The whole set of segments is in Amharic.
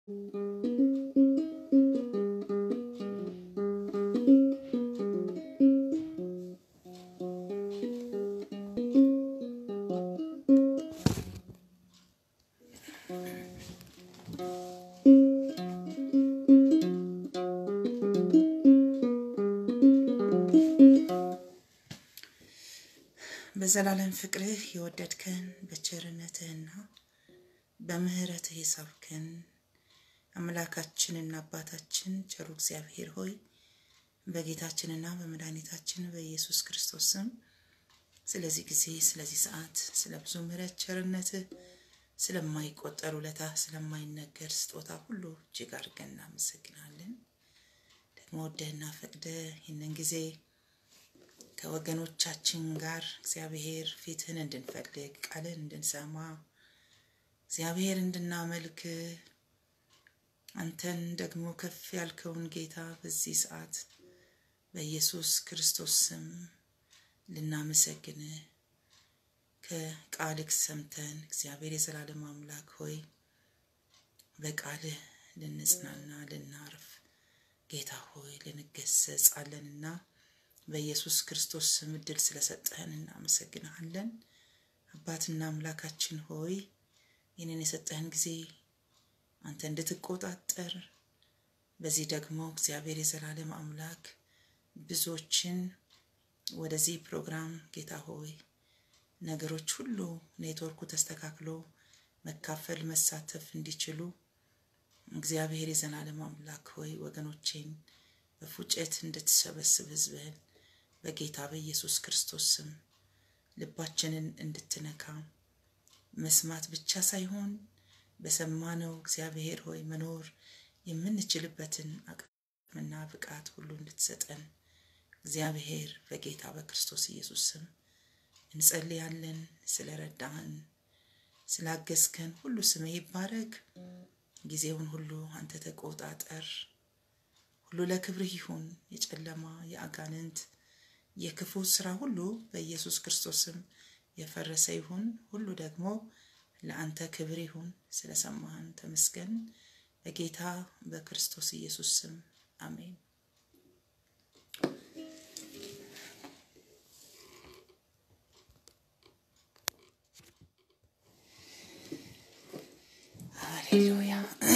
በዘላለም ፍቅርህ የወደድከን በቸርነትህና በምሕረትህ የሳብከን አምላካችንና አባታችን ቸሩ እግዚአብሔር ሆይ በጌታችንና በመድኃኒታችን በኢየሱስ ክርስቶስ ስም ስለዚህ ጊዜ፣ ስለዚህ ሰዓት፣ ስለ ብዙ ምሕረት ቸርነትህ፣ ስለማይቆጠር ውለታ፣ ስለማይነገር ስጦታ ሁሉ እጅግ አድርገን እናመሰግናለን። ደግሞ ወደህና ፈቅደህ ይህንን ጊዜ ከወገኖቻችን ጋር እግዚአብሔር ፊትህን እንድንፈልግ ቃልህን እንድንሰማ እግዚአብሔር እንድናመልክ አንተን ደግሞ ከፍ ያልከውን ጌታ በዚህ ሰዓት በኢየሱስ ክርስቶስ ስም ልናመሰግንህ ከቃልህ ሰምተን እግዚአብሔር የዘላለም አምላክ ሆይ በቃልህ ልንጽናና ልናርፍ ጌታ ሆይ ልንገሰጽ አለንና በኢየሱስ ክርስቶስ ስም እድል ስለሰጠህን እናመሰግንሃለን። አባትና አምላካችን ሆይ ይህንን የሰጠህን ጊዜ አንተ እንድትቆጣጠር በዚህ ደግሞ እግዚአብሔር የዘላለም አምላክ ብዙዎችን ወደዚህ ፕሮግራም ጌታ ሆይ ነገሮች ሁሉ ኔትወርኩ ተስተካክሎ መካፈል መሳተፍ እንዲችሉ እግዚአብሔር የዘላለም አምላክ ሆይ ወገኖቼን በፉጨት እንድትሰበስብ ህዝብህን በጌታ በኢየሱስ ክርስቶስ ስም ልባችንን እንድትነካ መስማት ብቻ ሳይሆን በሰማነው እግዚአብሔር ሆይ መኖር የምንችልበትን አቅምና ብቃት ሁሉ እንድትሰጠን እግዚአብሔር በጌታ በክርስቶስ ኢየሱስ ስም እንጸልያለን። ስለረዳህን ስላገዝከን ሁሉ ስምህ ይባረክ። ጊዜውን ሁሉ አንተ ተቆጣጠር። ሁሉ ለክብርህ ይሁን። የጨለማ የአጋንንት የክፉ ስራ ሁሉ በኢየሱስ ክርስቶስም የፈረሰ ይሁን። ሁሉ ደግሞ ለአንተ ክብር ይሁን። ስለሰማህን ተመስገን። በጌታ በክርስቶስ ኢየሱስ ስም አሜን። ሃሌሉያ።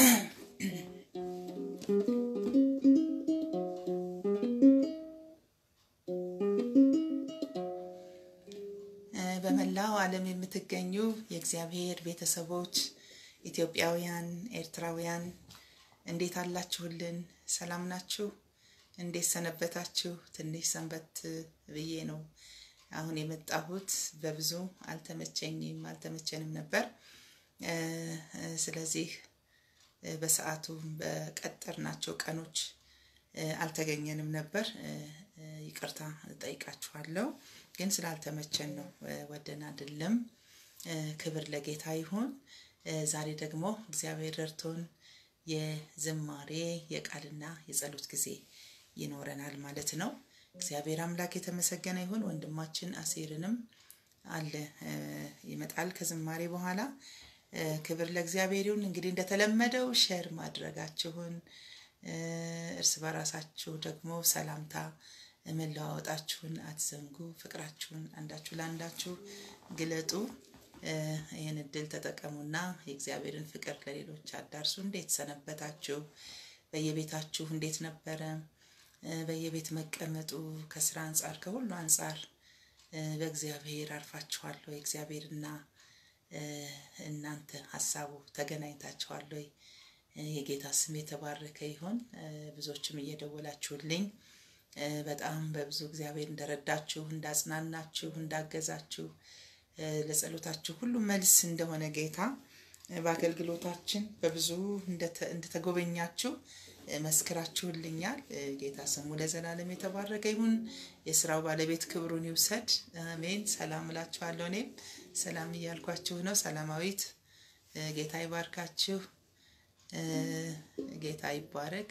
በመላው ዓለም የምትገኙ የእግዚአብሔር ቤተሰቦች ኢትዮጵያውያን፣ ኤርትራውያን እንዴት አላችሁልን? ሰላም ናችሁ? እንዴት ሰነበታችሁ? ትንሽ ሰንበት ብዬ ነው አሁን የመጣሁት። በብዙ አልተመቸኝም አልተመቸንም ነበር። ስለዚህ በሰዓቱ በቀጠርናቸው ቀኖች አልተገኘንም ነበር። ይቅርታ ጠይቃችኋለሁ። ግን ስላልተመቸን ነው፣ ወደን አይደለም። ክብር ለጌታ ይሁን። ዛሬ ደግሞ እግዚአብሔር ረድቶን የዝማሬ የቃልና የጸሎት ጊዜ ይኖረናል ማለት ነው። እግዚአብሔር አምላክ የተመሰገነ ይሁን። ወንድማችን አሴርንም አለ ይመጣል ከዝማሬ በኋላ። ክብር ለእግዚአብሔር ይሁን። እንግዲህ እንደተለመደው ሼር ማድረጋችሁን እርስ በራሳችሁ ደግሞ ሰላምታ መለዋወጣችሁን አትዘንጉ። ፍቅራችሁን አንዳችሁ ለአንዳችሁ ግለጡ። ይህን እድል ተጠቀሙና የእግዚአብሔርን ፍቅር ለሌሎች አዳርሱ። እንዴት ሰነበታችሁ? በየቤታችሁ እንዴት ነበረ? በየቤት መቀመጡ ከስራ አንጻር ከሁሉ አንጻር በእግዚአብሔር አርፋችኋል ወይ? እግዚአብሔርና እናንተ ሀሳቡ ተገናኝታችኋል ወይ? የጌታ ስም የተባረከ ይሁን። ብዙዎችም እየደወላችሁልኝ በጣም በብዙ እግዚአብሔር እንደረዳችሁ፣ እንዳጽናናችሁ፣ እንዳገዛችሁ ለጸሎታችሁ ሁሉ መልስ እንደሆነ ጌታ በአገልግሎታችን በብዙ እንደተጎበኛችሁ መስክራችሁልኛል። ጌታ ስሙ ለዘላለም የተባረከ ይሁን። የስራው ባለቤት ክብሩን ይውሰድ። አሜን። ሰላም እላችኋለሁ። እኔም ሰላም እያልኳችሁ ነው። ሰላማዊት ጌታ ይባርካችሁ። ጌታ ይባረክ።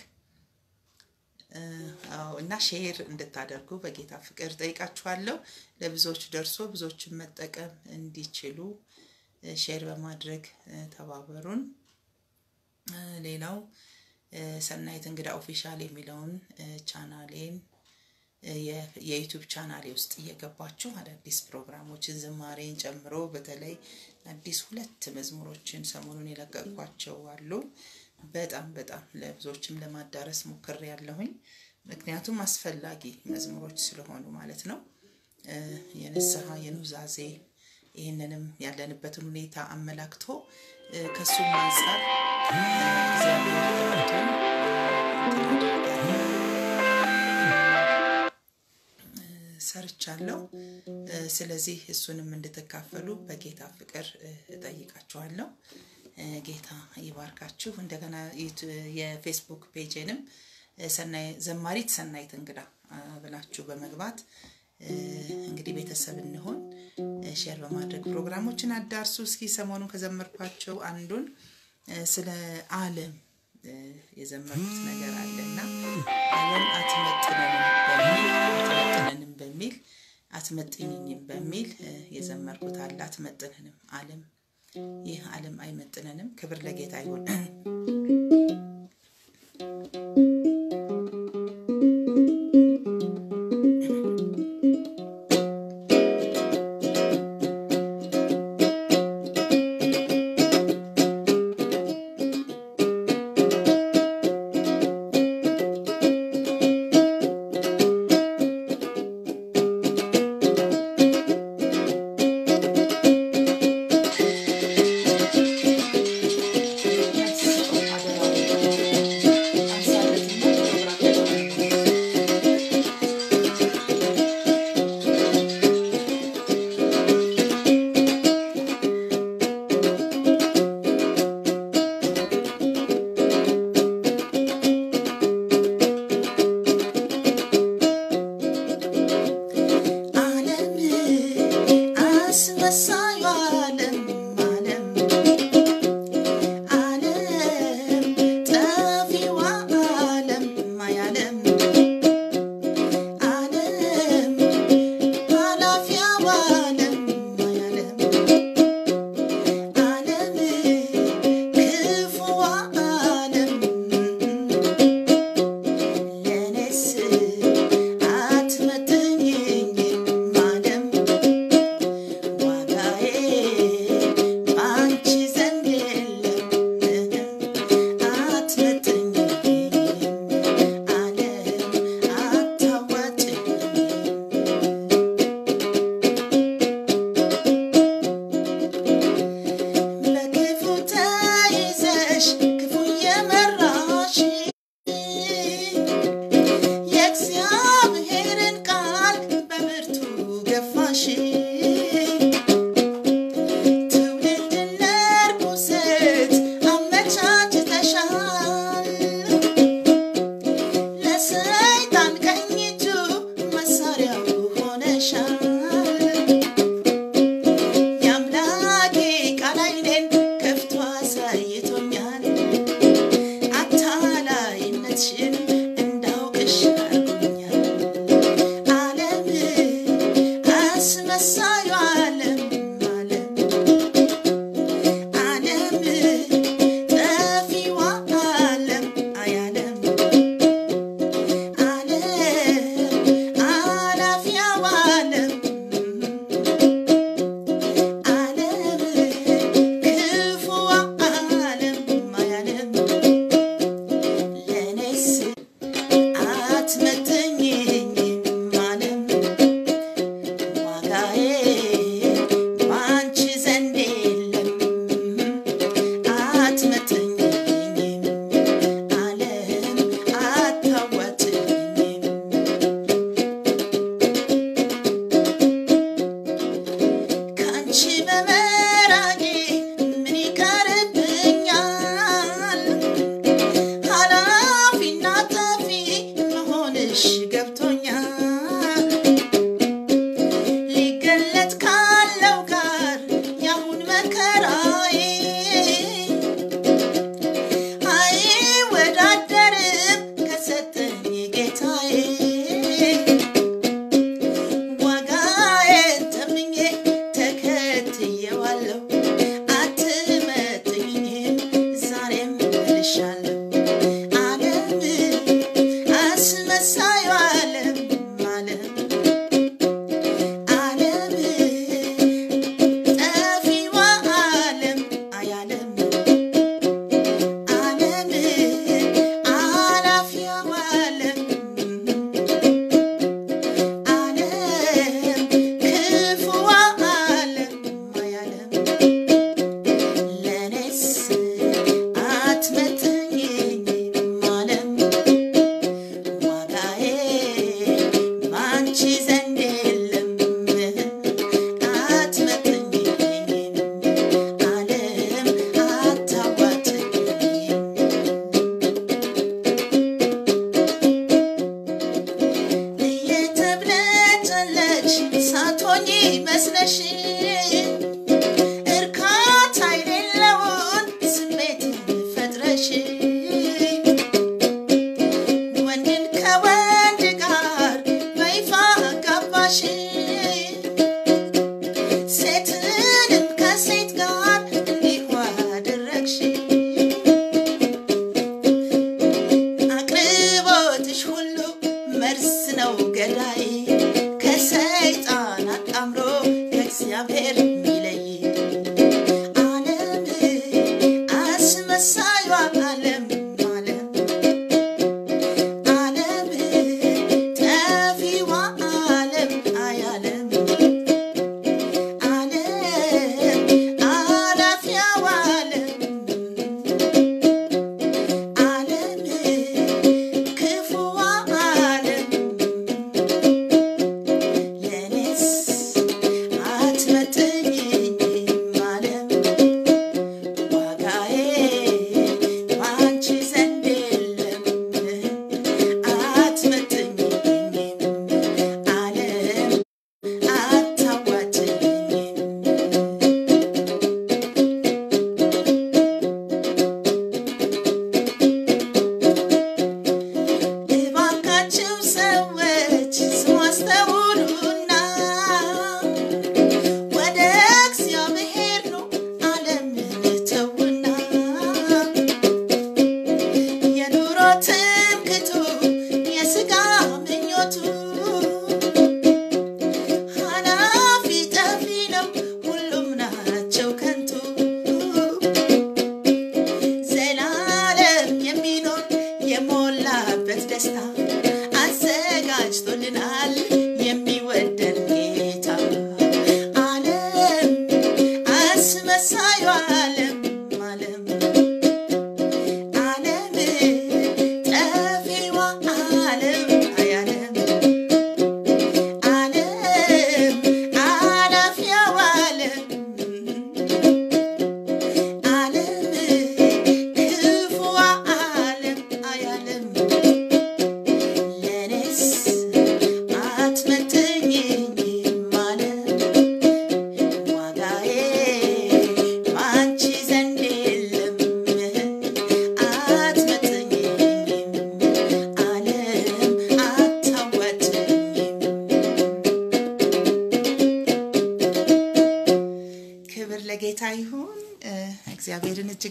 እና ሼር እንድታደርጉ በጌታ ፍቅር ጠይቃችኋለሁ። ለብዙዎች ደርሶ ብዙዎችን መጠቀም እንዲችሉ ሼር በማድረግ ተባበሩን። ሌላው ሰናይት እንግዳ ኦፊሻል የሚለውን ቻናሌን የዩቱብ ቻናሌ ውስጥ እየገባችሁ አዳዲስ ፕሮግራሞችን ዝማሬን ጨምሮ በተለይ አዲስ ሁለት መዝሙሮችን ሰሞኑን የለቀቅኳቸው አሉ። በጣም በጣም ለብዙዎችም ለማዳረስ ሞክሬ ያለሁኝ ምክንያቱም አስፈላጊ መዝሙሮች ስለሆኑ ማለት ነው። የንስሐ የኑዛዜ ይህንንም ያለንበትን ሁኔታ አመላክቶ ከሱም አንጻር እግዚአብሔር ረድቶን ሰርቻለሁ። ስለዚህ እሱንም እንድትካፈሉ በጌታ ፍቅር እጠይቃችኋለሁ። ጌታ ይባርካችሁ። እንደገና የፌስቡክ ፔጅንም ዘማሪት ሰናይት እንግዳ ብላችሁ በመግባት እንግዲህ ቤተሰብ እንሆን ሼር በማድረግ ፕሮግራሞችን አዳርሱ። እስኪ ሰሞኑን ከዘመርኳቸው አንዱን ስለ ዓለም የዘመርኩት ነገር አለ እና ዓለም አትመጥነንም በሚል አትመጥነንም በሚል አትመጥኝኝም በሚል የዘመርኩት አለ። አትመጥነንም ዓለም ይህ ዓለም አይመጥነንም። ክብር ለጌታ ይሁን።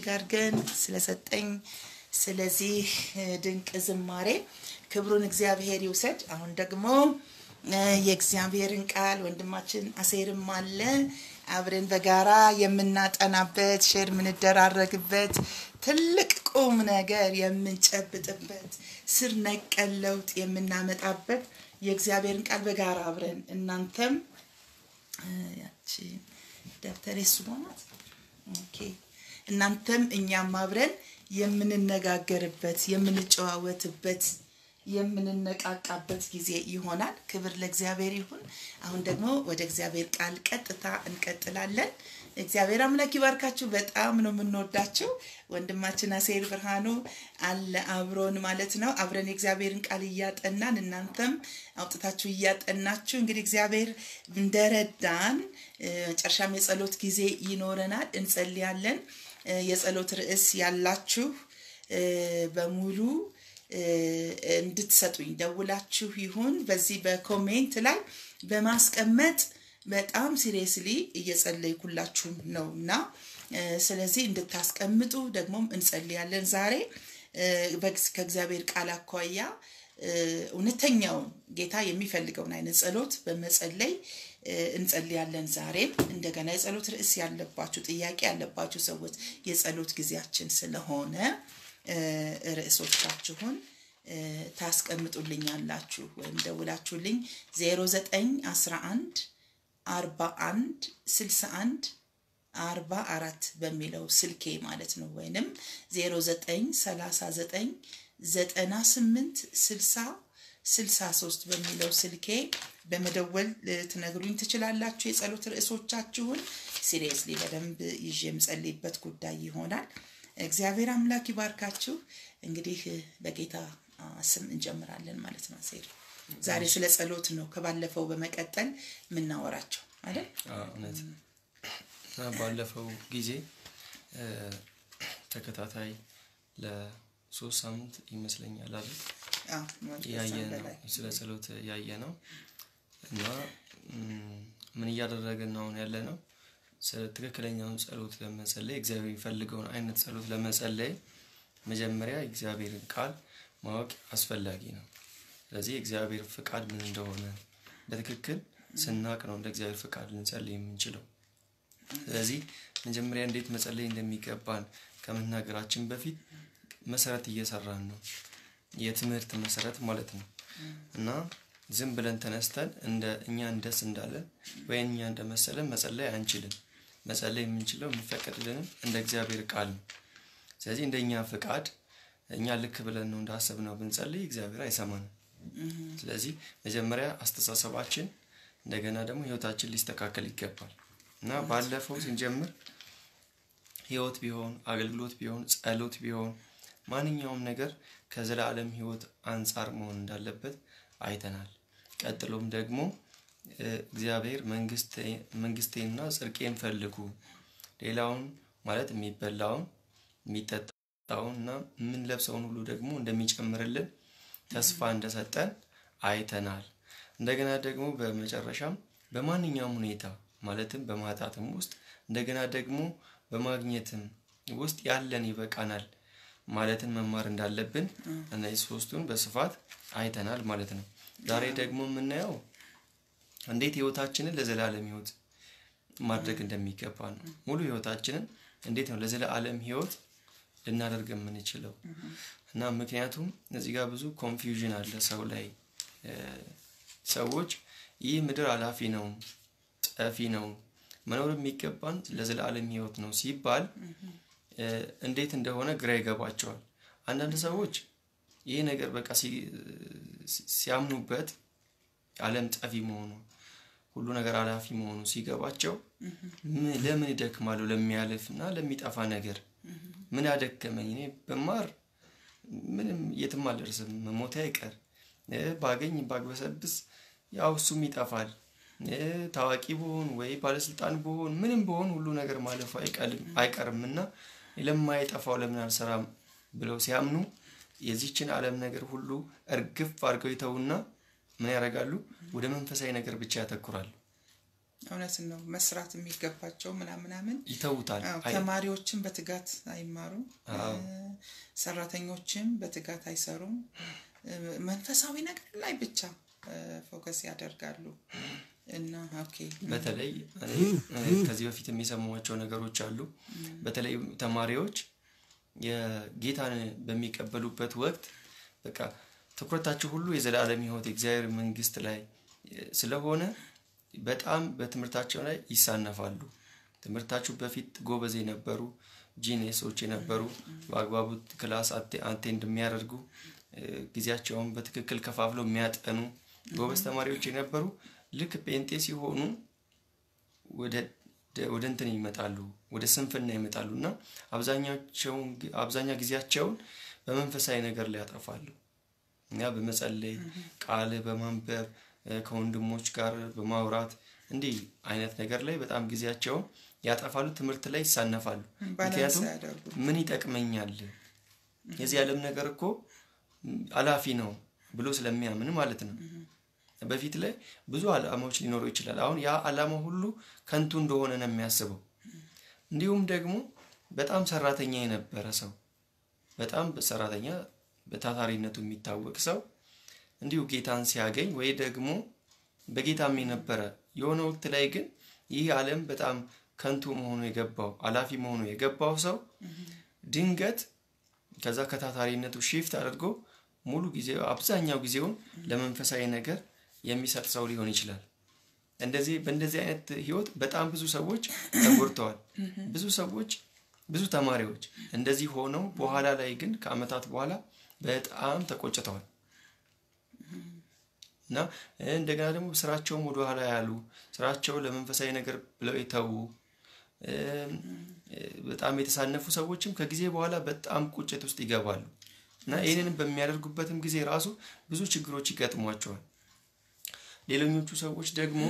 እጅግ አድርገን ስለሰጠኝ ስለዚህ ድንቅ ዝማሬ ክብሩን እግዚአብሔር ይውሰድ። አሁን ደግሞ የእግዚአብሔርን ቃል ወንድማችን አሴርም አለ አብረን በጋራ የምናጠናበት ሼር የምንደራረግበት ትልቅ ቁም ነገር የምንጨብጥበት ስር ነቀል ለውጥ የምናመጣበት የእግዚአብሔርን ቃል በጋራ አብረን እናንተም ያቺ ደብተሬ እሱ ናት። ኦኬ እናንተም እኛም አብረን የምንነጋገርበት የምንጨዋወትበት የምንነቃቃበት ጊዜ ይሆናል። ክብር ለእግዚአብሔር ይሁን። አሁን ደግሞ ወደ እግዚአብሔር ቃል ቀጥታ እንቀጥላለን። እግዚአብሔር አምላክ ይባርካችሁ። በጣም ነው የምንወዳችሁ። ወንድማችን አሴር ብርሃኑ አለ አብሮን ማለት ነው። አብረን የእግዚአብሔርን ቃል እያጠናን እናንተም አውጥታችሁ እያጠናችሁ እንግዲህ እግዚአብሔር እንደረዳን መጨረሻም የጸሎት ጊዜ ይኖረናል። እንጸልያለን። የጸሎት ርዕስ ያላችሁ በሙሉ እንድትሰጡኝ ደውላችሁ ይሁን በዚህ በኮሜንት ላይ በማስቀመጥ በጣም ሲሪየስሊ እየጸለይኩላችሁም ነው እና ስለዚህ እንድታስቀምጡ ደግሞም እንጸልያለን። ዛሬ ከእግዚአብሔር ቃል አኳያ እውነተኛውን ጌታ የሚፈልገውን አይነት ጸሎት በመጸለይ እንጸልያለን። ዛሬም እንደገና የጸሎት ርዕስ ያለባችሁ ጥያቄ ያለባችሁ ሰዎች የጸሎት ጊዜያችን ስለሆነ ርዕሶቻችሁን ታስቀምጡልኛላችሁ ወይም ደውላችሁልኝ 0911 41 61 44 በሚለው ስልኬ ማለት ነው ወይንም 0939 98 60 63 በሚለው ስልኬ በመደወል ትነግሩኝ ትችላላችሁ። የጸሎት ርዕሶቻችሁን ሲሪየስሊ በደንብ ይዤ የምጸልይበት ጉዳይ ይሆናል። እግዚአብሔር አምላክ ይባርካችሁ። እንግዲህ በጌታ ስም እንጀምራለን ማለት ነው። ሴር ዛሬ ስለ ጸሎት ነው ከባለፈው በመቀጠል የምናወራቸው አይደል? እውነት ባለፈው ጊዜ ተከታታይ ለሶስት ሳምንት ይመስለኛል አይደል ያየ ነው ስለ ጸሎት ያየ ነው እና ምን እያደረግን አሁን ያለ ነው ስለ ትክክለኛውን ጸሎት ለመጸለይ እግዚአብሔር የሚፈልገውን አይነት ጸሎት ለመጸለይ መጀመሪያ የእግዚአብሔርን ቃል ማወቅ አስፈላጊ ነው። ስለዚህ የእግዚአብሔር ፍቃድ ምን እንደሆነ በትክክል ስናቅ ነው እንደ እግዚአብሔር ፍቃድ ልንጸልይ የምንችለው። ስለዚህ መጀመሪያ እንዴት መጸለይ እንደሚገባን ከመናገራችን በፊት መሰረት እየሰራን ነው። የትምህርት መሰረት ማለት ነው እና ዝም ብለን ተነስተን እንደ እኛ እንደስ እንዳለን ወይም እኛ እንደመሰለን መጸለይ አንችልም። መጸለይ የምንችለው የሚፈቀድልንም እንደ እግዚአብሔር ቃል ነው። ስለዚህ እንደ እኛ ፍቃድ እኛ ልክ ብለን ነው እንዳሰብነው ብንጸልይ እግዚአብሔር አይሰማንም። ስለዚህ መጀመሪያ አስተሳሰባችን እንደገና ደግሞ ህይወታችን ሊስተካከል ይገባል እና ባለፈው ስንጀምር ህይወት ቢሆን አገልግሎት ቢሆን ጸሎት ቢሆን ማንኛውም ነገር ከዘላለም ህይወት አንጻር መሆን እንዳለበት አይተናል። ቀጥሎም ደግሞ እግዚአብሔር መንግስቴንና ጽድቄን ፈልጉ ሌላውን ማለት የሚበላውን የሚጠጣውን እና የምንለብሰውን ሁሉ ደግሞ እንደሚጨምርልን ተስፋ እንደሰጠን አይተናል። እንደገና ደግሞ በመጨረሻም በማንኛውም ሁኔታ ማለትም በማጣትም ውስጥ እንደገና ደግሞ በማግኘትም ውስጥ ያለን ይበቃናል ማለትን መማር እንዳለብን እነዚህ ሶስቱን በስፋት አይተናል ማለት ነው። ዛሬ ደግሞ የምናየው እንዴት ህይወታችንን ለዘላለም ህይወት ማድረግ እንደሚገባ ነው። ሙሉ ህይወታችንን እንዴት ነው ለዘላለም ህይወት ልናደርግ የምንችለው እና ምክንያቱም እዚህ ጋር ብዙ ኮንፊውዥን አለ ሰው ላይ ሰዎች ይህ ምድር አላፊ ነው፣ ጠፊ ነው፣ መኖር የሚገባን ለዘላለም ህይወት ነው ሲባል እንዴት እንደሆነ ግራ ይገባቸዋል። አንዳንድ ሰዎች ይህ ነገር በቃ ሲያምኑበት ዓለም ጠፊ መሆኑ ሁሉ ነገር አላፊ መሆኑ ሲገባቸው ለምን ይደክማሉ ለሚያልፍ እና ለሚጠፋ ነገር ምን ያደከመኝ እኔ በማር ምንም የትም አልደርስም መሞቴ አይቀር ባገኝ ባግበሰብስ ያው እሱም ይጠፋል ታዋቂ ብሆን ወይ ባለስልጣን ብሆን ምንም ብሆን ሁሉ ነገር ማለፉ አይቀርም እና ለማይጠፋው ለምን አልሰራም ብለው ሲያምኑ የዚችን ዓለም ነገር ሁሉ እርግፍ አድርገው ይተውና ምን ያደርጋሉ? ወደ መንፈሳዊ ነገር ብቻ ያተኩራሉ። እውነት ነው። መስራት የሚገባቸው ምናምናምን ይተውታል። ተማሪዎችም በትጋት አይማሩም። ሰራተኞችም በትጋት አይሰሩም። መንፈሳዊ ነገር ላይ ብቻ ፎከስ ያደርጋሉ እና ኦኬ በተለይ ከዚህ በፊት የሚሰሟቸው ነገሮች አሉ። በተለይ ተማሪዎች የጌታን በሚቀበሉበት ወቅት በቃ ትኩረታቸው ሁሉ የዘላለም ሕይወት የእግዚአብሔር መንግስት ላይ ስለሆነ በጣም በትምህርታቸው ላይ ይሳነፋሉ። ትምህርታችሁ በፊት ጎበዝ የነበሩ ጂኔሶች የነበሩ በአግባቡ ክላስ አቴንድ የሚያደርጉ ጊዜያቸውን በትክክል ከፋፍለው የሚያጠኑ ጎበዝ ተማሪዎች የነበሩ ልክ ጴንጤ ሲሆኑ ወደ እንትን ይመጣሉ፣ ወደ ስንፍና ይመጣሉ እና አብዛኛው ጊዜያቸውን በመንፈሳዊ ነገር ላይ ያጠፋሉ። እኛ በመጸለይ ቃል በማንበብ ከወንድሞች ጋር በማውራት እንዲህ አይነት ነገር ላይ በጣም ጊዜያቸውን ያጠፋሉ። ትምህርት ላይ ይሳነፋሉ። ምክንያቱም ምን ይጠቅመኛል የዚህ ዓለም ነገር እኮ አላፊ ነው ብሎ ስለሚያምን ማለት ነው። በፊት ላይ ብዙ ዓላማዎች ሊኖረው ይችላል። አሁን ያ ዓላማ ሁሉ ከንቱ እንደሆነ ነው የሚያስበው። እንዲሁም ደግሞ በጣም ሰራተኛ የነበረ ሰው በጣም ሰራተኛ በታታሪነቱ የሚታወቅ ሰው እንዲሁ ጌታን ሲያገኝ ወይ ደግሞ በጌታም የነበረ የሆነ ወቅት ላይ ግን ይህ ዓለም በጣም ከንቱ መሆኑ የገባው አላፊ መሆኑ የገባው ሰው ድንገት ከዛ ከታታሪነቱ ሺፍት አድርጎ ሙሉ ጊዜ አብዛኛው ጊዜውን ለመንፈሳዊ ነገር የሚሰጥ ሰው ሊሆን ይችላል። እንደዚህ በእንደዚህ አይነት ህይወት በጣም ብዙ ሰዎች ተጎድተዋል። ብዙ ሰዎች ብዙ ተማሪዎች እንደዚህ ሆነው በኋላ ላይ ግን ከአመታት በኋላ በጣም ተቆጭተዋል እና እንደገና ደግሞ ስራቸውም ወደኋላ ያሉ ስራቸው ለመንፈሳዊ ነገር ብለው የተዉ በጣም የተሳነፉ ሰዎችም ከጊዜ በኋላ በጣም ቁጭት ውስጥ ይገባሉ እና ይህንን በሚያደርጉበትም ጊዜ ራሱ ብዙ ችግሮች ይገጥሟቸዋል። ሌሎኞቹ ሰዎች ደግሞ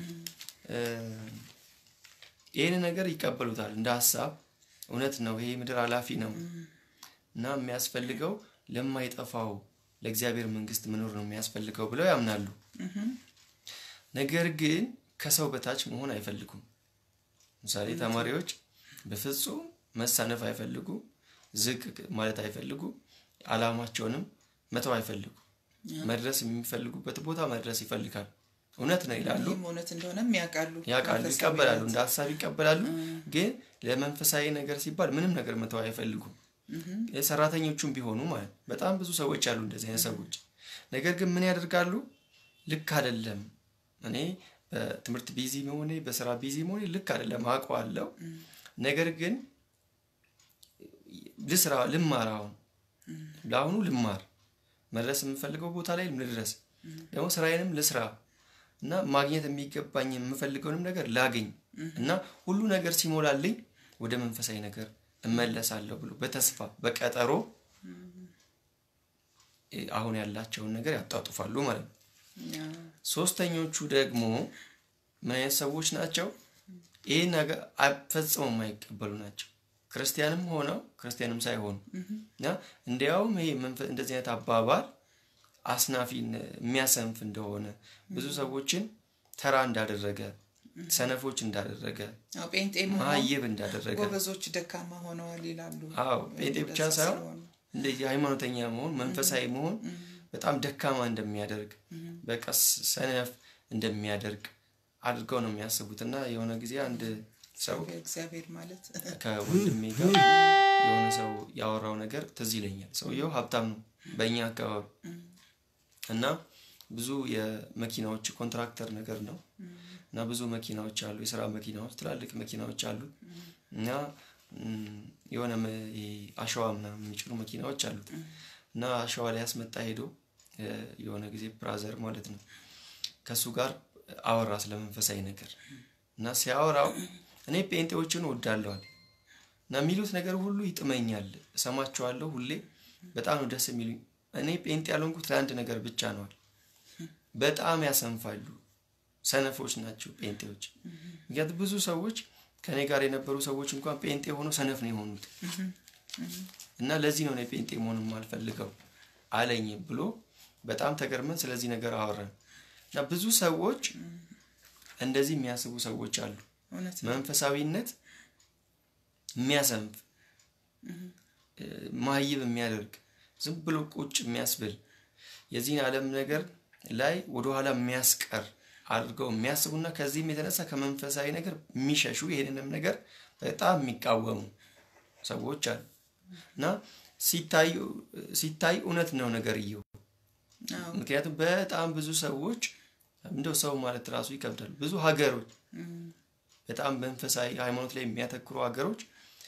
ይህን ነገር ይቀበሉታል እንደ ሀሳብ እውነት ነው፣ ይሄ ምድር ኃላፊ ነው እና የሚያስፈልገው ለማይጠፋው ለእግዚአብሔር መንግስት መኖር ነው የሚያስፈልገው ብለው ያምናሉ። ነገር ግን ከሰው በታች መሆን አይፈልጉም። ምሳሌ ተማሪዎች በፍጹም መሳነፍ አይፈልጉ፣ ዝቅ ማለት አይፈልጉ፣ አላማቸውንም መተው አይፈልጉ። መድረስ የሚፈልጉበት ቦታ መድረስ ይፈልጋል። እውነት ነው ይላሉ፣ እውነት እንደሆነም ያውቃሉ፣ ያውቃሉ፣ ይቀበላሉ፣ እንደ ሀሳብ ይቀበላሉ። ግን ለመንፈሳዊ ነገር ሲባል ምንም ነገር መተው አይፈልጉም። ሰራተኞቹም ቢሆኑ ማለት በጣም ብዙ ሰዎች አሉ እንደዚህ አይነት ሰዎች። ነገር ግን ምን ያደርጋሉ? ልክ አይደለም እኔ በትምህርት ቢዚ መሆኔ በስራ ቢዚ መሆኔ ልክ አይደለም አውቀዋለሁ። ነገር ግን ልስራ ልማር፣ አሁን ለአሁኑ ልማር፣ መድረስ የምፈልገው ቦታ ላይ ልድረስ፣ ደግሞ ስራዬንም ልስራ እና ማግኘት የሚገባኝ የምፈልገውንም ነገር ላገኝ እና ሁሉ ነገር ሲሞላልኝ ወደ መንፈሳዊ ነገር እመለሳለሁ ብሎ በተስፋ በቀጠሮ አሁን ያላቸውን ነገር ያጣጡፋሉ ማለት ነው። ሶስተኞቹ ደግሞ ምን አይነት ሰዎች ናቸው? ይህ ነገር ፈጽመው የማይቀበሉ ናቸው። ክርስቲያንም ሆነው ክርስቲያንም ሳይሆኑ እና እንዲያውም ይሄ እንደዚህ አይነት አባባል አስናፊ የሚያሰንፍ እንደሆነ ብዙ ሰዎችን ተራ እንዳደረገ ሰነፎች እንዳደረገ ጴንጤ ማይብ እንዳደረገ ጎበዞች ደካማ ሆነዋል ይላሉ። አዎ ጴንጤ ብቻ ሳይሆን እንደዚህ ሃይማኖተኛ መሆን መንፈሳዊ መሆን በጣም ደካማ እንደሚያደርግ በቀስ ሰነፍ እንደሚያደርግ አድርገው ነው የሚያስቡት። እና የሆነ ጊዜ አንድ ሰው እግዚአብሔር ማለት ከወንድሜ ጋር የሆነ ሰው ያወራው ነገር ትዝ ይለኛል። ሰውየው ሀብታም ነው በእኛ አካባቢ እና ብዙ የመኪናዎች ኮንትራክተር ነገር ነው እና ብዙ መኪናዎች አሉ፣ የስራ መኪናዎች፣ ትላልቅ መኪናዎች አሉ እና የሆነ አሸዋ ምናምን የሚጭኑ መኪናዎች አሉት እና አሸዋ ላይ ያስመጣ ሄዶ የሆነ ጊዜ ብራዘር ማለት ነው ከእሱ ጋር አወራ ስለ መንፈሳዊ ነገር እና ሲያወራው እኔ ጴንጤዎችን እወዳለዋል እና የሚሉት ነገር ሁሉ ይጥመኛል፣ እሰማቸዋለሁ ሁሌ በጣም ነው ደስ የሚሉኝ። እኔ ጴንጤ ያልሆንኩት ለአንድ ነገር ብቻ ነዋል። በጣም ያሰንፋሉ፣ ሰነፎች ናቸው ጴንጤዎች። ምክንያቱም ብዙ ሰዎች ከእኔ ጋር የነበሩ ሰዎች እንኳን ጴንጤ ሆነው ሰነፍ ነው የሆኑት እና ለዚህ ነው እኔ ጴንጤ መሆን የማልፈልገው አለኝ ብሎ በጣም ተገርመን ስለዚህ ነገር አወራን እና ብዙ ሰዎች እንደዚህ የሚያስቡ ሰዎች አሉ። መንፈሳዊነት የሚያሰንፍ ማይብ የሚያደርግ ዝም ብሎ ቁጭ የሚያስብል የዚህን ዓለም ነገር ላይ ወደኋላ የሚያስቀር አድርገው የሚያስቡና ከዚህም የተነሳ ከመንፈሳዊ ነገር የሚሸሹ ይህንንም ነገር በጣም የሚቃወሙ ሰዎች አሉ እና ሲታይ እውነት ነው ነገር እየው ምክንያቱም በጣም ብዙ ሰዎች እንደው ሰው ማለት ራሱ ይከብዳል። ብዙ ሀገሮች በጣም መንፈሳዊ ሃይማኖት ላይ የሚያተኩሩ ሀገሮች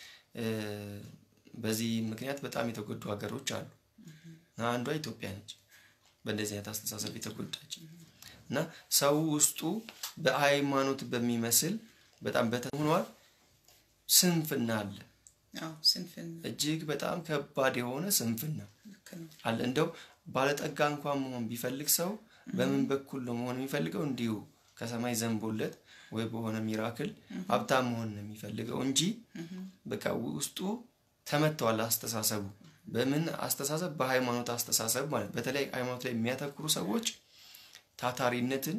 በዚህ ምክንያት በጣም የተጎዱ ሀገሮች አሉ። አንዷ ኢትዮጵያ ነች። በእንደዚህ አይነት አስተሳሰብ የተጎዳች እና ሰው ውስጡ በሃይማኖት በሚመስል በጣም በተሆኗል ስንፍና አለ። እጅግ በጣም ከባድ የሆነ ስንፍና አለ። እንደው ባለጠጋ እንኳን መሆን ቢፈልግ ሰው በምን በኩል ነው መሆን የሚፈልገው? እንዲሁ ከሰማይ ዘንቦለት ወይ በሆነ ሚራክል ሀብታም መሆን ነው የሚፈልገው እንጂ በቃ ውስጡ ተመተዋል አስተሳሰቡ። በምን አስተሳሰብ? በሃይማኖት አስተሳሰብ ማለት በተለይ ሃይማኖት ላይ የሚያተኩሩ ሰዎች ታታሪነትን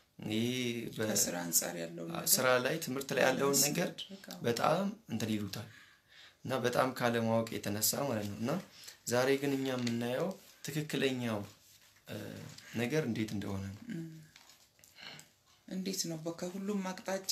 ስራ ላይ ትምህርት ላይ ያለውን ነገር በጣም እንትን ይሉታል እና በጣም ካለማወቅ የተነሳ ማለት ነው። እና ዛሬ ግን እኛ የምናየው ትክክለኛው ነገር እንዴት እንደሆነ ነው። እንዴት ነው ከሁሉም አቅጣጫ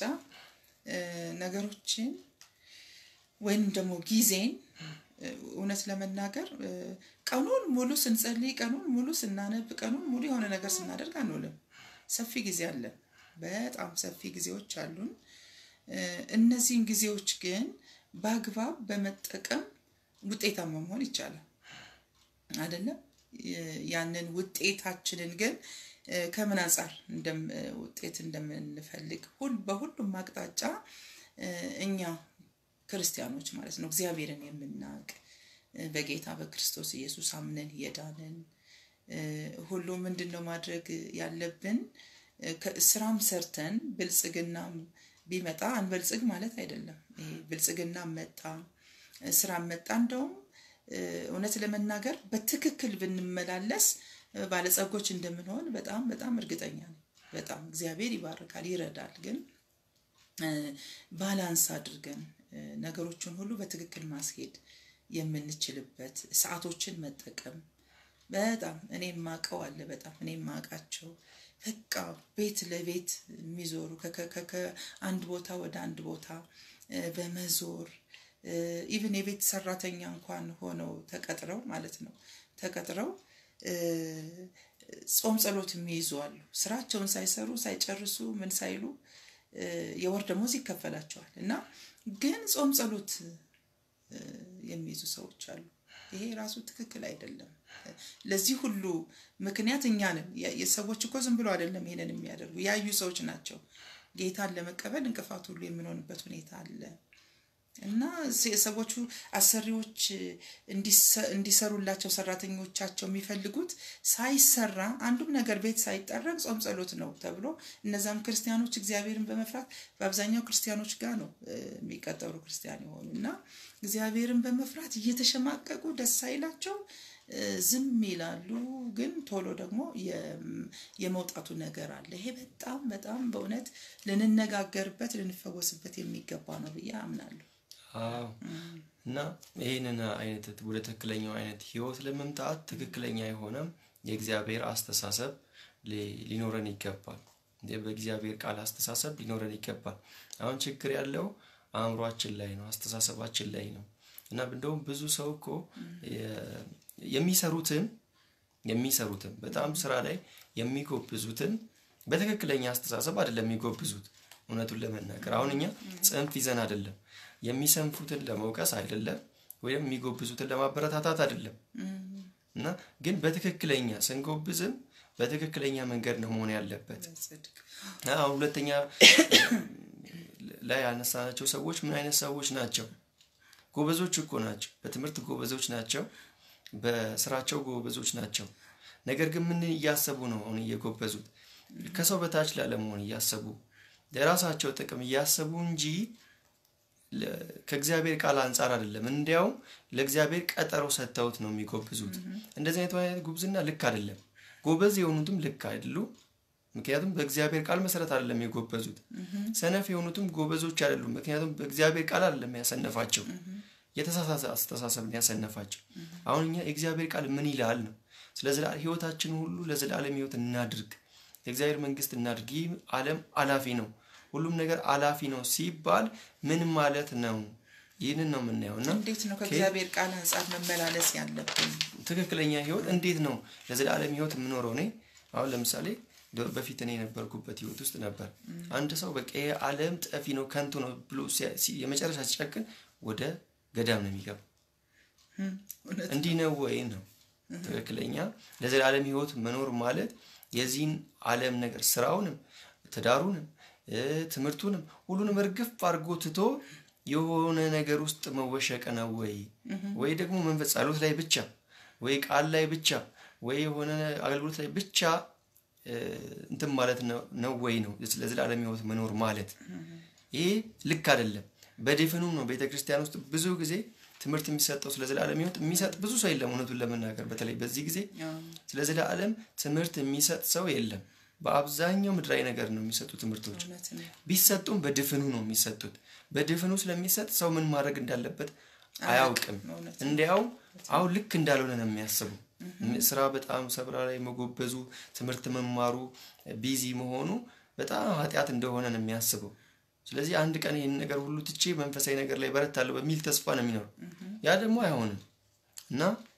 ነገሮችን ወይም ደግሞ ጊዜን እውነት ለመናገር ቀኑን ሙሉ ስንጸልይ፣ ቀኑን ሙሉ ስናነብ፣ ቀኑን ሙሉ የሆነ ነገር ስናደርግ አንውልም። ሰፊ ጊዜ አለን። በጣም ሰፊ ጊዜዎች አሉን። እነዚህን ጊዜዎች ግን በአግባብ በመጠቀም ውጤታማ መሆን ይቻላል አይደለም? ያንን ውጤታችንን ግን ከምን አንጻር ውጤት እንደምንፈልግ በሁሉም አቅጣጫ እኛ ክርስቲያኖች ማለት ነው እግዚአብሔርን የምናውቅ በጌታ በክርስቶስ ኢየሱስ አምነን የዳንን ሁሉ ምንድን ነው ማድረግ ያለብን? ስራም ሰርተን ብልጽግናም ቢመጣ አንበልጽግ ማለት አይደለም። ይሄ ብልጽግና መጣ ስራ መጣ እንደውም እውነት ለመናገር በትክክል ብንመላለስ ባለጸጎች እንደምንሆን በጣም በጣም እርግጠኛ ነኝ። በጣም እግዚአብሔር ይባርካል፣ ይረዳል። ግን ባላንስ አድርገን ነገሮችን ሁሉ በትክክል ማስሄድ የምንችልበት ሰዓቶችን መጠቀም በጣም እኔ የማውቀው አለ። በጣም እኔ የማውቃቸው በቃ ቤት ለቤት የሚዞሩ ከአንድ ቦታ ወደ አንድ ቦታ በመዞር ኢቭን የቤት ሰራተኛ እንኳን ሆነው ተቀጥረው ማለት ነው ተቀጥረው ጾም ጸሎት የሚይዙ አሉ። ስራቸውን ሳይሰሩ ሳይጨርሱ ምን ሳይሉ የወር ደሞዝ ይከፈላቸዋል እና ግን ጾም ጸሎት የሚይዙ ሰዎች አሉ። ይሄ ራሱ ትክክል አይደለም። ለዚህ ሁሉ ምክንያት እኛ ነን። የሰዎች እኮ ዝም ብሎ አይደለም ይሄንን የሚያደርጉ ያዩ ሰዎች ናቸው። ጌታን ለመቀበል እንቅፋት ሁሉ የምንሆንበት ሁኔታ አለ እና ሰዎቹ አሰሪዎች እንዲሰሩላቸው ሰራተኞቻቸው የሚፈልጉት ሳይሰራ አንዱም ነገር ቤት ሳይጠረግ ጾም ጸሎት ነው ተብሎ እነዛም ክርስቲያኖች እግዚአብሔርን በመፍራት በአብዛኛው ክርስቲያኖች ጋር ነው የሚቀጠሩ ክርስቲያን የሆኑ እና እግዚአብሔርን በመፍራት እየተሸማቀቁ ደስ አይላቸው ዝም ይላሉ። ግን ቶሎ ደግሞ የመውጣቱ ነገር አለ። ይሄ በጣም በጣም በእውነት ልንነጋገርበት ልንፈወስበት የሚገባ ነው ብዬ አምናለሁ። አዎ እና ይህንን አይነት ወደ ትክክለኛው አይነት ህይወት ለመምጣት ትክክለኛ የሆነ የእግዚአብሔር አስተሳሰብ ሊኖረን ይገባል። በእግዚአብሔር ቃል አስተሳሰብ ሊኖረን ይገባል። አሁን ችግር ያለው አእምሯችን ላይ ነው፣ አስተሳሰባችን ላይ ነው እና እንደውም ብዙ ሰው እኮ የሚሰሩትን የሚሰሩትን በጣም ስራ ላይ የሚጎብዙትን በትክክለኛ አስተሳሰብ አይደለም የሚጎብዙት። እውነቱን ለመናገር አሁን እኛ ጽንፍ ይዘን አይደለም የሚሰንፉትን ለመውቀስ አይደለም ወይም የሚጎብዙትን ለማበረታታት አይደለም እና ግን በትክክለኛ ስንጎብዝም በትክክለኛ መንገድ ነው መሆን ያለበት። አሁን ሁለተኛ ላይ ያነሳናቸው ሰዎች ምን አይነት ሰዎች ናቸው? ጎበዞች እኮ ናቸው። በትምህርት ጎበዞች ናቸው። በስራቸው ጎበዞች ናቸው። ነገር ግን ምን እያሰቡ ነው አሁን እየጎበዙት? ከሰው በታች ላለመሆን እያሰቡ ለራሳቸው ጥቅም እያሰቡ እንጂ ከእግዚአብሔር ቃል አንጻር አይደለም። እንዲያውም ለእግዚአብሔር ቀጠሮ ሰጥተውት ነው የሚጎብዙት። እንደዚህ አይነት አይነት ጉብዝና ልክ አይደለም። ጎበዝ የሆኑትም ልክ አይደሉ። ምክንያቱም በእግዚአብሔር ቃል መሰረት አይደለም የጎበዙት። ሰነፍ የሆኑትም ጎበዞች አይደሉም፣ ምክንያቱም በእግዚአብሔር ቃል አይደለም ያሰነፋቸው፣ የተሳሳተ አስተሳሰብን ያሰነፋቸው። አሁን እኛ የእግዚአብሔር ቃል ምን ይላል ነው። ስለ ህይወታችን ሁሉ ለዘላለም ህይወት እናድርግ፣ የእግዚአብሔር መንግስት እናድርግ። ይህ ዓለም አላፊ ነው፣ ሁሉም ነገር አላፊ ነው ሲባል ምን ማለት ነው? ይህንን ነው የምናየው እና እንዴት ነው ከእግዚአብሔር ቃል አንጻር መመላለስ ያለብን? ትክክለኛ ህይወት እንዴት ነው ለዘላለም ህይወት የምኖረው? እኔ አሁን ለምሳሌ በፊት እኔ የነበርኩበት ህይወት ውስጥ ነበር። አንድ ሰው በቃ ይሄ ዓለም ጠፊ ነው ከንቱ ነው ብሎ የመጨረሻ ሲጨክን ወደ ገዳም ነው የሚገባ። እንዲህ ነው ወይ ነው ትክክለኛ ለዘላለም ህይወት መኖር ማለት የዚህን ዓለም ነገር ስራውንም፣ ትዳሩንም፣ ትምህርቱንም ሁሉንም እርግፍ አድርጎ ትቶ የሆነ ነገር ውስጥ መወሸቅ ነው ወይ ወይ ደግሞ መንፈስ ጸሎት ላይ ብቻ ወይ ቃል ላይ ብቻ ወይ የሆነ አገልግሎት ላይ ብቻ እንትን ማለት ነው ወይ ነው ለዘላለም ህይወት መኖር ማለት? ይሄ ልክ አይደለም። በድፍኑ ነው ቤተ ክርስቲያን ውስጥ ብዙ ጊዜ ትምህርት የሚሰጠው ስለ ዘላለም ህይወት የሚሰጥ ብዙ ሰው የለም። እውነቱን ለመናገር በተለይ በዚህ ጊዜ ስለ ዘላለም ትምህርት የሚሰጥ ሰው የለም። በአብዛኛው ምድራዊ ነገር ነው የሚሰጡ ትምህርቶች። ቢሰጡም በድፍኑ ነው የሚሰጡት። በድፍኑ ስለሚሰጥ ሰው ምን ማድረግ እንዳለበት አያውቅም። እንዲያው አሁን ልክ እንዳልሆነ ነው የሚያስቡ። ስራ በጣም ሰብራ ላይ መጎበዙ፣ ትምህርት መማሩ፣ ቢዚ መሆኑ በጣም ኃጢአት እንደሆነ ነው የሚያስበው። ስለዚህ አንድ ቀን ይህን ነገር ሁሉ ትቼ መንፈሳዊ ነገር ላይ በረታለሁ በሚል ተስፋ ነው የሚኖረው። ያ ደግሞ አይሆንም እና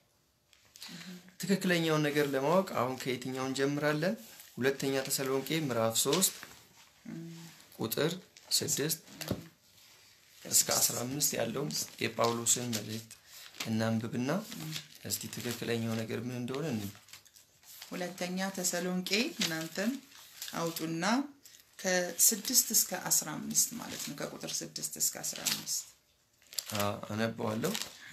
ትክክለኛውን ነገር ለማወቅ አሁን ከየትኛው እንጀምራለን? ሁለተኛ ተሰሎንቄ ምዕራፍ ሶስት ቁጥር ስድስት እስከ አስራ አምስት ያለውን የጳውሎስን መልእክት እናንብብና እስቲ ትክክለኛው ነገር ምን እንደሆነ እንይ። ሁለተኛ ተሰሎንቄ እናንተም አውጡና ከስድስት እስከ አስራ አምስት ማለት ነው። ከቁጥር ስድስት እስከ አስራ አምስት አነበዋለሁ።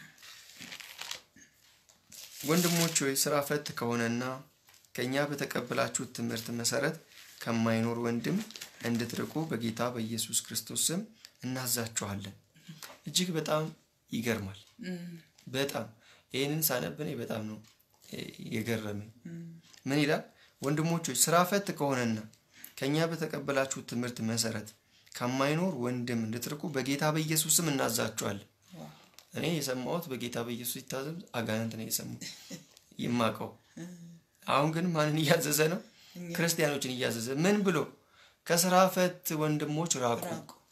ወንድሞች ሆይ ስራ ፈት ከሆነና ከእኛ በተቀበላችሁት ትምህርት መሰረት ከማይኖር ወንድም እንድትርቁ በጌታ በኢየሱስ ክርስቶስ ስም እናዛችኋለን። እጅግ በጣም ይገርማል። በጣም ይህንን ሳነብ እኔ በጣም ነው የገረመኝ። ምን ይላል? ወንድሞች ሆይ ስራ ፈት ከሆነና ከእኛ በተቀበላችሁት ትምህርት መሰረት ከማይኖር ወንድም እንድትርቁ በጌታ በኢየሱስ ስም እናዛችኋለን። እኔ የሰማሁት በጌታ በኢየሱስ ሲታዘዝ አጋንንት ነው የሰማሁት ይማቀው። አሁን ግን ማንን እያዘዘ ነው? ክርስቲያኖችን እያዘዘ ምን ብሎ ከስራ ፈት ወንድሞች ራቁ።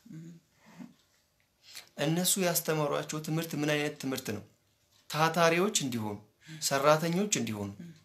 እነሱ ያስተማሯቸው ትምህርት ምን አይነት ትምህርት ነው? ታታሪዎች እንዲሆኑ፣ ሰራተኞች እንዲሆኑ።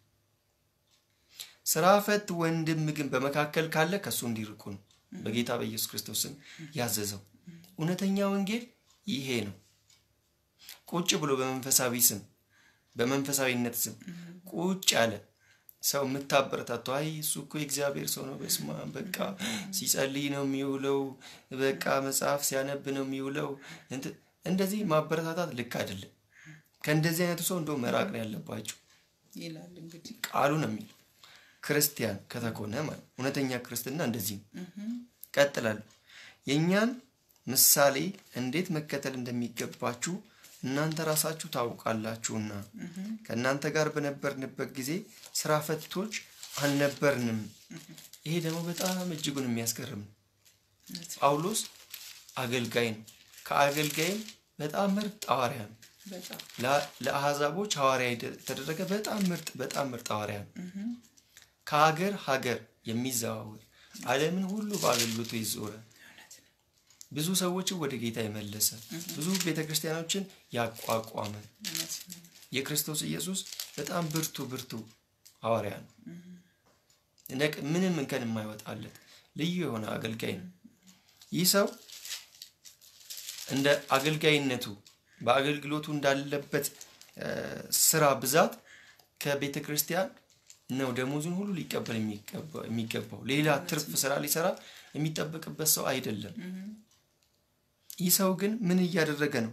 ስራ ፈት ወንድም ግን በመካከል ካለ ከእሱ እንዲርቁ ነው በጌታ በኢየሱስ ክርስቶስ ስም ያዘዘው። እውነተኛ ወንጌል ይሄ ነው። ቁጭ ብሎ በመንፈሳዊ ስም በመንፈሳዊነት ስም ቁጭ ያለ ሰው የምታበረታቱ አይ እሱ እኮ የእግዚአብሔር ሰው ነው፣ በስማ በቃ ሲጸልይ ነው የሚውለው፣ በቃ መጽሐፍ ሲያነብ ነው የሚውለው። እንደዚህ ማበረታታት ልክ አይደለም። ከእንደዚህ አይነቱ ሰው እንደው መራቅ ነው ያለባቸው ይላል እንግዲህ ቃሉ ነው የሚለው። ክርስቲያን ከተኮነ ማለት እውነተኛ ክርስትና እንደዚህ ነው። ቀጥላለሁ። የእኛን ምሳሌ እንዴት መከተል እንደሚገባችሁ እናንተ ራሳችሁ ታውቃላችሁና ከእናንተ ጋር በነበርንበት ጊዜ ስራ ፈቶች አልነበርንም። ይሄ ደግሞ በጣም እጅጉን የሚያስገርም ነው። ጳውሎስ አገልጋይ ነው። ከአገልጋይም በጣም ምርጥ ሐዋርያ ነው። ለአሕዛቦች ሐዋርያ የተደረገ በጣም ምርጥ በጣም ምርጥ ሐዋርያ ነው። ከሀገር ሀገር የሚዘዋወር ዓለምን ሁሉ በአገልግሎቱ ይዞረ ብዙ ሰዎችን ወደ ጌታ የመለሰ ብዙ ቤተ ክርስቲያኖችን ያቋቋመ የክርስቶስ ኢየሱስ በጣም ብርቱ ብርቱ ሐዋርያ ነው። ምንም እንከን የማይወጣለት ልዩ የሆነ አገልጋይ ነው። ይህ ሰው እንደ አገልጋይነቱ በአገልግሎቱ እንዳለበት ስራ ብዛት ከቤተ ክርስቲያን ነው ደሞዙን ሁሉ ሊቀበል የሚገባው። ሌላ ትርፍ ስራ ሊሰራ የሚጠበቅበት ሰው አይደለም። ይህ ሰው ግን ምን እያደረገ ነው?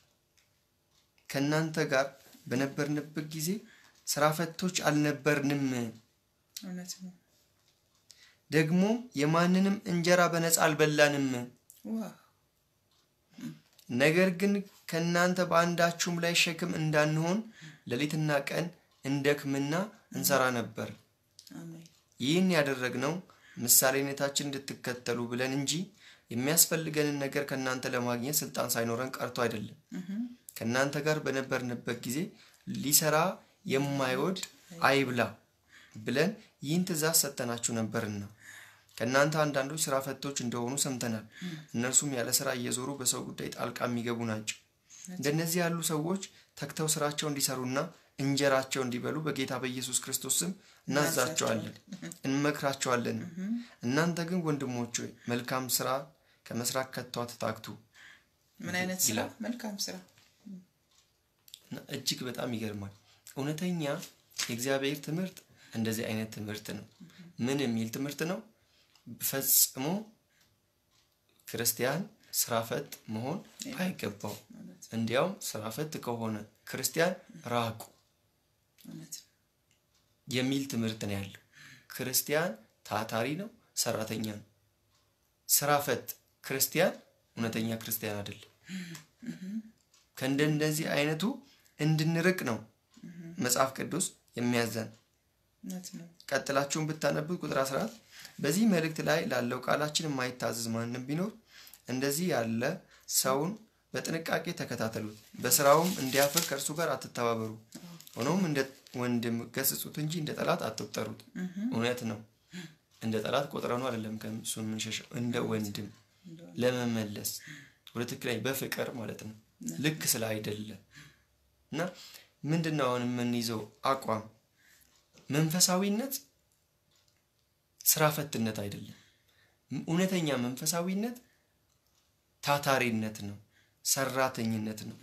ከእናንተ ጋር በነበርንበት ጊዜ ስራ ፈቶች አልነበርንም። ደግሞ የማንንም እንጀራ በነፃ አልበላንም። ነገር ግን ከእናንተ በአንዳችሁም ላይ ሸክም እንዳንሆን ሌሊትና ቀን እንደክምና እንሰራ ነበር። ይህን ያደረግነው ምሳሌነታችን እንድትከተሉ ብለን እንጂ የሚያስፈልገንን ነገር ከእናንተ ለማግኘት ስልጣን ሳይኖረን ቀርቶ አይደለም። ከእናንተ ጋር በነበርንበት ጊዜ ሊሰራ የማይወድ አይብላ ብለን ይህን ትእዛዝ ሰጥተናችሁ ነበርና ከእናንተ አንዳንዶች ስራ ፈቶች እንደሆኑ ሰምተናል። እነርሱም ያለ ስራ እየዞሩ በሰው ጉዳይ ጣልቃ የሚገቡ ናቸው። እንደነዚህ ያሉ ሰዎች ተግተው ስራቸው እንዲሰሩና እንጀራቸው እንዲበሉ በጌታ በኢየሱስ ክርስቶስ ስም እናዛቸዋለን፣ እንመክራቸዋለን። እናንተ ግን ወንድሞች ሆይ መልካም ስራ ከመስራት ከቶ አትታክቱ። ምን አይነት ስራ? መልካም ስራ። እጅግ በጣም ይገርማል። እውነተኛ የእግዚአብሔር ትምህርት እንደዚህ አይነት ትምህርት ነው። ምን የሚል ትምህርት ነው? ፈጽሞ ክርስቲያን ስራ ፈት መሆን አይገባው። እንዲያውም ስራ ፈት ከሆነ ክርስቲያን ራቁ የሚል ትምህርት ነው ያለው። ክርስቲያን ታታሪ ነው፣ ሰራተኛ ነው። ስራ ፈት ክርስቲያን እውነተኛ ክርስቲያን አይደለም። ከእንደነዚህ አይነቱ እንድንርቅ ነው መጽሐፍ ቅዱስ የሚያዘን። ቀጥላችሁን ብታነቡት ቁጥር 14 በዚህ መልእክት ላይ ላለው ቃላችን የማይታዘዝ ማንም ቢኖር እንደዚህ ያለ ሰውን በጥንቃቄ ተከታተሉት፣ በስራውም እንዲያፍር ከእርሱ ጋር አትተባበሩ። ሆኖም እንደ ወንድም ገስጹት እንጂ እንደ ጠላት አትቁጠሩት። እውነት ነው። እንደ ጠላት ቆጥረኑ አይደለም ከእሱ የምንሸሸው፣ እንደ ወንድም ለመመለስ ወደ ትክክለኛ በፍቅር ማለት ነው። ልክ ስለ አይደለ እና ምንድን ነው አሁን የምንይዘው አቋም መንፈሳዊነት ስራ ፈትነት አይደለም። እውነተኛ መንፈሳዊነት ታታሪነት ነው፣ ሰራተኝነት ነው።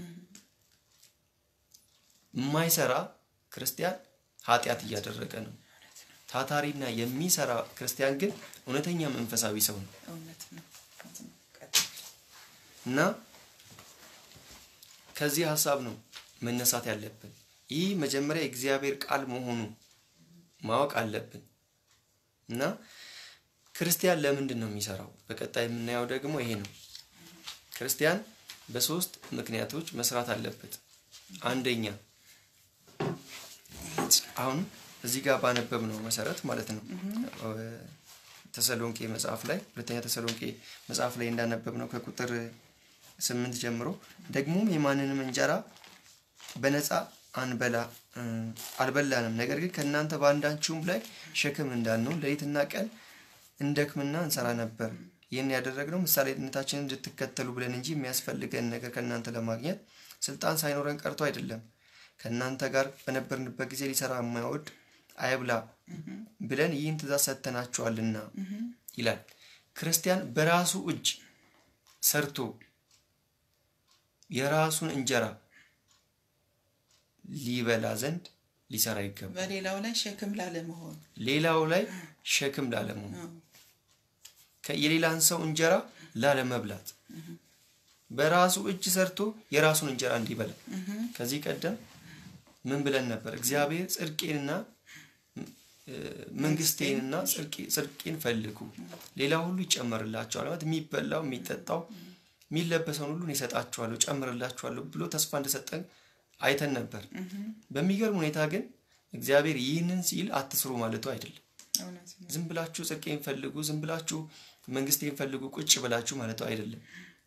የማይሰራ ክርስቲያን ኃጢአት እያደረገ ነው። ታታሪና የሚሰራ ክርስቲያን ግን እውነተኛ መንፈሳዊ ሰው ነው እና ከዚህ ሀሳብ ነው መነሳት ያለብን። ይህ መጀመሪያ የእግዚአብሔር ቃል መሆኑ ማወቅ አለብን እና ክርስቲያን ለምንድን ነው የሚሰራው? በቀጣይ የምናየው ደግሞ ይሄ ነው። ክርስቲያን በሶስት ምክንያቶች መስራት አለበት። አንደኛ አሁን እዚህ ጋር ባነበብ ነው መሰረት ማለት ነው ተሰሎንቄ መጽሐፍ ላይ ሁለተኛ ተሰሎንቄ መጽሐፍ ላይ እንዳነበብ ነው ከቁጥር ስምንት ጀምሮ ደግሞም የማንንም እንጀራ በነፃ አንበላ አልበላንም። ነገር ግን ከእናንተ በአንዳችሁም ላይ ሸክም እንዳንሆን ሌሊትና ቀን እንደክምና እንሰራ ነበር። ይህን ያደረግነው ምሳሌነታችንን እንድትከተሉ ብለን እንጂ የሚያስፈልገን ነገር ከእናንተ ለማግኘት ስልጣን ሳይኖረን ቀርቶ አይደለም። ከእናንተ ጋር በነበርንበት ጊዜ ሊሰራ የማይወድ አይብላ ብለን ይህን ትእዛዝ ሰጥተናችኋልና ይላል። ክርስቲያን በራሱ እጅ ሰርቶ የራሱን እንጀራ ሊበላ ዘንድ ሊሰራ ይገባል። በሌላው ላይ ሸክም ላለመሆን ሌላው ላይ ሸክም ላለመሆን የሌላን ሰው እንጀራ ላለመብላት በራሱ እጅ ሰርቶ የራሱን እንጀራ እንዲበላ። ከዚህ ቀደም ምን ብለን ነበር? እግዚአብሔር ጽድቄንና መንግስቴንና ጽድቄን ፈልጉ፣ ሌላ ሁሉ ይጨመርላቸዋል። ማለት የሚበላው የሚጠጣው የሚለበሰውን ሁሉ ይሰጣችኋለሁ፣ ጨምርላችኋለሁ ብሎ ተስፋ እንደሰጠን አይተን ነበር። በሚገርም ሁኔታ ግን እግዚአብሔር ይህንን ሲል አትስሩ ማለቱ አይደለም። ዝም ብላችሁ ጽድቄን ፈልጉ፣ ዝም ብላችሁ መንግስቴን ፈልጉ ቁጭ ብላችሁ ማለቱ አይደለም።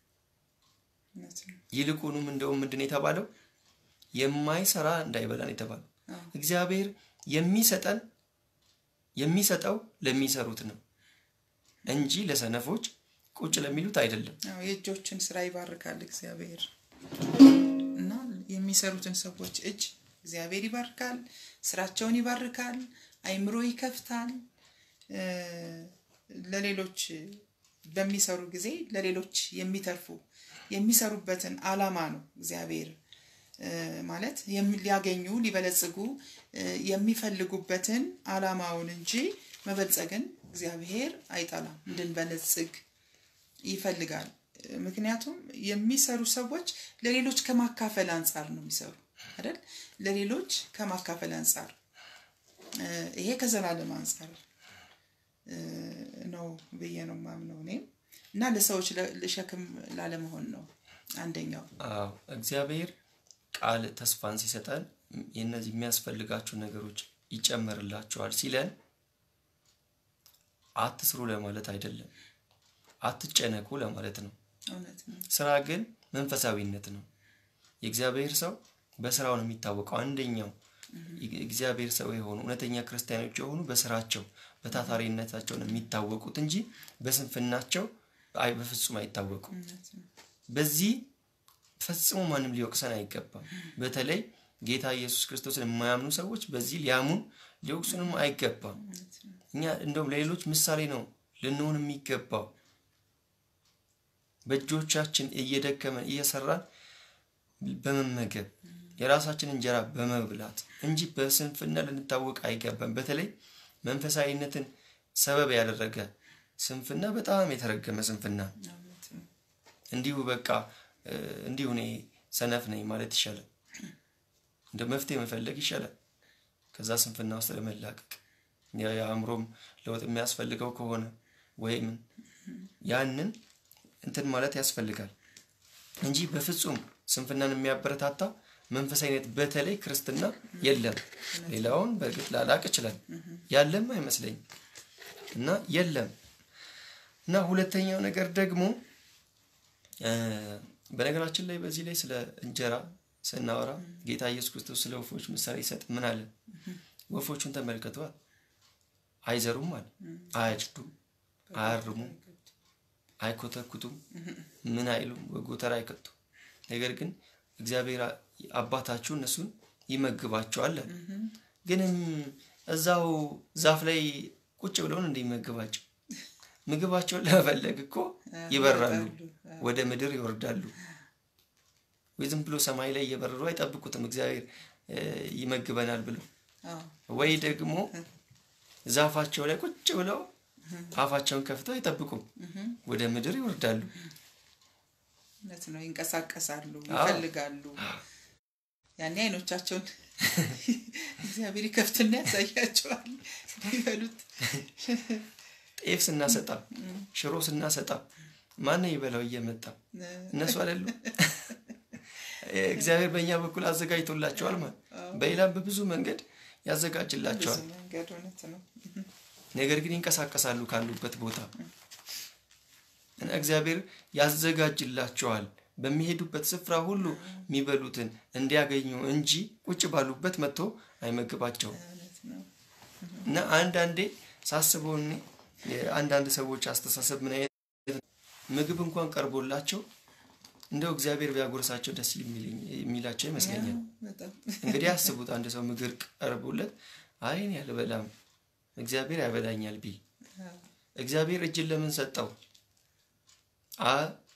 ይልቁንም እንደውም ምንድን የተባለው የማይሰራ እንዳይበላን የተባለው እግዚአብሔር የሚሰጠን የሚሰጠው ለሚሰሩት ነው እንጂ ለሰነፎች ቁጭ ለሚሉት አይደለም። የእጆችን ስራ ይባርካል እግዚአብሔር እና የሚሰሩትን ሰዎች እጅ እግዚአብሔር ይባርካል፣ ስራቸውን ይባርካል፣ አይምሮ ይከፍታል። ለሌሎች በሚሰሩ ጊዜ ለሌሎች የሚተርፉ የሚሰሩበትን አላማ ነው እግዚአብሔር ማለት ሊያገኙ ሊበለጽጉ የሚፈልጉበትን አላማውን እንጂ መበልጸግን እግዚአብሔር አይጠላም። እንድንበለጽግ ይፈልጋል። ምክንያቱም የሚሰሩ ሰዎች ለሌሎች ከማካፈል አንጻር ነው የሚሰሩ አይደል? ለሌሎች ከማካፈል አንጻር ይሄ ከዘላለም አንጻር ነው ብዬ ነው የማምነው እኔም እና ለሰዎች ሸክም ላለመሆን ነው አንደኛው። አዎ እግዚአብሔር ቃል ተስፋን ሲሰጠን የእነዚህ የሚያስፈልጋቸው ነገሮች ይጨመርላቸዋል ሲለን አትስሩ ለማለት አይደለም፣ አትጨነቁ ለማለት ነው። እውነት ነው። ስራ ግን መንፈሳዊነት ነው። የእግዚአብሔር ሰው በስራው ነው የሚታወቀው። አንደኛው እግዚአብሔር ሰው የሆኑ እውነተኛ ክርስቲያኖች የሆኑ በስራቸው በታታሪነታቸው ነው የሚታወቁት እንጂ በስንፍናቸው አይ በፍጹም አይታወቁም። እውነት ነው። በዚህ ፈጽሞ ማንም ሊወቅሰን አይገባም። በተለይ ጌታ ኢየሱስ ክርስቶስን የማያምኑ ሰዎች በዚህ ሊያሙን ሊወቅሱንም አይገባም። እውነት ነው። እኛ እንደውም ለሌሎች ምሳሌ ነው ልንሆን የሚገባው። በእጆቻችን እየደከመን እየሰራን በመመገብ የራሳችን እንጀራ በመብላት እንጂ በስንፍና ልንታወቅ አይገባም። በተለይ መንፈሳዊነትን ሰበብ ያደረገ ስንፍና በጣም የተረገመ ስንፍና እውነት ነው። እንዲሁ በቃ እ፣ እንዲሁ እኔ ሰነፍ ነኝ ማለት ይሻላል። እንደ መፍትሄ መፈለግ ይሻላል ከዛ ስንፍና ውስጥ ለመላቀቅ ያ- የአእምሮም ለውጥ የሚያስፈልገው ከሆነ ወይም ያንን እንትን ማለት ያስፈልጋል እንጂ በፍጹም ስንፍናን የሚያበረታታ መንፈሳዊነት በተለይ ክርስትና የለም። ሌላውን በእርግጥ ላላቅ ይችላል ያለም አይመስለኝም እና የለም እና ሁለተኛው ነገር ደግሞ እ፣ በነገራችን ላይ በዚህ ላይ ስለ እንጀራ ስናወራ ጌታ ኢየሱስ ክርስቶስ ስለ ወፎች ምሳሌ ይሰጥ ምን አለ? ወፎቹን ተመልከተዋል። አይዘሩም አለ፣ አያጭዱም፣ አያርሙም፣ አይኮተኩቱም፣ ምን አይሉም፣ በጎተራ አይከቱም። ነገር ግን እግዚአብሔር አባታችሁ እነሱን ይመግባቸዋል አለ። ግንም እዛው ዛፍ ላይ ቁጭ ብለውን እንደሚመግባቸው ምግባቸውን ለመፈለግ እኮ ይበራሉ፣ ወደ ምድር ይወርዳሉ። ወይ ዝም ብሎ ሰማይ ላይ እየበረሩ አይጠብቁትም እግዚአብሔር እ፣ ይመግበናል ብለው አዎ፣ ወይ ደግሞ ዛፋቸው ላይ ቁጭ ብለው አፋቸውን ከፍተው አይጠብቁም፣ ወደ ምድር ይወርዳሉ። እውነት ነው። ይንቀሳቀሳሉ፣ አዎ። ይፈልጋሉ። ያኔ አይኖቻቸውን እግዚአብሔር ይከፍትና ያሳያቸዋል ይበሉት። ጤፍ ስናሰጣ፣ ሽሮ ስናሰጣ ማን ይበላው እየመጣ እነሱ አይደሉ? እግዚአብሔር በእኛ በኩል አዘጋጅቶላቸዋል ማለት በሌላም በብዙ መንገድ ብዙ ያዘጋጅላቸዋል። መንገድ እውነት ነው። ነገር ግን ይንቀሳቀሳሉ ካሉበት ቦታ እና እግዚአብሔር ያዘጋጅላቸዋል በሚሄዱበት ስፍራ ሁሉ የሚበሉትን እንዲያገኙ እንጂ ቁጭ ባሉበት መጥቶ አይመግባቸውም። እውነት ነው። እና አንዳንዴ ሳስበው እኔ የአንዳንድ ሰዎች አስተሳሰብ ምን አይነት ምግብ እንኳን ቀርቦላቸው እንደው እግዚአብሔር ቢያጎርሳቸው ደስ የሚለኝ- የሚላቸው ይመስለኛል። በጣም እንግዲህ አስቡት አንድ ሰው ምግብ ቀርቦለት አይ እኔ አልበላም እግዚአብሔር ያበላኛል ቢል እግዚአብሔር እጅን ለምን ሰጠው? አ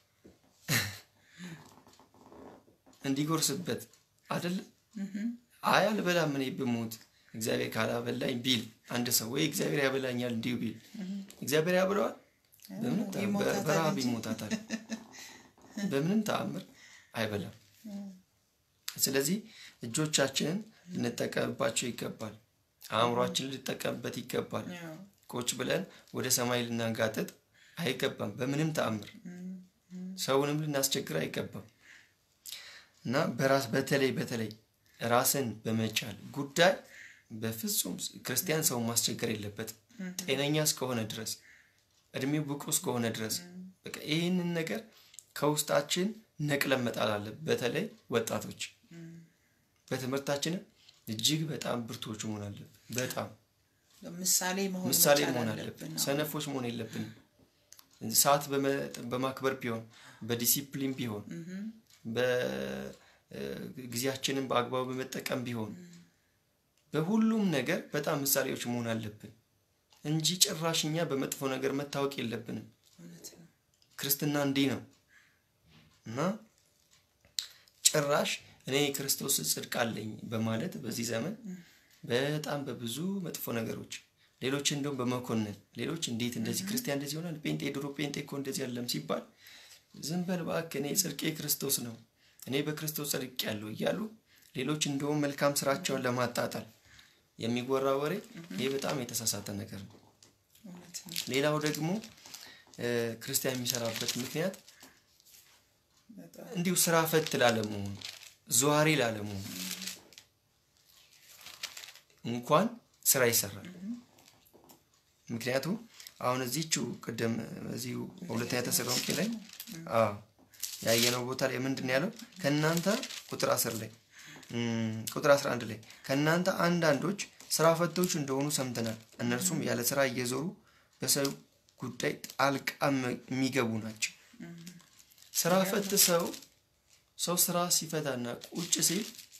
እንዲጎርስበት አይደለም። አይ አልበላም እኔ ብሞት እግዚአብሔር ካላበላኝ ቢል አንድ ሰው ወይ እግዚአብሔር ያበላኛል እንዲሁ ቢል እግዚአብሔር ያብለዋል? በምንም ተአምር ይሞታታል በረሃብ እንጂ። ይሞታታል። በምንም ተአምር አይበላም። ስለዚህ እጆቻችንን ልንጠቀምባቸው ይገባል። አእምሯችንን ልንጠቀምበት ይገባል። ያው፣ ቁጭ ብለን ወደ ሰማይ ልናንጋጥጥ አይገባም። በምንም ተአምር ሰውንም ልናስቸግር አይገባም እና በራስ በተለይ በተለይ ራስን በመቻል ጉዳይ በፍጹም ክርስቲያን ሰውን ማስቸገር የለበትም። ጤነኛ እስከሆነ ድረስ እድሜው ብቁ እስከሆነ ድረስ በቃ ይህንን ነገር ከውስጣችን ነቅለን መጣል አለብን። በተለይ ወጣቶች በትምህርታችንም እጅግ በጣም ብርቶች መሆን አለብን። በጣም ምሳሌ መሆን ምሳሌ መቻል መሆን አለብን። አለብን። አዎ። ሰነፎች መሆን የለብንም። ሰዓት በመ- በማክበር ቢሆን በዲሲፕሊን ቢሆን በጊዜያችንን በአግባቡ በመጠቀም ቢሆን በሁሉም ነገር በጣም ምሳሌዎች መሆን አለብን እንጂ ጭራሽ እኛ በመጥፎ ነገር መታወቅ የለብንም። እውነት ነው። ክርስትና እንዲህ ነው እና ጭራሽ እኔ የክርስቶስ ጽድቅ አለኝ በማለት በዚህ ዘመን በጣም በብዙ መጥፎ ነገሮች ሌሎች እንደውም በመኮንን ሌሎች እንዴት እንደዚህ ክርስቲያን እንደዚህ ይሆናል፣ ጴንጤ ድሮ ጴንጤ እኮ እንደዚህ አለም ሲባል ዝም በል እባክህ እኔ ጽድቄ ክርስቶስ ነው እኔ በክርስቶስ ጽድቅ ያለው እያሉ ሌሎች እንደውም መልካም ስራቸውን ለማጣጣል የሚወራ ወሬ ይህ በጣም የተሳሳተ ነገር ነው። እውነት ነው። ሌላው ደግሞ እ፣ ክርስቲያን የሚሰራበት ምክንያት በጣም እንዲሁ ስራ ፈት ላለመሆኑ ዘዋሪ ላለመሆኑ እንኳን ስራ ይሰራል። ምክንያቱም አሁን እዚቹ ቅድም እዚሁ ሁለተኛ ተሰሎንቄ ላይ አዎ ያየነው ቦታ ላይ ምንድን ነው ያለው? ከእናንተ ቁጥር አስር ላይ ቁጥር 11 ላይ ከእናንተ አንዳንዶች ስራ ፈቶች እንደሆኑ ሰምተናል። እነርሱም ያለ ስራ እየዞሩ በሰው ጉዳይ ጣልቃ የሚገቡ ናቸው። ስራ ፈት ሰው ሰው ስራ ሲፈታና ቁጭ ሲል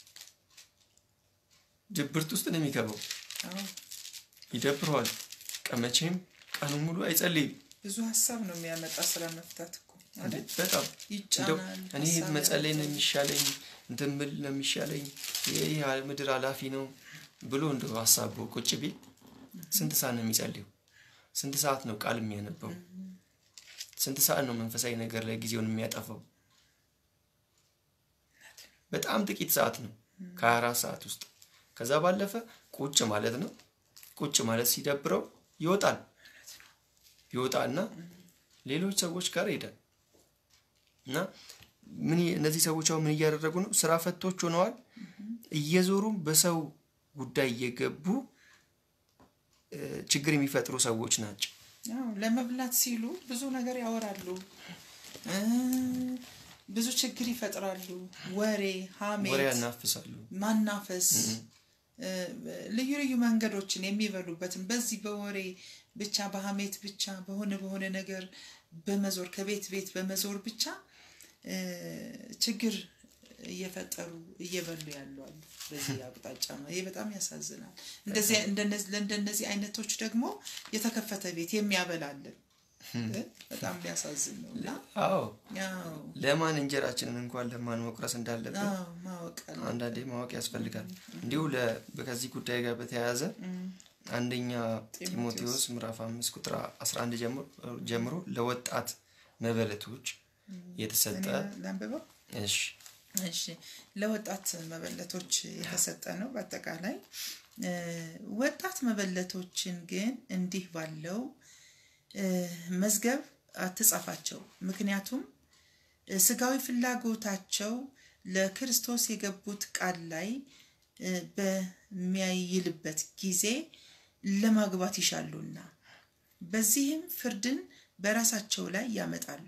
ድብርት ውስጥ ነው የሚገባው። ይደብረዋል። ቀመቼም ቀኑ ሙሉ አይጸልይም። ብዙ ሀሳብ ነው የሚያመጣ ስራ መፍታት እኮ በጣም እንደው እኔ መጸለይ ነው የሚሻለኝ እንትን ብል ነው የሚሻለኝ ይህ ምድር ኃላፊ ነው ብሎ እንደው ሀሳቡ ቁጭ ቢል ስንት ሰዓት ነው የሚጸልየው? ስንት ሰዓት ነው ቃል የሚያነበው? ስንት ሰዓት ነው መንፈሳዊ ነገር ላይ ጊዜውን የሚያጠፋው? በጣም ጥቂት ሰዓት ነው ከሀያ አራት ሰዓት ውስጥ። ከዛ ባለፈ ቁጭ ማለት ነው። ቁጭ ማለት ሲደብረው ይወጣል ይወጣና ሌሎች ሰዎች ጋር ይሄዳል እና ምን እነዚህ ሰዎች አሁን ምን እያደረጉ ነው? ስራ ፈቶች ሆነዋል። እየዞሩም በሰው ጉዳይ እየገቡ ችግር የሚፈጥሩ ሰዎች ናቸው። ለመብላት ሲሉ ብዙ ነገር ያወራሉ፣ ብዙ ችግር ይፈጥራሉ። ወሬ፣ ሀሜት፣ ወሬ ያናፍሳሉ፣ ማናፈስ፣ ልዩ ልዩ መንገዶችን የሚበሉበትን በዚህ በወሬ ብቻ በሀሜት ብቻ በሆነ በሆነ ነገር በመዞር ከቤት ቤት በመዞር ብቻ ችግር እየፈጠሩ እየበሉ ያሉ አሉ። በዚህ አቅጣጫ ነው። ይሄ በጣም ያሳዝናል። ለእንደነዚህ አይነቶች ደግሞ የተከፈተ ቤት የሚያበላለን በጣም ሊያሳዝን ነው እና አዎ ለማን እንጀራችንን እንኳን ለማን መቁረስ እንዳለብን ማወቅ አንዳንዴ ማወቅ ያስፈልጋል። እንዲሁ ከዚህ ጉዳይ ጋር በተያያዘ አንደኛ ጢሞቴዎስ ምዕራፍ አምስት ቁጥር 11 ጀምሮ ለወጣት መበለቶች የተሰጠ ላንብበው። እሺ እሺ ለወጣት መበለቶች የተሰጠ ነው። በአጠቃላይ ወጣት መበለቶችን ግን እንዲህ ባለው መዝገብ አትጻፋቸው፣ ምክንያቱም ስጋዊ ፍላጎታቸው ለክርስቶስ የገቡት ቃል ላይ በሚያይልበት ጊዜ ለማግባት ይሻሉና በዚህም ፍርድን በራሳቸው ላይ ያመጣሉ።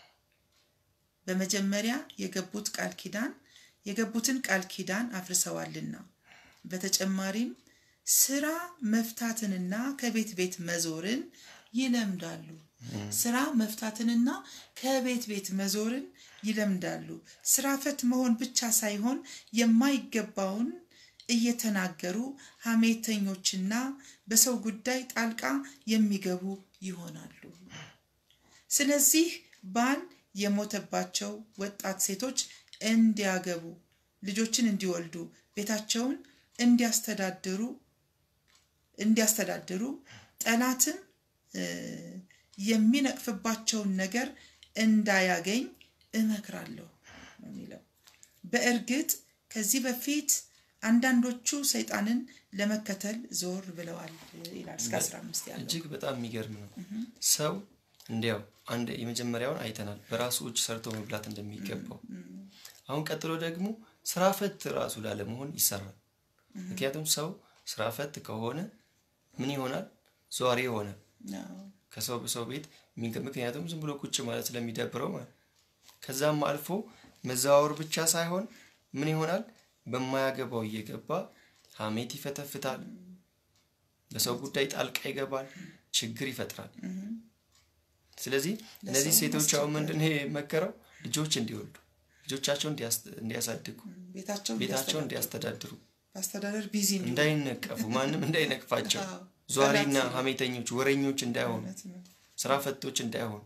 በመጀመሪያ የገቡት ቃል ኪዳን የገቡትን ቃል ኪዳን አፍርሰዋልና በተጨማሪም ስራ መፍታትንና ከቤት ቤት መዞርን ይለምዳሉ። ስራ መፍታትንና ከቤት ቤት መዞርን ይለምዳሉ። ስራ ፈት መሆን ብቻ ሳይሆን የማይገባውን እየተናገሩ ሐሜተኞችና በሰው ጉዳይ ጣልቃ የሚገቡ ይሆናሉ። ስለዚህ ባል የሞተባቸው ወጣት ሴቶች እንዲያገቡ፣ ልጆችን እንዲወልዱ፣ ቤታቸውን እንዲያስተዳድሩ እንዲያስተዳድሩ ጠላትም የሚነቅፍባቸውን ነገር እንዳያገኝ እመክራለሁ ነው የሚለው። በእርግጥ ከዚህ በፊት አንዳንዶቹ ሰይጣንን ለመከተል ዞር ብለዋል ይላል። እስከ 15 ያለው እጅግ በጣም የሚገርም ነው። ሰው እንዲያው አንድ የመጀመሪያውን አይተናል፣ በራሱ እጅ ሰርቶ መብላት እንደሚገባው። አሁን ቀጥሎ ደግሞ ስራ ፈት ራሱ ላለመሆን ይሰራል። ምክንያቱም ሰው ስራ ፈት ከሆነ ምን ይሆናል? ዟሪ ይሆናል። ከሰው በሰው ቤት ምክንያቱም ዝም ብሎ ቁጭ ማለት ስለሚደብረው ማለት ከዛም አልፎ መዘዋወር ብቻ ሳይሆን ምን ይሆናል? በማያገባው እየገባ ሀሜት ይፈተፍታል፣ በሰው ጉዳይ ጣልቃ ይገባል፣ ችግር ይፈጥራል። ስለዚህ እነዚህ ሴቶች አሁን ምንድን ነው የመከረው? ልጆች እንዲወልዱ፣ ልጆቻቸውን እንዲያሳድጉ፣ ቤታቸውን እንዲያስተዳድሩ፣ በአስተዳደር ቢዚ እንዳይነቀፉ፣ ማንም እንዳይነቅፋቸው፣ ዟሪና ሀሜተኞች፣ ወረኞች እንዳይሆኑ፣ ስራ ፈቶች እንዳይሆኑ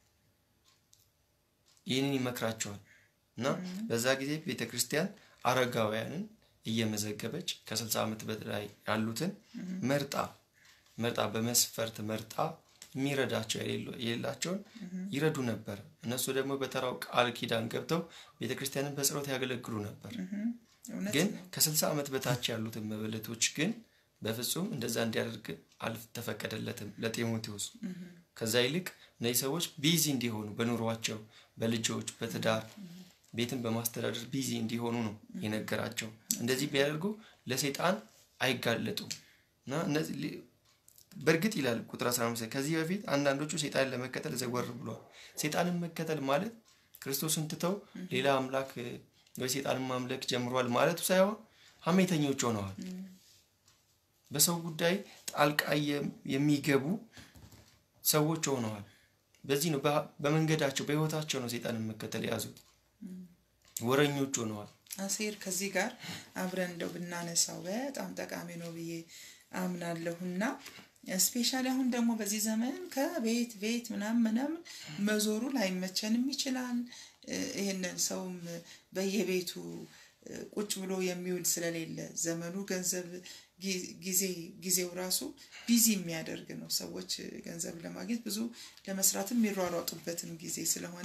ይህንን ይመክራቸዋል። እና በዛ ጊዜ ቤተ ክርስቲያን አረጋውያንን እየመዘገበች ከስልሳ ዓመት በላይ ያሉትን መርጣ መርጣ በመስፈርት መርጣ የሚረዳቸው የሌላቸውን ይረዱ ነበር። እነሱ ደግሞ በተራው ቃል ኪዳን ገብተው ቤተ ክርስቲያንን በጸሎት ያገለግሉ ነበር። ግን ከስልሳ ዓመት በታች ያሉትን መበለቶች ግን በፍጹም እንደዛ እንዲያደርግ አልተፈቀደለትም ለጢሞቴዎስ። ከዛ ይልቅ እነዚህ ሰዎች ቢዚ እንዲሆኑ በኑሯቸው፣ በልጆች፣ በትዳር ቤትን በማስተዳደር ቢዚ እንዲሆኑ ነው የነገራቸው። እንደዚህ ቢያደርጉ ለሰይጣን አይጋለጡም እና እነዚህ በእርግጥ ይላል ቁጥር 15 ከዚህ በፊት አንዳንዶቹ ሴጣንን ለመከተል ዘወር ብሏል። ሴጣንን መከተል ማለት ክርስቶስን ትተው ሌላ አምላክ ወይ ሴጣንን ማምለክ ጀምሯል ማለቱ ሳይሆን ሀሜተኞች ሆነዋል። በሰው ጉዳይ ጣልቃ የሚገቡ ሰዎች ሆነዋል። በዚህ ነው በመንገዳቸው በህይወታቸው ነው ሴጣንን መከተል የያዙት። ወረኞች ሆነዋል። አሴር ከዚህ ጋር አብረን እንደው ብናነሳው በጣም ጠቃሚ ነው ብዬ አምናለሁና ስፔሻሊ አሁን ደግሞ በዚህ ዘመን ከቤት ቤት ምናምን ምናምን መዞሩ ላይመቸንም ይችላል። ይህንን ሰውም በየቤቱ ቁጭ ብሎ የሚውል ስለሌለ ዘመኑ ገንዘብ ጊዜ ጊዜው ራሱ ቢዚ የሚያደርግ ነው። ሰዎች ገንዘብ ለማግኘት ብዙ ለመስራትም የሚሯሯጡበትም ጊዜ ስለሆነ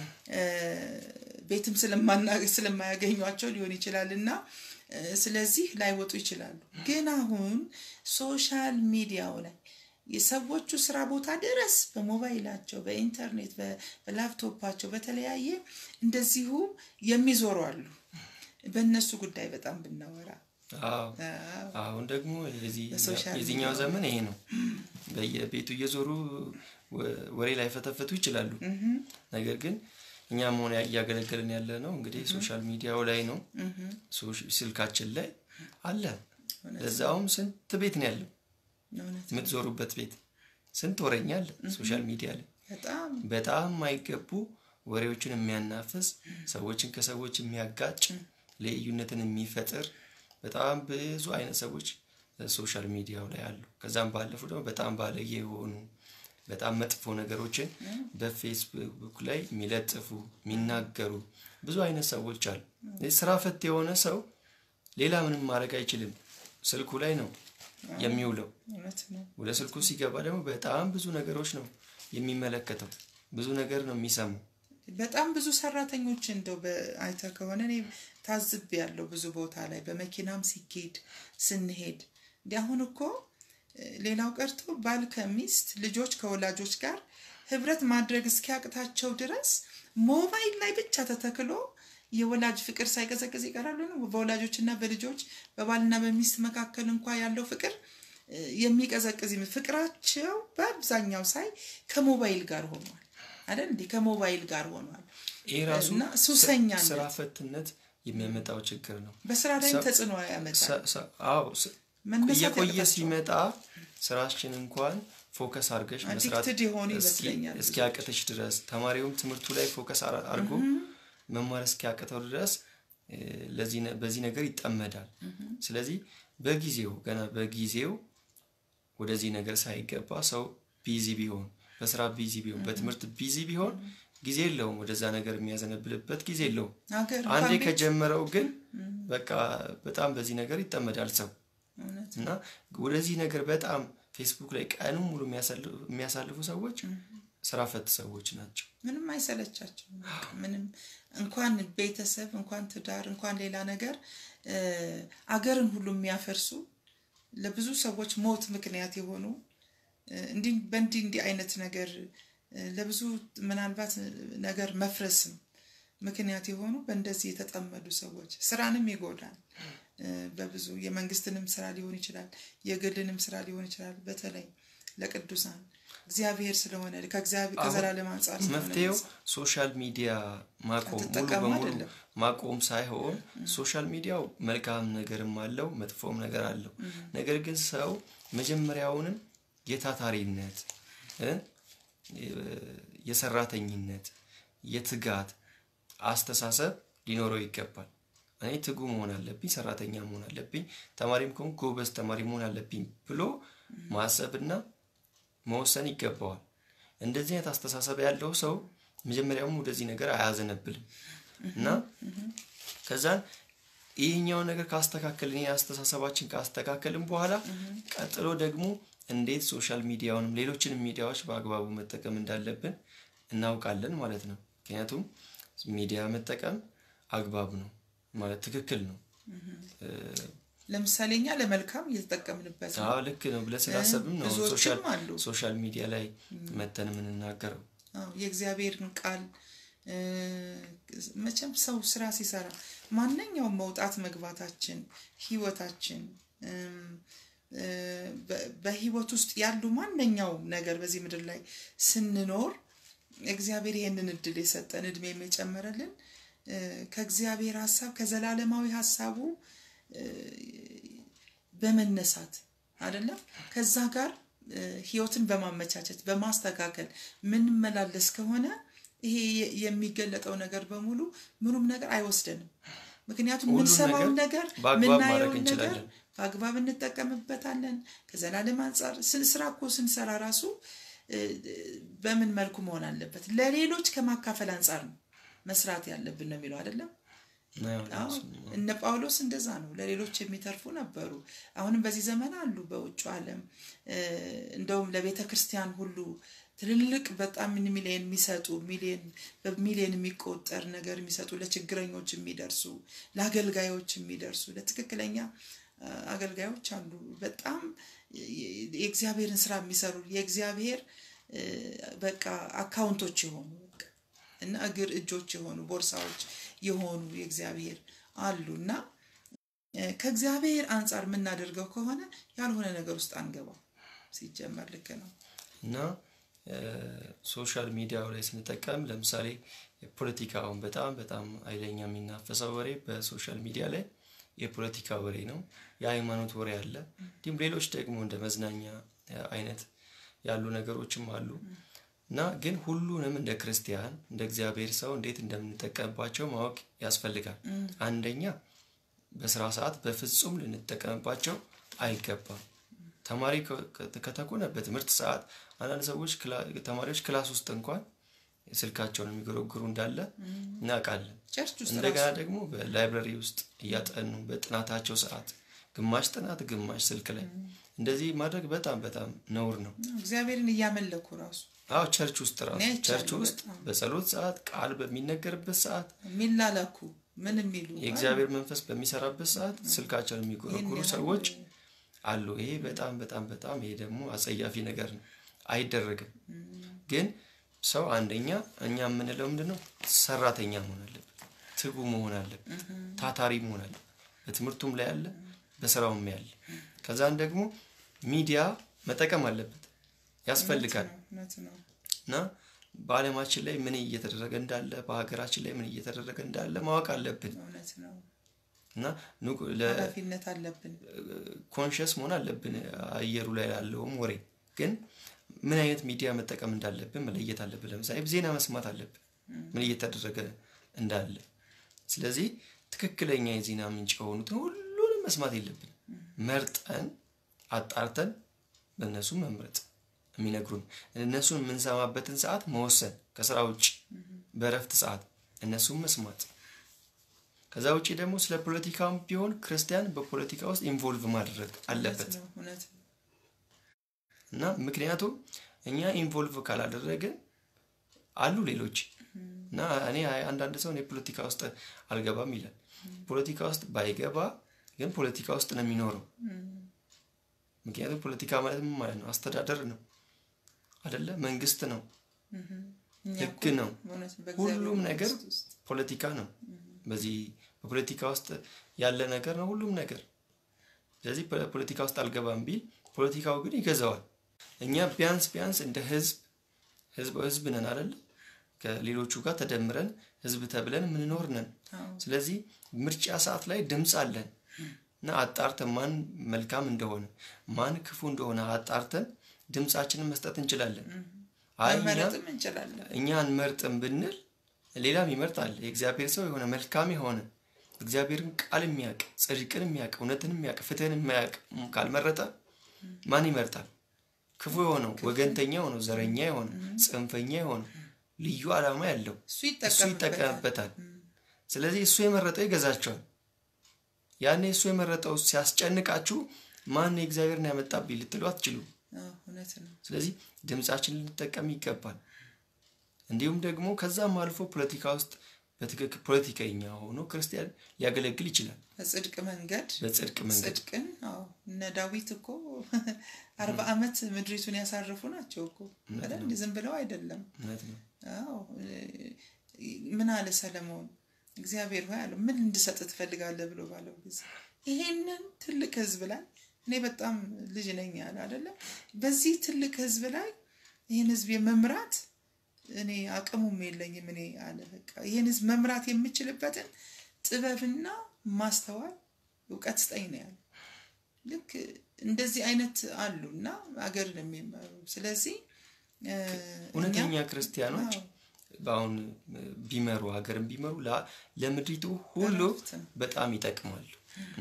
ቤትም ስለማያገኟቸው ሊሆን ይችላል እና ስለዚህ ላይወጡ ይችላሉ። ግን አሁን ሶሻል ሚዲያው ላይ የሰዎቹ ስራ ቦታ ድረስ በሞባይላቸው፣ በኢንተርኔት፣ በላፕቶፓቸው በተለያየ እንደዚሁ የሚዞሩ አሉ። በእነሱ ጉዳይ በጣም ብናወራ አሁን ደግሞ የዚህኛው ዘመን ይሄ ነው። በየቤቱ እየዞሩ ወሬ ላይ ፈተፈቱ ይችላሉ። ነገር ግን እኛ መሆን እያገለገልን ያለ ነው እንግዲህ ሶሻል ሚዲያው ላይ ነው፣ ስልካችን ላይ አለ። ለዛውም ስንት ቤት ነው ያለው የምትዞሩበት ቤት ስንት ወሬኛ አለ ሶሻል ሚዲያ ላይ በጣም የማይገቡ ወሬዎችን የሚያናፍስ ሰዎችን ከሰዎች የሚያጋጭ ልዩነትን የሚፈጥር በጣም ብዙ አይነት ሰዎች ሶሻል ሚዲያው ላይ አሉ። ከዛም ባለፉ ደግሞ በጣም ባለየ የሆኑ በጣም መጥፎ ነገሮችን በፌስቡክ ላይ የሚለጥፉ የሚናገሩ ብዙ አይነት ሰዎች አሉ። ስራ ፈት የሆነ ሰው ሌላ ምንም ማድረግ አይችልም። ስልኩ ላይ ነው የሚውለው። ወደ ስልኩ ሲገባ ደግሞ በጣም ብዙ ነገሮች ነው የሚመለከተው። ብዙ ነገር ነው የሚሰማው። በጣም ብዙ ሰራተኞች እንደው አይተ ከሆነ እኔ ታዝብ ያለው ብዙ ቦታ ላይ በመኪናም ሲኬድ ስንሄድ እንዲ አሁን እኮ ሌላው ቀርቶ ባል ከሚስት ልጆች ከወላጆች ጋር ህብረት ማድረግ እስኪያቅታቸው ድረስ ሞባይል ላይ ብቻ ተተክሎ የወላጅ ፍቅር ሳይቀዘቅዝ ይቀራሉ ነው። በወላጆችና በልጆች በባልና በሚስት መካከል እንኳ ያለው ፍቅር የሚቀዘቅዝ ፍቅራቸው በአብዛኛው ሳይ ከሞባይል ጋር ሆኗል አይደል እንዴ? ከሞባይል ጋር ሆኗል። ይህ ራሱ እና ሱሰኛነት ስራ ፈትነት የሚያመጣው ችግር ነው። በስራ ላይም ተጽዕኖ ያመጣል። አዎ መነሳት እየቆየ ያቅታቸዋል። ሲመጣ ስራችን እንኳን ፎከስ አርገሽ መስራት አዲክትድ የሆኑ ይመስለኛል ብዙ። እስኪያቅተሽ ድረስ ተማሪውም ትምህርቱ ላይ ፎከስ አርጎ መማር እስኪያቅተው ድረስ እ፣ ለዚህ ነ- በዚህ ነገር ይጠመዳል። ስለዚህ በጊዜው ገና በጊዜው ወደዚህ ነገር ሳይገባ ሰው ቢዚ ቢሆን በስራ ቢዚ ቢሆን በትምህርት ቢዚ ቢሆን ጊዜ የለውም። ወደዛ ነገር የሚያዘነብልበት ጊዜ የለውም። ሀገር አንዴ እንኳን ቤት ከጀመረው ግን በቃ በጣም በዚህ ነገር ይጠመዳል ሰው እውነት እና ወደዚህ ነገር በጣም ፌስቡክ ላይ ቀኑን ሙሉ የሚያሳልፉ- የሚያሳልፉ ሰዎች ስራ ፈት ሰዎች ናቸው። ምንም አይሰለቻቸውም። በቃ ምንም እንኳን ቤተሰብ እንኳን ትዳር እንኳን ሌላ ነገር እ፣ አገርን ሁሉ የሚያፈርሱ ለብዙ ሰዎች ሞት ምክንያት የሆኑ እ፣ እንዲህ በእንዲህ እንዲህ አይነት ነገር እ፣ ለብዙ ምናልባት ነገር መፍረስም ምክንያት የሆኑ በእንደዚህ የተጠመዱ ሰዎች ስራንም ይጎዳል። እ፣ በብዙ የመንግስትንም ስራ ሊሆን ይችላል፣ የግልንም ስራ ሊሆን ይችላል። በተለይ ለቅዱሳን እግዚአብሔር ስለሆነ ከእግዚአብሔር ከዘላለም አንጻር ስለሆነ መፍትሄው ሶሻል ሚዲያ ማቆም ሙሉ አትጠቀሙ በሙሉ አይደለም። ማቆም ሳይሆን ሶሻል ሚዲያው መልካም ነገርም አለው መጥፎም ነገር አለው። ነገር ግን ሰው መጀመሪያውንም የታታሪነት እ፣ የሰራተኝነት የትጋት አስተሳሰብ ሊኖረው ይገባል። እኔ ትጉ መሆን አለብኝ፣ ሰራተኛ መሆን አለብኝ፣ ተማሪም ከሆንኩ ጎበዝ ተማሪ መሆን አለብኝ ብሎ ማሰብና መወሰን ይገባዋል። እንደዚህ አይነት አስተሳሰብ ያለው ሰው መጀመሪያውም ወደዚህ ነገር አያዘነብልም እና ከዛን ይህኛውን ነገር ካስተካከልን ይህ አስተሳሰባችን ካስተካከልን በኋላ ቀጥሎ ደግሞ እንዴት ሶሻል ሚዲያውንም ሌሎችንም ሚዲያዎች በአግባቡ መጠቀም እንዳለብን እናውቃለን ማለት ነው። ምክንያቱም ሚዲያ መጠቀም አግባብ ነው ማለት ትክክል ነው። ለምሳሌ እኛ ለመልካም እየተጠቀምንበት ነው። አዎ ልክ ነው ብለህ ስላሰብም ነው ብዙዎችም ሶሻል አሉ። ሶሻል ሚዲያ ላይ መተን የምንናገረው። አዎ የእግዚአብሔርን ቃል እ፣ መቼም ሰው ስራ ሲሰራ ማንኛውም መውጣት መግባታችን ህይወታችን እም፣ እ፣ በ- በህይወት ውስጥ ያሉ ማንኛውም ነገር በዚህ ምድር ላይ ስንኖር እግዚአብሔር ይህንን እድል የሰጠን እድሜ የጨመረልን ከእግዚአብሔር ሀሳብ ከዘላለማዊ ሀሳቡ በመነሳት አይደለም ከዛ ጋር ህይወትን በማመቻቸት በማስተካከል ምንመላለስ ከሆነ ይሄ የሚገለጠው ነገር በሙሉ ምኑም ነገር አይወስደንም። ምክንያቱም የምንሰማውን ነገር ምናየውን ነገር በአግባብ እንጠቀምበታለን። ከዘላለም አንጻር ስራ እኮ ስንሰራ ራሱ በምን መልኩ መሆን አለበት? ለሌሎች ከማካፈል አንጻር ነው መስራት ያለብን ነው የሚለው አይደለም። እነ ጳውሎስ እንደዛ ነው፣ ለሌሎች የሚተርፉ ነበሩ። አሁንም በዚህ ዘመን አሉ በውጭ ዓለም እንደውም ለቤተ ክርስቲያን ሁሉ ትልልቅ በጣም ሚሊየን የሚሰጡ ሚሊየን በሚሊየን የሚቆጠር ነገር የሚሰጡ ለችግረኞች የሚደርሱ ለአገልጋዮች የሚደርሱ ለትክክለኛ አገልጋዮች አሉ። በጣም የእግዚአብሔርን ስራ የሚሰሩ የእግዚአብሔር በቃ አካውንቶች የሆኑ እና እግር እጆች የሆኑ ቦርሳዎች የሆኑ የእግዚአብሔር አሉ እና ከእግዚአብሔር አንጻር የምናደርገው ከሆነ ያልሆነ ነገር ውስጥ አንገባም። ሲጀመር ልክ ነው እና ሶሻል ሚዲያው ላይ ስንጠቀም ለምሳሌ ፖለቲካውን በጣም በጣም ኃይለኛ የሚናፈሰው ወሬ በሶሻል ሚዲያ ላይ የፖለቲካ ወሬ ነው። የሃይማኖት ወሬ አለ። እንዲሁም ሌሎች ደግሞ እንደ መዝናኛ አይነት ያሉ ነገሮችም አሉ እና ግን ሁሉንም እንደ ክርስቲያን እንደ እግዚአብሔር ሰው እንዴት እንደምንጠቀምባቸው ማወቅ ያስፈልጋል። አንደኛ በስራ ሰዓት በፍጹም ልንጠቀምባቸው አይገባም። ተማሪ ከተኮነ በትምህርት ሰዓት አንዳንድ ሰዎች ተማሪዎች ክላስ ውስጥ እንኳን ስልካቸውን የሚጎረጉሩ እንዳለ እናውቃለን። እንደገና ደግሞ በላይብረሪ ውስጥ እያጠኑ በጥናታቸው ሰዓት ግማሽ ጥናት ግማሽ ስልክ ላይ እንደዚህ ማድረግ በጣም በጣም ነውር ነው። እግዚአብሔርን እያመለኩ ራሱ አዎ ቸርች ውስጥ ራሱ ቸርች ውስጥ በጸሎት ሰዓት ቃል በሚነገርበት ሰዓት የሚላላኩ ምን የሚሉ የእግዚአብሔር መንፈስ በሚሰራበት ሰዓት ስልካቸውን የሚጎረጉሩ ሰዎች አሉ። ይሄ በጣም በጣም በጣም ይሄ ደግሞ አጸያፊ ነገር ነው፣ አይደረግም። ግን ሰው አንደኛ እኛ የምንለው ምንድን ነው? ሰራተኛ መሆን አለበት፣ ትጉ መሆን አለበት፣ ታታሪ መሆን አለበት። በትምህርቱም ላይ ያለ በስራውም ያለ ከዛን ደግሞ ሚዲያ መጠቀም አለበት ያስፈልጋል እና በአለማችን ላይ ምን እየተደረገ እንዳለ በሀገራችን ላይ ምን እየተደረገ እንዳለ ማወቅ አለብን እና ኃላፊነት አለብን ኮንሽስ መሆን አለብን አየሩ ላይ ያለውም ወሬ ግን ምን አይነት ሚዲያ መጠቀም እንዳለብን መለየት አለብን ለምሳሌ ዜና መስማት አለብን ምን እየተደረገ እንዳለ ስለዚህ ትክክለኛ የዜና ምንጭ የሆኑትን ሁሉንም መስማት የለብን መርጠን አጣርተን በእነሱ መምረጥ የሚነግሩን እነሱን የምንሰማበትን ሰዓት መወሰን ከስራ ውጭ በእረፍት ሰዓት እነሱን መስማት ከዛ ውጭ ደግሞ ስለ ፖለቲካም ቢሆን ክርስቲያን በፖለቲካ ውስጥ ኢንቮልቭ ማድረግ አለበት እና ምክንያቱም እኛ ኢንቮልቭ ካላደረግን አሉ ሌሎች እና እኔ አንዳንድ ሰው እኔ ፖለቲካ ውስጥ አልገባም ይላል ፖለቲካ ውስጥ ባይገባ ግን ፖለቲካ ውስጥ ነው የሚኖረው ምክንያቱም ፖለቲካ ማለት ምን ማለት ነው አስተዳደር ነው አደለ መንግስት ነው ህግ ነው ሁሉም ነገር ፖለቲካ ነው በዚህ በፖለቲካ ውስጥ ያለ ነገር ነው ሁሉም ነገር ስለዚህ ፖለቲካ ውስጥ አልገባም ቢል ፖለቲካው ግን ይገዛዋል እኛ ቢያንስ ቢያንስ እንደ ህዝብ ህዝብ ህዝብ ነን አደለ ከሌሎቹ ጋር ተደምረን ህዝብ ተብለን ምንኖር ነን ስለዚህ ምርጫ ሰዓት ላይ ድምፅ አለን እና አጣርተን ማን መልካም እንደሆነ ማን ክፉ እንደሆነ አጣርተን ድምፃችንን መስጠት እንችላለን እኛ አንመርጥም ብንል ሌላም ይመርጣል የእግዚአብሔር ሰው የሆነ መልካም የሆነ እግዚአብሔርን ቃል የሚያውቅ ጽድቅን የሚያውቅ እውነትን የሚያውቅ ፍትህን የሚያውቅ ካልመረጠ ማን ይመርጣል ክፉ የሆነው ወገንተኛ የሆነው ዘረኛ የሆነው ጽንፈኛ የሆነው ልዩ ዓላማ ያለው እሱ ይጠቀምበታል ስለዚህ እሱ የመረጠው ይገዛቸዋል ያኔ እሱ የመረጠው ሲያስጨንቃችሁ ማን የእግዚአብሔርን ያመጣብኝ ልትሉ አትችሉ ስለዚህ ድምፃችን ልንጠቀም ይገባል እንዲሁም ደግሞ ከዛም አልፎ ፖለቲካ ውስጥ በትክክል ፖለቲከኛ ሆኖ ክርስቲያን ሊያገለግል ይችላል በጽድቅ መንገድ በጽድቅ መንገድ ጽድቅን እነ ዳዊት እኮ አርባ ዓመት ምድሪቱን ያሳርፉ ናቸው እኮ አይደል ዝም ብለው አይደለም ምን አለ ሰለሞን እግዚአብሔር ሆይ አለው ምን እንድሰጥ ትፈልጋለህ ብሎ ባለው ጊዜ ይሄንን ትልቅ ህዝብ ላይ እኔ በጣም ልጅ ነኝ ያለ አይደለም። በዚህ ትልቅ ህዝብ ላይ ይህን ህዝብ የመምራት እኔ አቅሙም የለኝም። እኔ አለ በቃ ይህን ህዝብ መምራት የምችልበትን ጥበብና ማስተዋል እውቀት ስጠኝ ነው ያለ። ልክ እንደዚህ አይነት አሉ እና አገር የሚመሩ ስለዚህ እውነተኛ ክርስቲያኖች በአሁን ቢመሩ ሀገርን ቢመሩ ለምድሪቱ ሁሉ በጣም ይጠቅማሉ እና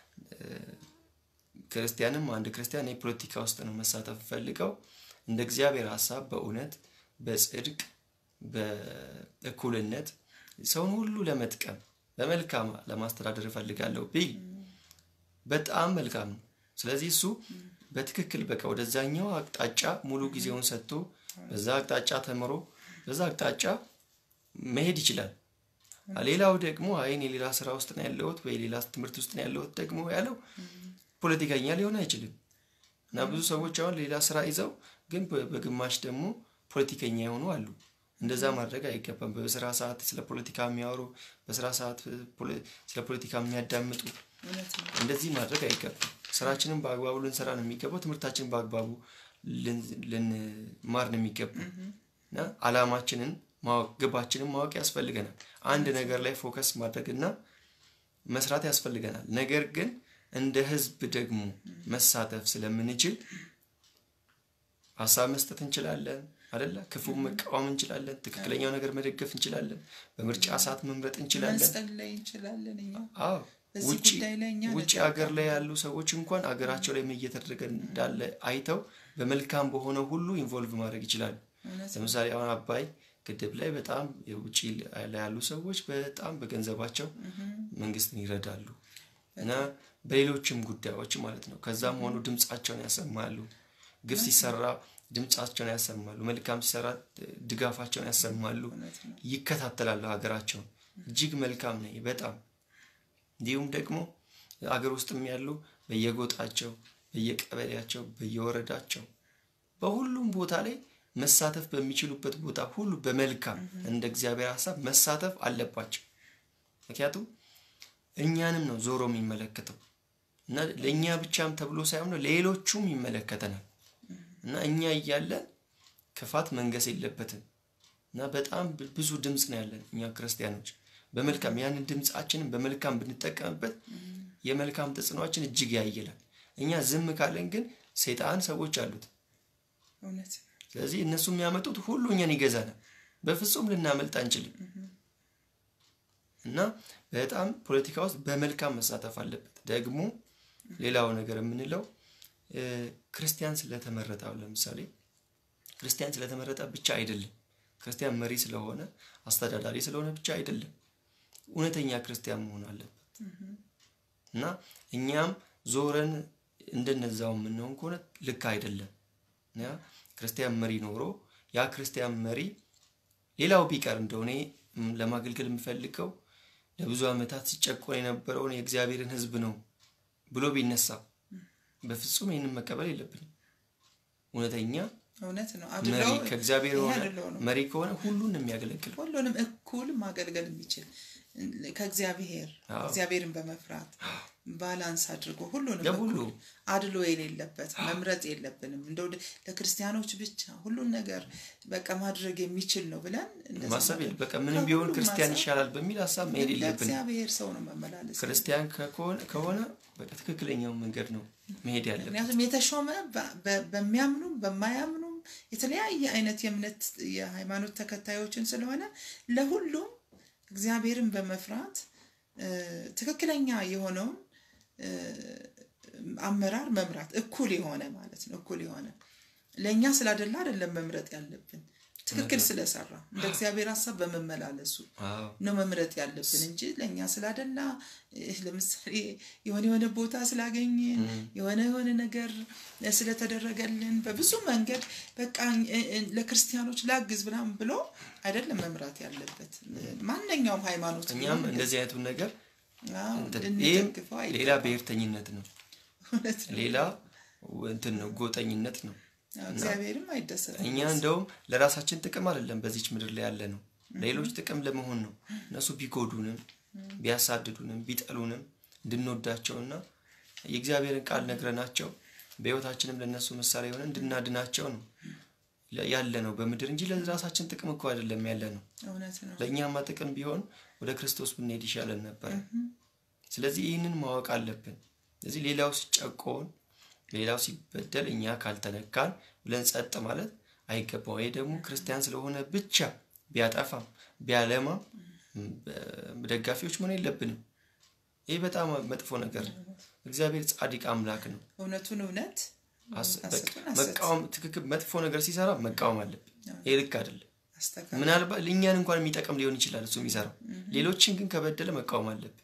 ክርስቲያንም አንድ ክርስቲያን የፖለቲካ ውስጥ ነው መሳተፍ ፈልገው እንደ እግዚአብሔር ሀሳብ በእውነት በጽድቅ በእኩልነት ሰውን ሁሉ ለመጥቀም በመልካም ለማስተዳደር እፈልጋለሁ ቢል በጣም መልካም ነው። ስለዚህ እሱ በትክክል በቃ ወደዛኛው አቅጣጫ ሙሉ ጊዜውን ሰጥቶ በዛ አቅጣጫ ተምሮ በዛ አቅጣጫ መሄድ ይችላል። ሌላው ደግሞ አይን የሌላ ስራ ውስጥ ነው ያለሁት ወይ ሌላ ትምህርት ውስጥ ነው ያለሁት ደግሞ ያለው ፖለቲከኛ ሊሆን አይችልም። እና ብዙ ሰዎች አሁን ሌላ ስራ ይዘው ግን በግማሽ ደግሞ ፖለቲከኛ የሆኑ አሉ። እንደዛ ማድረግ አይገባም። በስራ ሰዓት ስለ ፖለቲካ የሚያወሩ በስራ ሰዓት ስለ ፖለቲካ የሚያዳምጡ እንደዚህ ማድረግ አይገባም። ስራችንን በአግባቡ ልንሰራ ነው የሚገባው። ትምህርታችንን በአግባቡ ልንማር ነው የሚገባው እና አላማችንን ማወቅ ግባችንን ማወቅ ያስፈልገናል። አንድ ነገር ላይ ፎከስ ማድረግና መስራት ያስፈልገናል። ነገር ግን እንደ ህዝብ ደግሞ መሳተፍ ስለምንችል ሀሳብ መስጠት እንችላለን አደለ? ክፉ መቃወም እንችላለን። ትክክለኛው ነገር መደገፍ እንችላለን። በምርጫ ሰዓት መምረጥ እንችላለን። መጸለይ እንችላለን። እኛ አዎ በዚህ ውጭ ጉዳይ ላይ እኛ ውጭ ሀገር ላይ ያሉ ሰዎች እንኳን አገራቸው ላይ ምን እየተደረገ እንዳለ አይተው በመልካም በሆነው ሁሉ ኢንቮልቭ ማድረግ ይችላሉ። እውነት ነው። ለምሳሌ አሁን አባይ ግድብ ላይ በጣም የውጭ ላይ ያሉ ሰዎች በጣም በገንዘባቸው መንግስትን ይረዳሉ እና በሌሎችም ጉዳዮች ማለት ነው። ከዛም ሆኖ ድምፃቸውን ያሰማሉ። ግፍ ሲሰራ ድምፃቸውን ያሰማሉ። መልካም ሲሰራ ድጋፋቸውን ያሰማሉ። እውነት ነው። ይከታተላሉ ሀገራቸውን። እጅግ መልካም ነው በጣም እንዲሁም ደግሞ አገር ውስጥም ያሉ በየጎጣቸው፣ በየቀበሌያቸው፣ በየወረዳቸው በሁሉም ቦታ ላይ መሳተፍ በሚችሉበት ቦታ ሁሉ በመልካም እንደ እግዚአብሔር ሀሳብ መሳተፍ አለባቸው። ምክንያቱም እኛንም ነው ዞሮ የሚመለከተው እና ለእኛ ብቻም ተብሎ ሳይሆን ነው ሌሎቹም ይመለከተናል እና እኛ እያለን ክፋት መንገስ የለበትም እና በጣም ብዙ ድምፅ ነው ያለን እኛ ክርስቲያኖች በመልካም ያንን ድምፃችንን በመልካም ብንጠቀምበት የመልካም ተጽዕኖችን እጅግ ያይላል። እኛ ዝም ካለን ግን ሰይጣን ሰዎች አሉት። እውነት ነው። ስለዚህ እነሱ የሚያመጡት ሁሉ እኛን ይገዛናል። በፍጹም ልናመልጥ አንችልም እና በጣም ፖለቲካ ውስጥ በመልካም መሳተፍ አለበት። ደግሞ ሌላው ነገር የምንለው እ፣ ክርስቲያን ስለተመረጠ አሁን ለምሳሌ ክርስቲያን ስለተመረጠ ብቻ አይደለም። ክርስቲያን መሪ ስለሆነ አስተዳዳሪ ስለሆነ ብቻ አይደለም። እውነተኛ ክርስቲያን መሆን አለበት እና እኛም ዞረን እንደነዛው የምንሆን ከሆነ ልክ አይደለም። ያ ክርስቲያን መሪ ኖሮ ያ ክርስቲያን መሪ ሌላው ቢቀር እንደሆነ ም፣ ለማገልገል የምፈልገው ለብዙ ዓመታት ሲጨቆን የነበረውን የእግዚአብሔርን ሕዝብ ነው ብሎ ቢነሳ በፍጹም ይህንን መቀበል የለብንም። እውነተኛ እውነት ነው። መሪ አድለው ከእግዚአብሔር ይሄ የሆነ አድለው ነው። መሪ ከሆነ ሁሉን ነው የሚያገለግለው። ሁሉንም እኩል ማገልገል የሚችል ከእግዚአብሔር አዎ። እግዚአብሔርን በመፍራት ባላንስ አድርጎ ሁሉንም ለሁሉ እኩል አድሎ የሌለበት መምረጥ የለብንም። እንደው ለክርስቲያኖች ብቻ ሁሉን ነገር በቃ ማድረግ የሚችል ነው ብለን እንደዛ ማሰብ ማድረግ- የለ በቃ ምንም ቢሆን ከሁሉም ክርስቲያን ማሰብ ይሻላል በሚል ሀሳብ መሄድ የለብንም። ለእግዚአብሔር ሰው ነው መመላለስ ክርስቲያን ከሆነ ከሆነ በቃ ትክክለኛውን መንገድ ነው መሄድ ያለብን። ምክንያቱም የተሾመ በ- በ- በሚያምኑም በማያምኑም የተለያየ አይነት የእምነት የሃይማኖት ተከታዮችን ስለሆነ ለሁሉም እግዚአብሔርን በመፍራት እ፣ ትክክለኛ የሆነውን እ፣ አመራር መምራት እኩል የሆነ ማለት ነው። እኩል የሆነ ለእኛ ስላደላ አይደለም መምረጥ ያለብን ትክክል ስለሰራ እንደ እግዚአብሔር ሀሳብ በመመላለሱ አዎ ነው መምረጥ ያለብን እንጂ ለእኛ ስላደላ እ፣ ለምሳሌ የሆነ የሆነ ቦታ ስላገኘን የሆነ የሆነ ነገር ስለተደረገልን በብዙ መንገድ በቃ እ፣ እ፣ ለክርስቲያኖች ላግዝ ምናምን ብሎ አይደለም መምራት ያለበት። ማንኛውም ሃይማኖት እኛም ቢሆን እንደዚህ አይነቱን ነገር አዎ፣ እንትን- ልንደግፈው ይህም ሌላ አይገባም። ብሔርተኝነት ነው፣ እውነት ነው። ሌላ እንትን ነው፣ ጎጠኝነት ነው። አዎ፣ እግዚአብሔርም አይደሰትም። እኛ እንደውም ለራሳችን ጥቅም አይደለም በዚች ምድር ላይ ያለ ነው፣ ሌሎች ጥቅም ለመሆን ነው። እነሱ ቢጎዱንም ቢያሳድዱንም ቢጠሉንም እንድንወዳቸውና የእግዚአብሔርን ቃል ነግረናቸው በህይወታችንም ለእነሱ ምሳሌ የሆነ እንድናድናቸው ነው ያለ ነው በምድር እንጂ ለራሳችን ጥቅም እኮ አይደለም ያለ ነው። ለእኛማ ጥቅም ቢሆን ወደ ክርስቶስ ብንሄድ ይሻለን ነበር። ስለዚህ ይህንን ማወቅ አለብን። ስለዚህ ሌላው ሲጨቆን፣ ሌላው ሲበደል እኛ ካልተነካን ብለን ጸጥ ማለት አይገባም። ይህ ደግሞ ክርስቲያን ስለሆነ ብቻ ቢያጠፋም ቢያለማም ደጋፊዎች መሆን የለብንም። ይህ በጣም መጥፎ ነገር ነው። እግዚአብሔር ጻድቅ አምላክ ነው። እውነቱን እውነት መቃወም ትክክል መጥፎ ነገር ሲሰራ መቃወም አለብን። ይህ ልክ አይደለም። ምናልባት ለእኛን እንኳን የሚጠቅም ሊሆን ይችላል እሱ የሚሰራው፣ ሌሎችን ግን ከበደለ መቃወም አለብን።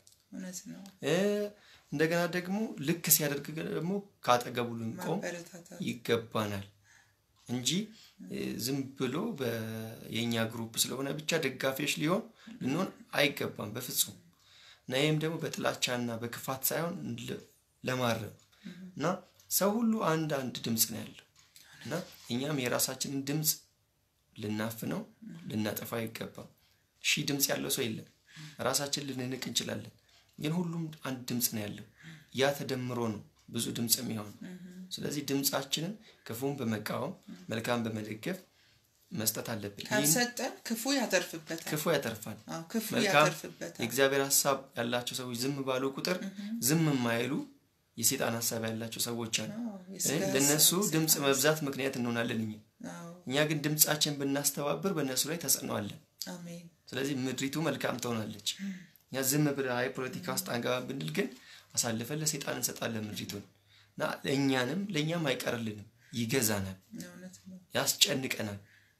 እንደገና ደግሞ ልክ ሲያደርግ ደግሞ ከአጠገቡ ልንቆም ይገባናል እንጂ ዝም ብሎ የእኛ ግሩፕ ስለሆነ ብቻ ደጋፊዎች ሊሆን ልንሆን አይገባም በፍጹም። እና ይህም ደግሞ በጥላቻና በክፋት ሳይሆን ለማረም እና ሰው ሁሉ አንድ አንድ ድምፅ ነው ያለው እና እኛም የራሳችንን ድምፅ ልናፍነው ልናጠፋ አይገባም። ሺህ ድምፅ ያለው ሰው የለም። ራሳችን ልንንቅ እንችላለን፣ ግን ሁሉም አንድ ድምፅ ነው ያለው። ያ ተደምሮ ነው ብዙ ድምፅ የሚሆን። ስለዚህ ድምፃችንን ክፉን በመቃወም መልካም በመደገፍ መስጠት አለብን። ካልሰጠን ክፉ ያተርፍበታል። ክፉ ያተርፋል። ክፉ መልካም ያተርፍበታል። የእግዚአብሔር ሀሳብ ያላቸው ሰዎች ዝም ባሉ ቁጥር ዝም የማይሉ የሴጣን ሀሳብ ያላቸው ሰዎች አሉ። ለእነሱ ድምፅ መብዛት ምክንያት እንሆናለን እኛ እኛ ግን ድምፃችን ብናስተባብር በእነሱ ላይ ተጽዕኖ አለን። ስለዚህ ምድሪቱ መልካም ትሆናለች። እኛ ዝም ብለህ አይ ፖለቲካ ውስጥ አንገባ ብንል ግን አሳልፈን ለሴጣን እንሰጣለን ምድሪቱን እና ለእኛንም ለእኛም አይቀርልንም፣ ይገዛናል፣ ያስጨንቀናል።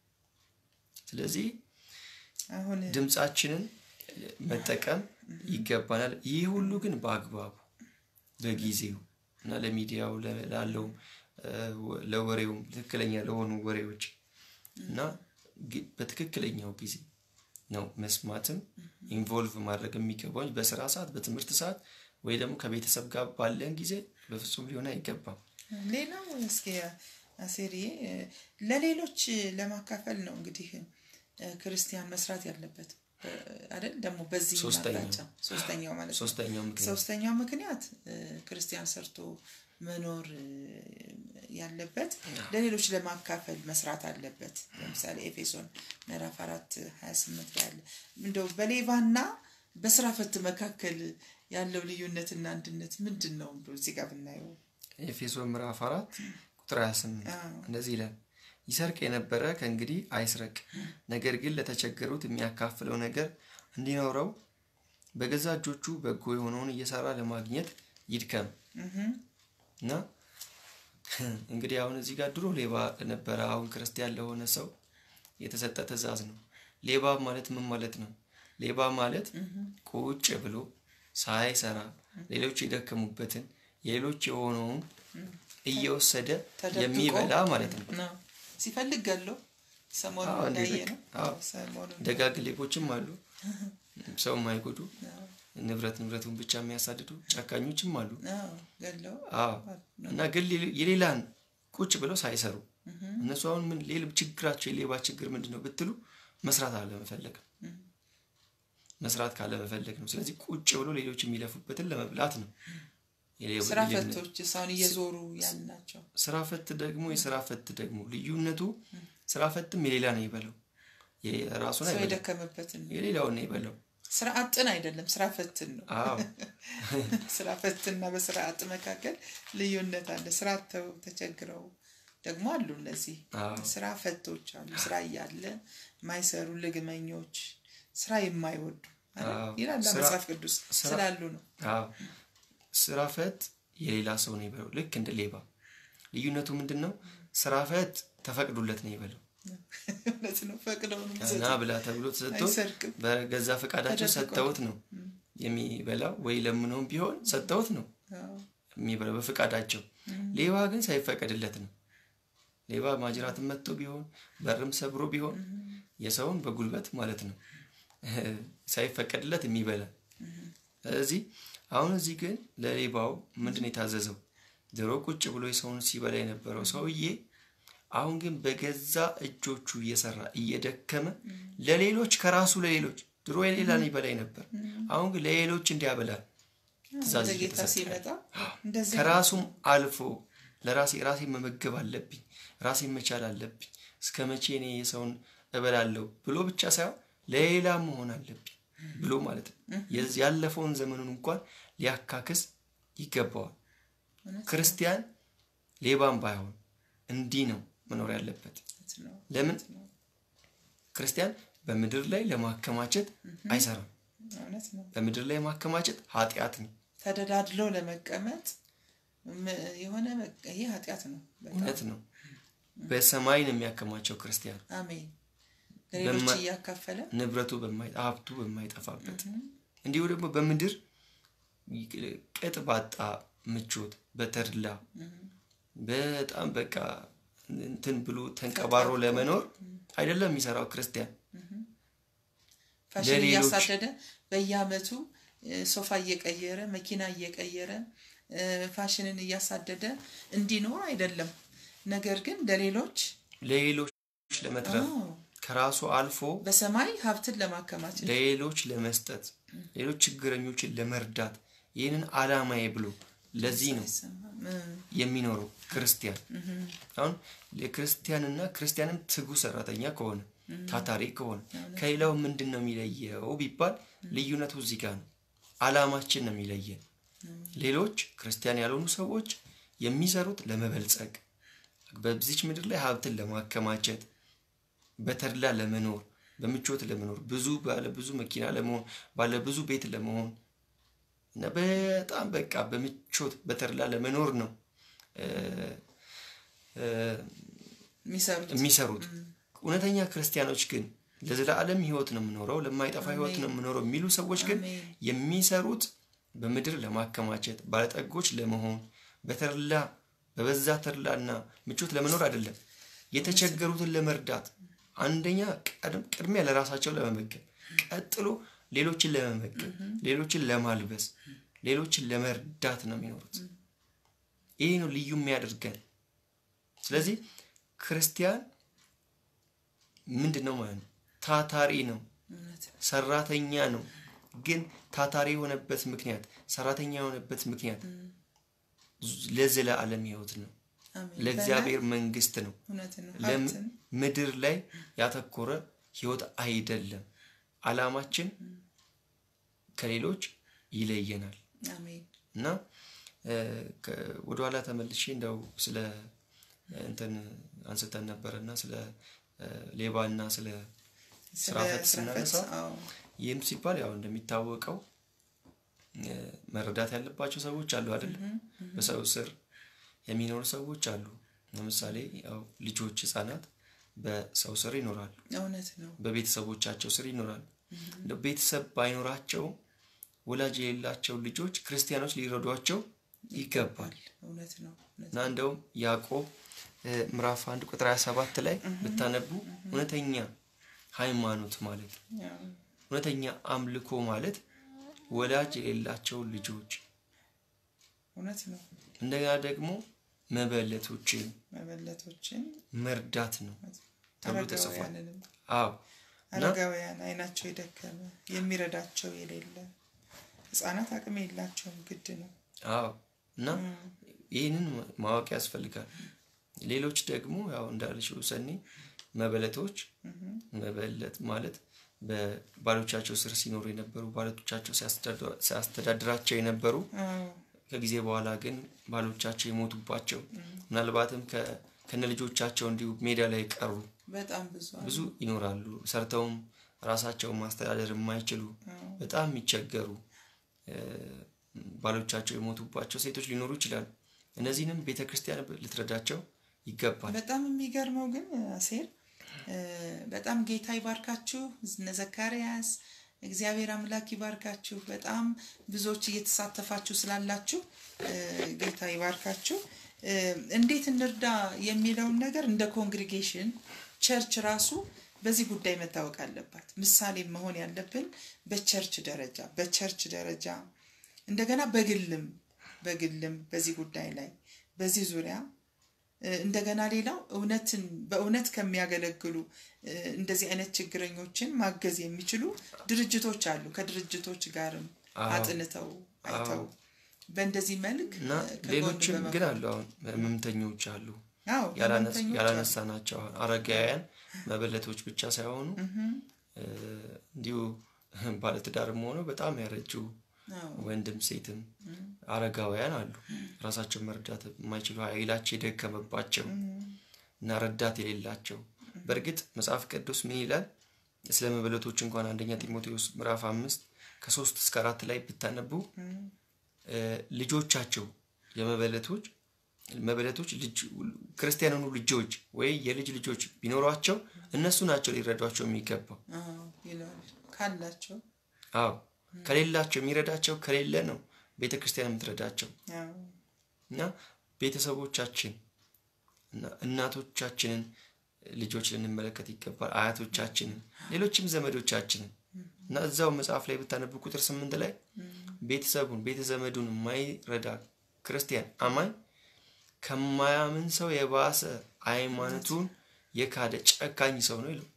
ስለዚህ ድምፃችንን መጠቀም ይገባናል። ይህ ሁሉ ግን በአግባቡ በጊዜው እና ለሚዲያው ላለውም ለወሬውም ትክክለኛ ለሆኑ ወሬዎች እና በትክክለኛው ጊዜ ነው መስማትም ኢንቮልቭ ማድረግ የሚገባው በስራ ሰዓት፣ በትምህርት ሰዓት ወይ ደግሞ ከቤተሰብ ጋር ባለን ጊዜ በፍጹም ሊሆን አይገባም። ሌላው እስኪ አሴሪ ለሌሎች ለማካፈል ነው እንግዲህ ክርስቲያን መስራት ያለበት አይደል? ደግሞ በዚህ አቅጣጫ ሶስተኛው ማለት ነው። ሶስተኛው ምክንያት ሶስተኛው ምክንያት ክርስቲያን ሰርቶ መኖር ያለበት ለሌሎች ለማካፈል መስራት አለበት። ለምሳሌ ኤፌሶን ምዕራፍ አራት ሀያ ስምንት ላይ ያለ እንደው በሌባና በስራ ፈት መካከል ያለው ልዩነትና አንድነት ምንድን ነው? እዚህ ጋር ብናየው ኤፌሶን ምዕራፍ አራት ቁጥር ሀያ ስምንት እንደዚህ ይላል ይሰርቅ የነበረ ከእንግዲህ አይስረቅ፣ ነገር ግን ለተቸገሩት የሚያካፍለው ነገር እንዲኖረው በገዛ እጆቹ በጎ የሆነውን እየሰራ ለማግኘት ይድከም እና እንግዲህ አሁን እዚህ ጋር ድሮ ሌባ ለነበረ አሁን ክርስቲያን ለሆነ ሰው የተሰጠ ትእዛዝ ነው። ሌባ ማለት ምን ማለት ነው? ሌባ ማለት ቁጭ ብሎ ሳይሰራ ሌሎች የደከሙበትን የሌሎች የሆነውን እየወሰደ የሚበላ ማለት ነው። ሲፈልግ ገለው ሰሞኑን እንዳየ ነው። ደጋግ ሌቦችም አሉ፣ ሰው የማይጎዱ ንብረት ንብረቱን ብቻ የሚያሳድዱ ጨካኞችም አሉ። እና ግን የሌላን ቁጭ ብለው ሳይሰሩ እነሱ አሁን ምን ሌላ ችግራቸው የሌባ ችግር ምንድን ነው ብትሉ መስራት አለመፈለግ ነው። መስራት ካለመፈለግ ነው። ስለዚህ ቁጭ ብሎ ሌሎች የሚለፉበትን ለመብላት ነው። ስራ ፈቶች ሳሁን እየዞሩ ያልናቸው ስራ ፈት ደግሞ የስራ ፈት ደግሞ ልዩነቱ ስራ ፈትም የሌላ ነው ይበለው የራሱን ሰው የደከመበትን የሌላውን ነው ይበለው ስራ አጥን አይደለም ስራ ፈትን ነው ስራ ፈትና በስራ አጥ መካከል ልዩነት አለ ስራ ተው ተቸግረው ደግሞ አሉ እነዚህ ስራ ፈቶች አሉ ስራ እያለ ማይሰሩ ልግመኞች ስራ የማይወዱ ይላል መጽሐፍ ቅዱስ ስላሉ ነው ስራ ፈት የሌላ ሰው ነው ይበለው ልክ እንደ ሌባ ልዩነቱ ምንድን ነው ስራ ፈት ተፈቅዶለት ነው ይበለው እውነት ነው ፈቅደው ነው እና ብላ ተብሎ ተሰጥቶ በገዛ ፈቃዳቸው ሰጥተውት ነው የሚበላው ወይ ለምነውም ቢሆን ሰጥተውት ነው የሚበላው በፈቃዳቸው ሌባ ግን ሳይፈቀድለት ነው ሌባ ማጅራትን መጥቶ ቢሆን በርም ሰብሮ ቢሆን የሰውን በጉልበት ማለት ነው ሳይፈቀድለት የሚበላ ስለዚህ አሁን እዚህ ግን ለሌባው ምንድን የታዘዘው ድሮ ቁጭ ብሎ የሰውን ሲበላ የነበረው ሰውዬ አሁን ግን በገዛ እጆቹ እየሰራ እየደከመ ለሌሎች ከራሱ ለሌሎች ድሮ የሌላን ይበላይ ነበር። አሁን ግን ለሌሎች እንዲያበላል ትእዛዝ ወደ ጌታ እየተሰጠ ሲመጣ እንደዚህ ከራሱም አልፎ ለራሴ ራሴ መመገብ አለብኝ፣ ራሴ መቻል አለብኝ፣ እስከ መቼ እኔ የሰውን እበላለሁ ብሎ ብቻ ሳይሆን ለሌላ መሆን አለብኝ ብሎ ማለት ነው። የዚህ ያለፈውን ዘመኑን እንኳን ሊያካክስ ይገባዋል። እውነት ክርስቲያን ሌባም ባይሆን እንዲህ ነው መኖር ያለበት። ነው። ለምን ክርስቲያን በምድር ላይ ለማከማቸት አይሰራም። እውነት ነው። በምድር ላይ ማከማቸት ኃጢአት ነው። ተደላድሎ ለመቀመጥ ም- የሆነ በቃ ይሄ ኃጢአት ነው። በጣም እውነት ነው። በሰማይ ነው የሚያከማቸው ክርስቲያን አሜን። ለሌሎች በማ- እያካፈለ ንብረቱ በማይ- ሀብቱ በማይጠፋበት እንዲሁ ደግሞ በምድር ቅጥ ባጣ ምቾት በተድላ በጣም በቃ እንትን ብሎ ተንቀባሮ ለመኖር አይደለም የሚሰራው ክርስቲያን ፋሽን ለሌሎች- እያሳደደ በየአመቱ እ፣ ሶፋ እየቀየረ መኪና እየቀየረ እ፣ ፋሽንን እያሳደደ እንዲኖር አይደለም። ነገር ግን ለሌሎች ለሌሎች ለመትረፍ አዎ፣ ከራሱ አልፎ በሰማይ ሀብትን ለማከማቸት ለሌሎች ለመስጠት ሌሎች ችግረኞችን ለመርዳት ይህንን አላማዬ ብሎ ለዚህ ነው አይሰማም። እ፣ የሚኖረው ክርስቲያን። አሁን የክርስቲያንና ክርስቲያንም ትጉ ሰራተኛ ከሆነ ታታሪ ከሆነ ከሌላው ምንድን ነው የሚለየው ቢባል ልዩነቱ እዚህ ጋር ነው። አላማችን ነው የሚለየን። ሌሎች ክርስቲያን ያልሆኑ ሰዎች የሚሰሩት ለመበልጸግ በዚች ምድር ላይ ሀብትን ለማከማቸት በተድላ ለመኖር በምቾት ለመኖር ብዙ ባለ ብዙ መኪና ለመሆን ባለ ብዙ ቤት ለመሆን እና በጣም በቃ በምቾት በተድላ ለመኖር ነው እ፣ እ፣ የሚሰሩት የሚሰሩት። እውነተኛ ክርስቲያኖች ግን ለዘላለም ሕይወት ነው የምኖረው ለማይጠፋ ሕይወት ነው የምኖረው የሚሉ ሰዎች ግን አሜን። የሚሰሩት በምድር ለማከማቸት ባለጠጎች ለመሆን በተድላ በበዛ ተድላና ምቾት ለመኖር አይደለም። የተቸገሩትን ለመርዳት አንደኛ ቀድም- ቅድሚያ ለራሳቸው ለመመገብ፣ ቀጥሎ ሌሎችን ለመመገብ፣ ሌሎችን ለማልበስ፣ ሌሎችን ለመርዳት ነው የሚኖሩት። ይህ ነው ልዩ የሚያደርገን። ስለዚህ ክርስቲያን ምንድን ነው ማለት ነው? ታታሪ ነው፣ እውነት ነው። ሰራተኛ ነው። ግን ታታሪ የሆነበት ምክንያት ሰራተኛ የሆነበት ምክንያት ለዘላለም ሕይወት ነው፣ አሜን። ለእግዚአብሔር መንግስት ነው። እውነት ነው። ለም- ሀብትን ምድር ላይ ያተኮረ ህይወት አይደለም። አላማችን ከሌሎች ይለየናል አሜን። እና እ፣ ከ- ወደኋላ ተመልሼ እንደው ስለ እ፣ እንትን አንስተን ነበረ እና ስለ እ፣ ሌባና ስለ ስራ ስለ ፈት ስራ ስናነሳ ፈት፣ አዎ፣ ይህም ሲባል ያው እንደሚታወቀው እ፣ መረዳት ያለባቸው ሰዎች አሉ አይደለም። በሰው ስር የሚኖሩ ሰዎች አሉ። ለምሳሌ ያው ልጆች፣ ህጻናት በሰው ስር ይኖራሉ፣ እውነት ነው። በቤተሰቦቻቸው ስር ይኖራሉ። እንደው ቤተሰብ ባይኖራቸው ወላጅ የሌላቸው ልጆች ክርስቲያኖች ሊረዷቸው ይገባል እውነት ነው። እውነት እና እንደውም ያዕቆብ እ፣ ምዕራፍ አንድ ቁጥር 27 ላይ ብታነቡ እውነተኛ ሃይማኖት ማለት ያው፣ እውነተኛ አምልኮ ማለት ወላጅ የሌላቸው ልጆች እውነት ነው። እንደገና ደግሞ መበለቶችን መበለቶችን መርዳት ነው ተብሎ ተጽፏል። አረጋውያንንም አዎ እና አረጋውያን አይናቸው የደከመ የሚረዳቸው የሌለ ህጻናት አቅም የላቸውም። ግድ ነው። አዎ እና ይህንን ማወቅ ያስፈልጋል። ሌሎች ደግሞ ያው እንዳልሽው ሰኒ መበለቶች መበለት ማለት በባሎቻቸው ስር ሲኖሩ የነበሩ ባሎቻቸው ሲያስተዳድራ- ሲያስተዳድራቸው የነበሩ አዎ፣ ከጊዜ በኋላ ግን ባሎቻቸው የሞቱባቸው ምናልባትም ከ- ከነ ልጆቻቸው እንዲሁ ሜዳ ላይ ቀሩ በጣም ብዙ አሉ። ብዙ ይኖራሉ። ሰርተውም ራሳቸውን ማስተዳደር የማይችሉ በጣም የሚቸገሩ እ፣ ባሎቻቸው የሞቱባቸው ሴቶች ሊኖሩ ይችላሉ። እነዚህንም ቤተ ክርስቲያን ልትረዳቸው ይገባል። በጣም የሚገርመው ግን አሴር እ፣ በጣም ጌታ ይባርካችሁ። እነ ዘካርያስ እግዚአብሔር አምላክ ይባርካችሁ። በጣም ብዙዎች እየተሳተፋችሁ ስላላችሁ እ፣ ጌታ ይባርካችሁ። እ፣ እንዴት እንርዳ የሚለውን ነገር እንደ ኮንግሪጌሽን ቸርች ራሱ በዚህ ጉዳይ መታወቅ አለባት። ምሳሌ መሆን ያለብን በቸርች ደረጃ በቸርች ደረጃ እንደገና በግልም በግልም በዚህ ጉዳይ ላይ በዚህ ዙሪያ እ፣ እንደገና ሌላው እውነትን በእውነት ከሚያገለግሉ እ፣ እንደዚህ አይነት ችግረኞችን ማገዝ የሚችሉ ድርጅቶች አሉ። ከድርጅቶች ጋርም አዎ። አጥንተው አይተው በእንደዚህ መልክ እና ሌሎችም ግን አሉ። አሁን ህመምተኞች አሉ ያላነሳ ናቸው። አረጋውያን መበለቶች ብቻ ሳይሆኑ እንዲሁ ባለትዳርም ሆነው በጣም ያረጁ ወንድም ሴትም አረጋውያን አሉ። ራሳቸውን መርዳት የማይችሉ ኃይላቸው የደከመባቸው እና ረዳት የሌላቸው። በእርግጥ መጽሐፍ ቅዱስ ምን ይላል? ስለ መበለቶች እንኳን አንደኛ ጢሞቴዎስ ምዕራፍ አምስት ከሶስት እስከ አራት ላይ ብታነቡ ልጆቻቸው የመበለቶች መበለቶች ክርስቲያን የሆኑ ልጆች ወይ የልጅ ልጆች ቢኖሯቸው እነሱ ናቸው ሊረዷቸው የሚገባው ካላቸው አዎ ከሌላቸው የሚረዳቸው ከሌለ ነው ቤተ ክርስቲያን የምትረዳቸው እና ቤተሰቦቻችን እና እናቶቻችንን ልጆች ልንመለከት ይገባል አያቶቻችንን ሌሎችም ዘመዶቻችንን እና እዛው መጽሐፍ ላይ ብታነቡ ቁጥር ስምንት ላይ ቤተሰቡን ቤተ ዘመዱን የማይረዳ ክርስቲያን አማኝ ከማያምን ሰው የባሰ ሃይማኖቱን የካደ ጨካኝ ሰው ነው ይለው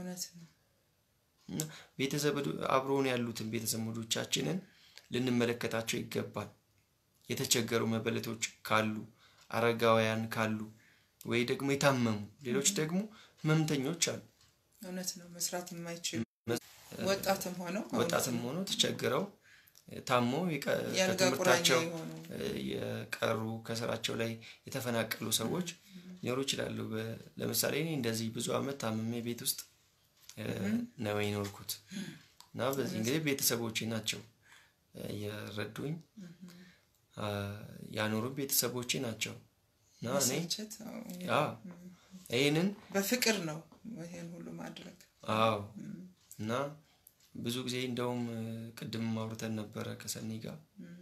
ቤተዘመዱ አብሮን ያሉትን ቤተዘመዶቻችንን ልንመለከታቸው ይገባል የተቸገሩ መበለቶች ካሉ አረጋውያን ካሉ ወይ ደግሞ የታመሙ ሌሎች ደግሞ ህመምተኞች አሉ እውነት ነው መስራት የማይችሉ ወጣትም ሆነው ወጣትም ሆነው ተቸግረው ታሞ ከትምህርታቸው የቀሩ ከስራቸው ላይ የተፈናቀሉ ሰዎች ሊኖሩ ይችላሉ ለምሳሌ እኔ እንደዚህ ብዙ አመት ታምሜ ቤት ውስጥ ነው የኖርኩት እና በዚህ እንግዲህ ቤተሰቦቼ ናቸው የረዱኝ ያኖሩ ቤተሰቦቼ ናቸው እና እኔ ይህንን በፍቅር ነው ይህን ሁሉ ማድረግ አዎ እና ብዙ ጊዜ እንደውም ቅድም ማውርተን ነበረ ከሰኒ ጋር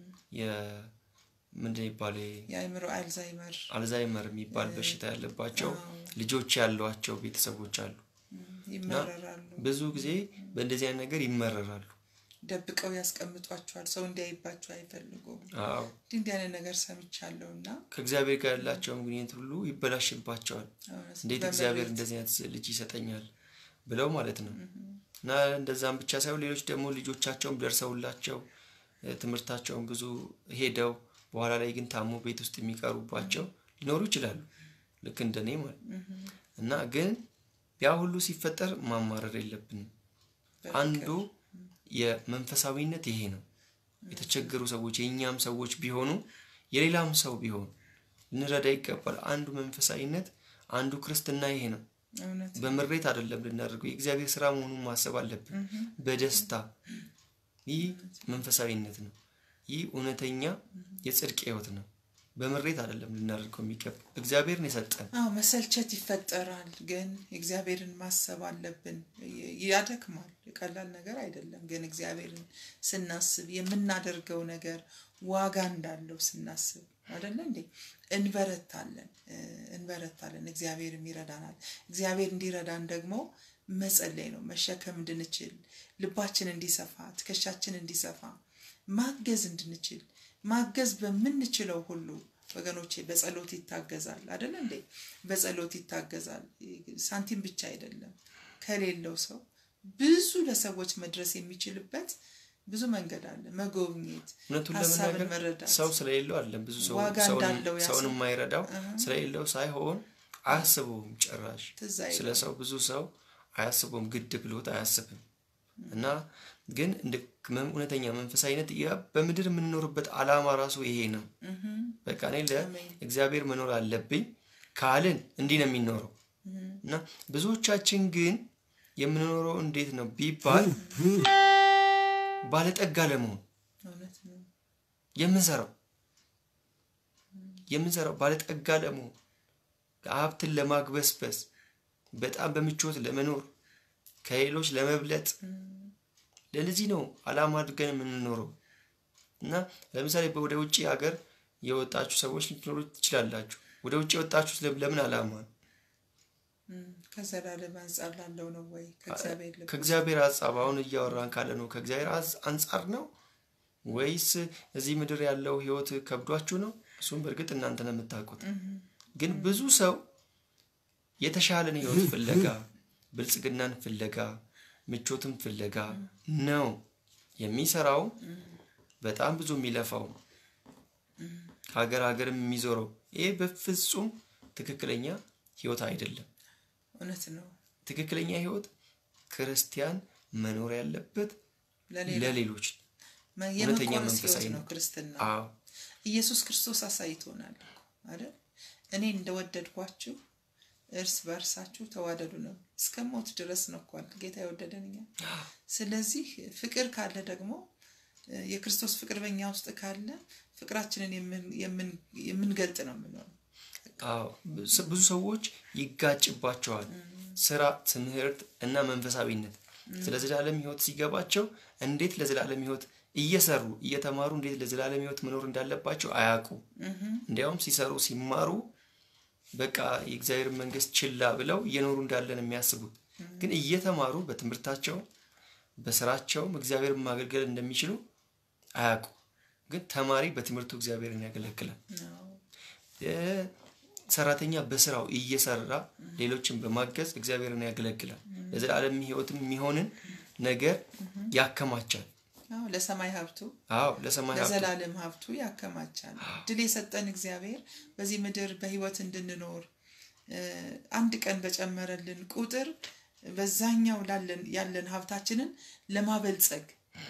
ምንድን ይባል የአእምሮ አልዛይመር አልዛይመር የሚባል በሽታ ያለባቸው ልጆች ያሏቸው ቤተሰቦች አሉ ይመረራሉ ብዙ ጊዜ በእንደዚህ አይነት ነገር ይመረራሉ ደብቀው ያስቀምጧቸዋል ሰው እንዲያይባቸው አይፈልጉም እንዲህ አይነት ነገር ሰምቻለሁ እና ከእግዚአብሔር ጋር ያላቸውን ግንኙነት ሁሉ ይበላሽባቸዋል እንዴት እግዚአብሔር እንደዚህ አይነት ልጅ ይሰጠኛል ብለው ማለት ነው እና እንደዛም ብቻ ሳይሆን ሌሎች ደግሞ ልጆቻቸውም ደርሰውላቸው ትምህርታቸውን ብዙ ሄደው በኋላ ላይ ግን ታሞ ቤት ውስጥ የሚቀሩባቸው ሊኖሩ ይችላሉ ልክ እንደኔ ማለት እና ግን ያ ሁሉ ሲፈጠር ማማረር የለብንም አንዱ የመንፈሳዊነት ይሄ ነው የተቸገሩ ሰዎች የእኛም ሰዎች ቢሆኑ የሌላም ሰው ቢሆን ልንረዳ ይገባል አንዱ መንፈሳዊነት አንዱ ክርስትና ይሄ ነው በምሬት አይደለም ልናደርገው የእግዚአብሔር ስራ መሆኑን ማሰብ አለብን በደስታ ይህ መንፈሳዊነት ነው ይህ እውነተኛ የጽድቅ ህይወት ነው በምሬት አይደለም ልናደርገው የሚገባ እግዚአብሔርን የሰጠን አዎ መሰልቸት ይፈጠራል ግን እግዚአብሔርን ማሰብ አለብን ያደክማል ቀላል ነገር አይደለም ግን እግዚአብሔርን ስናስብ የምናደርገው ነገር ዋጋ እንዳለው ስናስብ አደለ እንዴ እንበረታለን እንበረታለን እግዚአብሔርም ይረዳናል እግዚአብሔር እንዲረዳን ደግሞ መጸለይ ነው መሸከም እንድንችል ልባችን እንዲሰፋ ትከሻችን እንዲሰፋ ማገዝ እንድንችል ማገዝ በምንችለው ሁሉ ወገኖቼ በጸሎት ይታገዛል አደለ እንዴ በጸሎት ይታገዛል ሳንቲም ብቻ አይደለም ከሌለው ሰው ብዙ ለሰዎች መድረስ የሚችልበት ብዙ መንገድ አለ መጎብኘት እውነቱን ሀሳብን ለመናገር መረዳት ሰው ስለሌለው አይደለም ብዙ ሰው ዋጋ እንዳለው ያ ሰውን ሰው። የማይረዳው ስለሌለው ሳይሆን አያስበውም ጭራሽ ትዝ ስለ አይልም። ሰው ብዙ ሰው አያስበውም ግድ ብሎት አያስብም እና ግን እንደ መ- እውነተኛ መንፈሳዊነት ያ በምድር የምንኖርበት አላማ ራሱ ይሄ ነው በቃ እኔ ለእግዚአብሔር መኖር አለብኝ ካልን እንዲህ ነው የሚኖረው እና ብዙዎቻችን ግን የምንኖረው እንዴት ነው ቢባል ባለጠጋ ለመሆን እውነት ነው የምንሰራው የምንሰራው ባለጠጋ ለመሆን ሀብትን ለማግበስበስ በጣም በምቾት ለመኖር ከሌሎች ለመብለጥ ለዚህ ነው አላማ አድርገን የምንኖረው እና ለምሳሌ ወደ ውጭ ሀገር የወጣችሁ ሰዎች ልትኖሩ ትችላላችሁ ወደ ውጭ የወጣችሁት ለም- ለምን አላማ ነው እም፣ ከዘላለም አንጻር ላለው ነው ወይ ከእግዚአብሔር ልብ ከእግዚአብሔር ሀሳብ አሁን እያወራን ካለ ነው ከእግዚአብሔር አዝ- አንጻር ነው ወይስ እዚህ ምድር ያለው ህይወት ከብዷችሁ ነው እሱም በእርግጥ እናንተ ነው የምታውቁት ግን ብዙ ሰው የተሻለን ህይወት ፍለጋ ብልጽግናን ፍለጋ ምቾትን ፍለጋ ነው የሚሰራው በጣም ብዙ የሚለፋው ከሀገር ሀገርም የሚዞረው ይሄ በፍጹም ትክክለኛ ህይወት አይደለም። እውነት ነው። ትክክለኛ ህይወት ክርስቲያን መኖር ያለበት ለሌሎች እውነተኛ የመቆረስ መንፈሳዊ ህይወት ነው ነው። ክርስትና። አዎ ኢየሱስ ክርስቶስ አሳይቶናል እኮ አይደል? እኔ እንደወደድኳችሁ እርስ በእርሳችሁ ተዋደዱ ነው። እስከ ሞት ድረስ ነው እኮ አይደል ጌታ የወደደን እኛ። ስለዚህ ፍቅር ካለ ደግሞ እ፣ የክርስቶስ ፍቅር በእኛ ውስጥ ካለ ፍቅራችንን የምን- የምን- የምንገልጥ ነው የምንሆነው። አዎ ስ- ብዙ ሰዎች ይጋጭባቸዋል። ስራ፣ ትምህርት እና መንፈሳዊነት ስለ ዘላለም ህይወት ሲገባቸው እንዴት ለዘላለም ህይወት እየሰሩ እየተማሩ እንዴት ለዘላለም ህይወት መኖር እንዳለባቸው አያውቁም። እንዲያውም ሲሰሩ ሲማሩ በቃ የእግዚአብሔር መንግስት ችላ ብለው እየኖሩ እንዳለን የሚያስቡት ግን እየተማሩ በትምህርታቸው በስራቸውም እግዚአብሔርን ማገልገል እንደሚችሉ አያውቁ። ግን ተማሪ በትምህርቱ እግዚአብሔርን ያገለግላል። አዎ። ሰራተኛ በስራው እየሰራ ሌሎችን በማገዝ እግዚአብሔርን ያገለግላል። ለዘላለም ህይወትም የሚሆንን ነገር ያከማቻል። አዎ፣ ለሰማይ ሀብቱ አዎ ለሰማይ ሀብቱ ለዘላለም ሀብቱ ያከማቻል። ድል የሰጠን እግዚአብሔር በዚህ ምድር በህይወት እንድንኖር እ፣ አንድ ቀን በጨመረልን ቁጥር በዛኛው ላለን ያለን ሀብታችንን ለማበልጸግ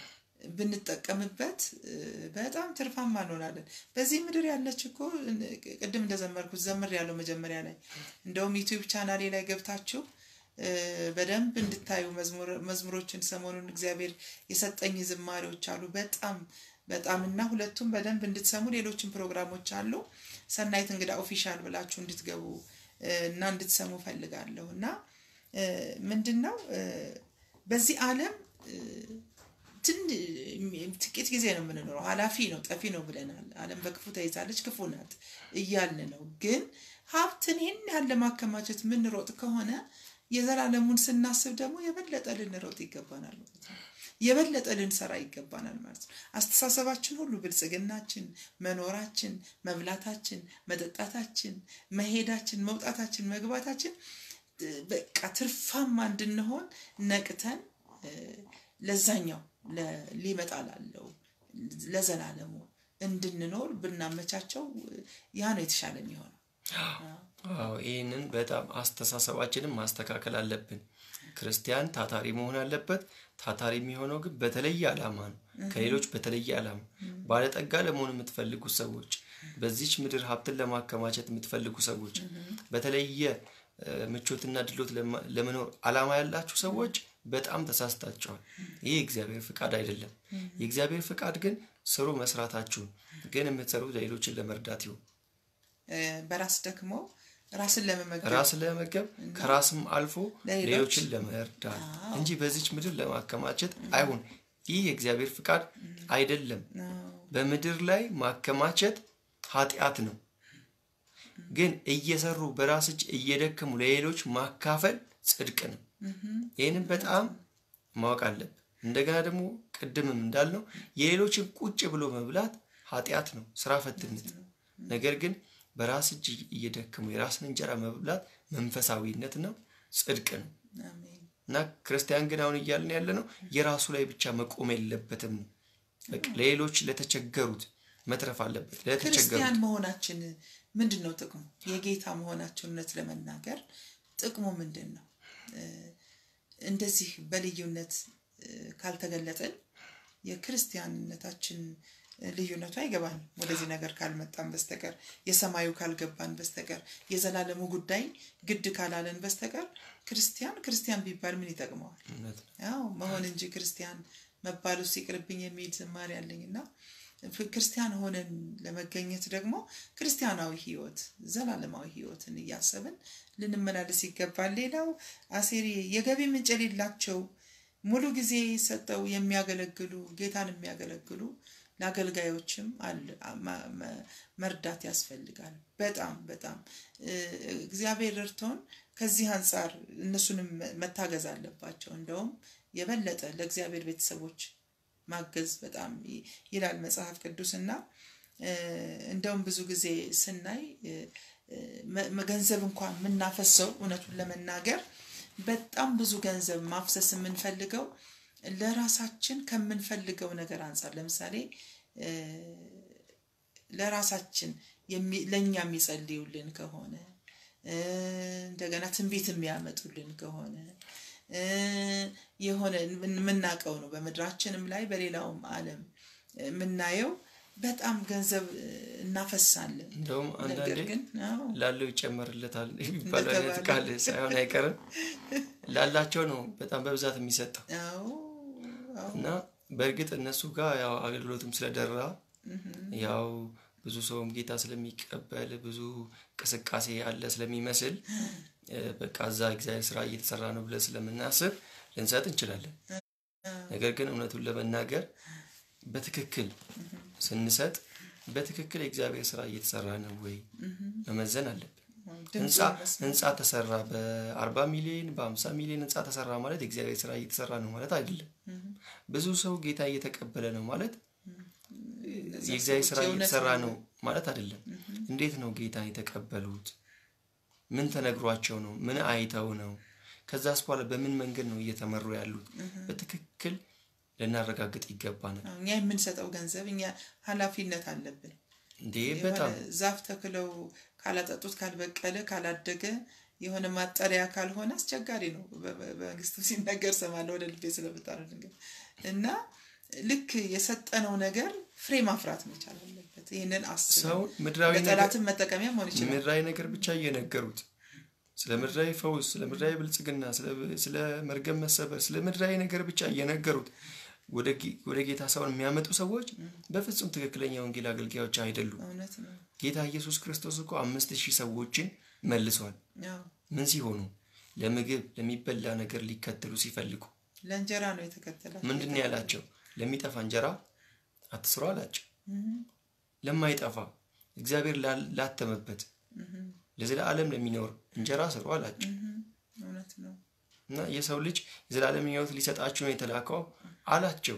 ብንጠቀምበት እ፣ በጣም ትርፋማ እንሆናለን። በዚህ ምድር ያለች እኮ እ፣ ቅድም እንደዘመርኩት ዘምር ያለው መጀመሪያ ላይ እንደውም ዩቲዩብ ቻናሌ ላይ ገብታችሁ እ፣ በደንብ እንድታዩ መዝሙር- መዝሙሮችን ሰሞኑን እግዚአብሔር የሰጠኝ ዝማሬዎች አሉ። በጣም በጣም እና ሁለቱም በደንብ እንድትሰሙ ሌሎችም ፕሮግራሞች አሉ። ሰናይት እንግዳ ኦፊሻል ብላችሁ እንድትገቡ እ፣ እና እንድትሰሙ ፈልጋለሁ እና እ፣ ምንድን ነው እ፣ በዚህ ዓለም እ፣ ትን ጥቂት ጊዜ ነው የምንኖረው። ኃላፊ ነው፣ ጠፊ ነው ብለናል። ዓለም በክፉ ተይዛለች፣ ክፉ ናት እያልን ነው። ግን ሀብትን ይህን ያህል ለማከማቸት የምንሮጥ ከሆነ የዘላለሙን ስናስብ ደግሞ የበለጠ ልንሮጥ ይገባናል ማለት ነው። የበለጠ ልንሰራ ይገባናል ማለት ነው። አስተሳሰባችን ሁሉ ብልጽግናችን፣ መኖራችን፣ መብላታችን፣ መጠጣታችን፣ መሄዳችን፣ መውጣታችን፣ መግባታችን እ፣ በቃ ትርፋማ እንድንሆን ነቅተን እ፣ ለዛኛው ለ- ሊመጣ ላለው ለዘላለሙ እንድንኖር ብናመቻቸው እ፣ ያ ነው የተሻለ የሚሆነው። አዎ ይህንን በጣም አስተሳሰባችንን ማስተካከል አለብን። ክርስቲያን ታታሪ መሆን አለበት። ታታሪ የሚሆነው ግን በተለየ ዓላማ ነው። ከሌሎች በተለየ ዓላማ ባለጠጋ ለመሆን የምትፈልጉ ሰዎች፣ በዚች ምድር ሀብትን ለማከማቸት የምትፈልጉ ሰዎች፣ በተለየ እ፣ ምቾትና ድሎት ለማ- ለመኖር ዓላማ ያላችሁ ሰዎች በጣም ተሳስታችኋል። ይህ የእግዚአብሔር ፍቃድ አይደለም። የእግዚአብሔር ፍቃድ ግን ስሩ መስራታችሁን፣ ግን የምትሰሩት ሌሎችን ለመርዳት ይሁን። እ፣ በራስ ደግሞ ራስን ለመመገብ ራስን ለመመገብ ከራስም አልፎ ለሌሎች ሌሎችን ለመርዳት እንጂ በዚች ምድር ለማከማቸት አይሁን። ይህ የእግዚአብሔር ፍቃድ አይደለም። ነው። በምድር ላይ ማከማቸት ኃጢአት ነው። ግን እየሰሩ በራስ እጅ እየደከሙ ለሌሎች ማካፈል ጽድቅ ነው። ይህንን በጣም ማወቅ አለብን። እንደገና ደግሞ ቅድምም እንዳልነው የሌሎችን ቁጭ ብሎ መብላት ኃጢአት ነው፣ ስራ ፈትነት ነው። ነገር ግን በራስ እጅ እየደከሙ የራስን እንጀራ መብላት መንፈሳዊነት ነው፣ ጽድቅ ነው። አሜን። እና ክርስቲያን ግን አሁን እያልን ያለ ነው የራሱ ላይ ብቻ መቆም የለበትም ነው። በቃ ለሌሎች ለተቸገሩት መትረፍ አለበት። ለተቸገሩት ክርስቲያን መሆናችን ምንድን ነው ጥቅሙ? የጌታ መሆናችን እውነት ለመናገር ጥቅሙ ምንድን ነው? እ፣ እንደዚህ በልዩነት እ፣ ካልተገለጠን የክርስቲያንነታችን ልዩነቱ አይገባንም። ወደዚህ ነገር ካልመጣን በስተቀር የሰማዩ ካልገባን በስተቀር የዘላለሙ ጉዳይ ግድ ካላለን በስተቀር ክርስቲያን ክርስቲያን ቢባል ምን ይጠቅመዋል? እውነት ነው። ያው መሆን እንጂ ክርስቲያን መባል ውስጥ ይቅርብኝ የሚል ዝማሬ አለኝ እና ፍ- ክርስቲያን ሆነን ለመገኘት ደግሞ ክርስቲያናዊ ሕይወት ዘላለማዊ ሕይወትን እያሰብን ልንመላለስ ይገባል። ሌላው አሴሪ የገቢ ምንጭ የሌላቸው ሙሉ ጊዜ ሰጠው የሚያገለግሉ ጌታን የሚያገለግሉ ለአገልጋዮችም አለ- ማ- መ- መርዳት ያስፈልጋል። በጣም በጣም እ፣ እግዚአብሔር ረድቶን ከዚህ አንጻር እነሱንም መ- መታገዝ አለባቸው። እንደውም የበለጠ ለእግዚአብሔር ቤተሰቦች ማገዝ በጣም ይ- ይላል መጽሐፍ ቅዱስና እ፣ እንደውም ብዙ ጊዜ ስናይ እ፣ እ፣ መ- መ- ገንዘብ እንኳን የምናፈሰው እውነቱን ለመናገር በጣም ብዙ ገንዘብ ማፍሰስ የምንፈልገው ለራሳችን ከምንፈልገው ነገር አንጻር ለምሳሌ እ፣ ለራሳችን ለእኛ የሚጸልዩልን ከሆነ እንደገና ትንቢት የሚያመጡልን ከሆነ የሆነ የምናውቀው ነው። በምድራችንም ላይ በሌላውም ዓለም የምናየው በጣም ገንዘብ እናፈሳለን። እንደውም አንዳንዴ ነገር ግን አዎ፣ ላለው ይጨመርለታል የሚባለው አይነት ቃል ሳይሆን አይቀርም። ላላቸው ነው በጣም በብዛት የሚሰጠው አዎ፣ አዎ፣ እና በእርግጥ እነሱ ጋር ያው አገልግሎትም ስለደራ ያው ብዙ ሰውም ጌታ ስለሚቀበል ብዙ እንቅስቃሴ ያለ ስለሚመስል እ፣ በቃ እዛ እግዚአብሔር ስራ እየተሰራ ነው ብለን ስለምናስብ ልንሰጥ እንችላለን። ነገር ግን እውነቱን ለመናገር በትክክል ስንሰጥ በትክክል የእግዚአብሔር ስራ እየተሰራ ነው ወይ መመዘን አለብን። ድምፁን ህንፃ መስማት። ህንፃ ተሰራ በአርባ ሚሊዮን በሀምሳ ሚሊዮን ህንፃ ተሰራ ማለት የእግዚአብሔር ስራ እየተሰራ ነው ማለት አይደለም። ብዙ ሰው ጌታ እየተቀበለ ነው ማለት የእግዚአብሔር ስራ ሰዎች የእውነት እየተሰራ ነው ነው ማለት አይደለም። እንዴት ነው ጌታን የተቀበሉት? ምን ተነግሯቸው ነው? ምን አይተው ነው? ከዛስ በኋላ በምን መንገድ ነው እየተመሩ ያሉት? በትክክል ልናረጋግጥ ይገባናል። አዎ፣ እኛ የምንሰጠው ገንዘብ እኛ ኃላፊነት አለብን። እንዴ የሆነ በጣም ዛፍ ተክለው ካላጠጡት ካልበቀለ ካላደገ የሆነ ማጠሪያ ካልሆነ አስቸጋሪ ነው። በ- በ- በመንግስቱ ሲነገር ሰማለሁ ወደ ልቤ ስለምጣሉ ድንገት እና ልክ የሰጠነው ነገር ፍሬ ማፍራት መቻል አለበት። ይህንን አስበን ሰው ምድራዊ ነገር ለጠላትም መጠቀሚያ መሆን ይችላል። ምድራዊ ነገር ብቻ እየነገሩት ስለ ምድራዊ ፈውስ፣ ስለ ምድራዊ ብልጽግና፣ ስለ- ስለ መርገም መሰበር፣ ስለ ምድራዊ ነገር ብቻ እየነገሩት ወደ ጌ- ወደ ጌታ ሰውን የሚያመጡ ሰዎች በፍጹም ትክክለኛ ወንጌል አገልጋዮች አይደሉም። እውነት ነው። ጌታ ኢየሱስ ክርስቶስ እኮ አምስት ሺህ ሰዎችን መልሷል። ያው ምን ሲሆኑ? ለምግብ ለሚበላ ነገር ሊከተሉ ሲፈልጉ ለእንጀራ ነው የተከተላቸው። ምንድን ነው ያላቸው? ለሚጠፋ እንጀራ አትስሩ አላቸው። ለማይጠፋ እግዚአብሔር ላ- ላተመበት ለዘላለም ለሚኖር እንጀራ ስሩ አላቸው። እውነት ነው። እና የሰው ልጅ የዘላለም ሕይወት ሊሰጣችሁ ነው የተላከው አላቸው።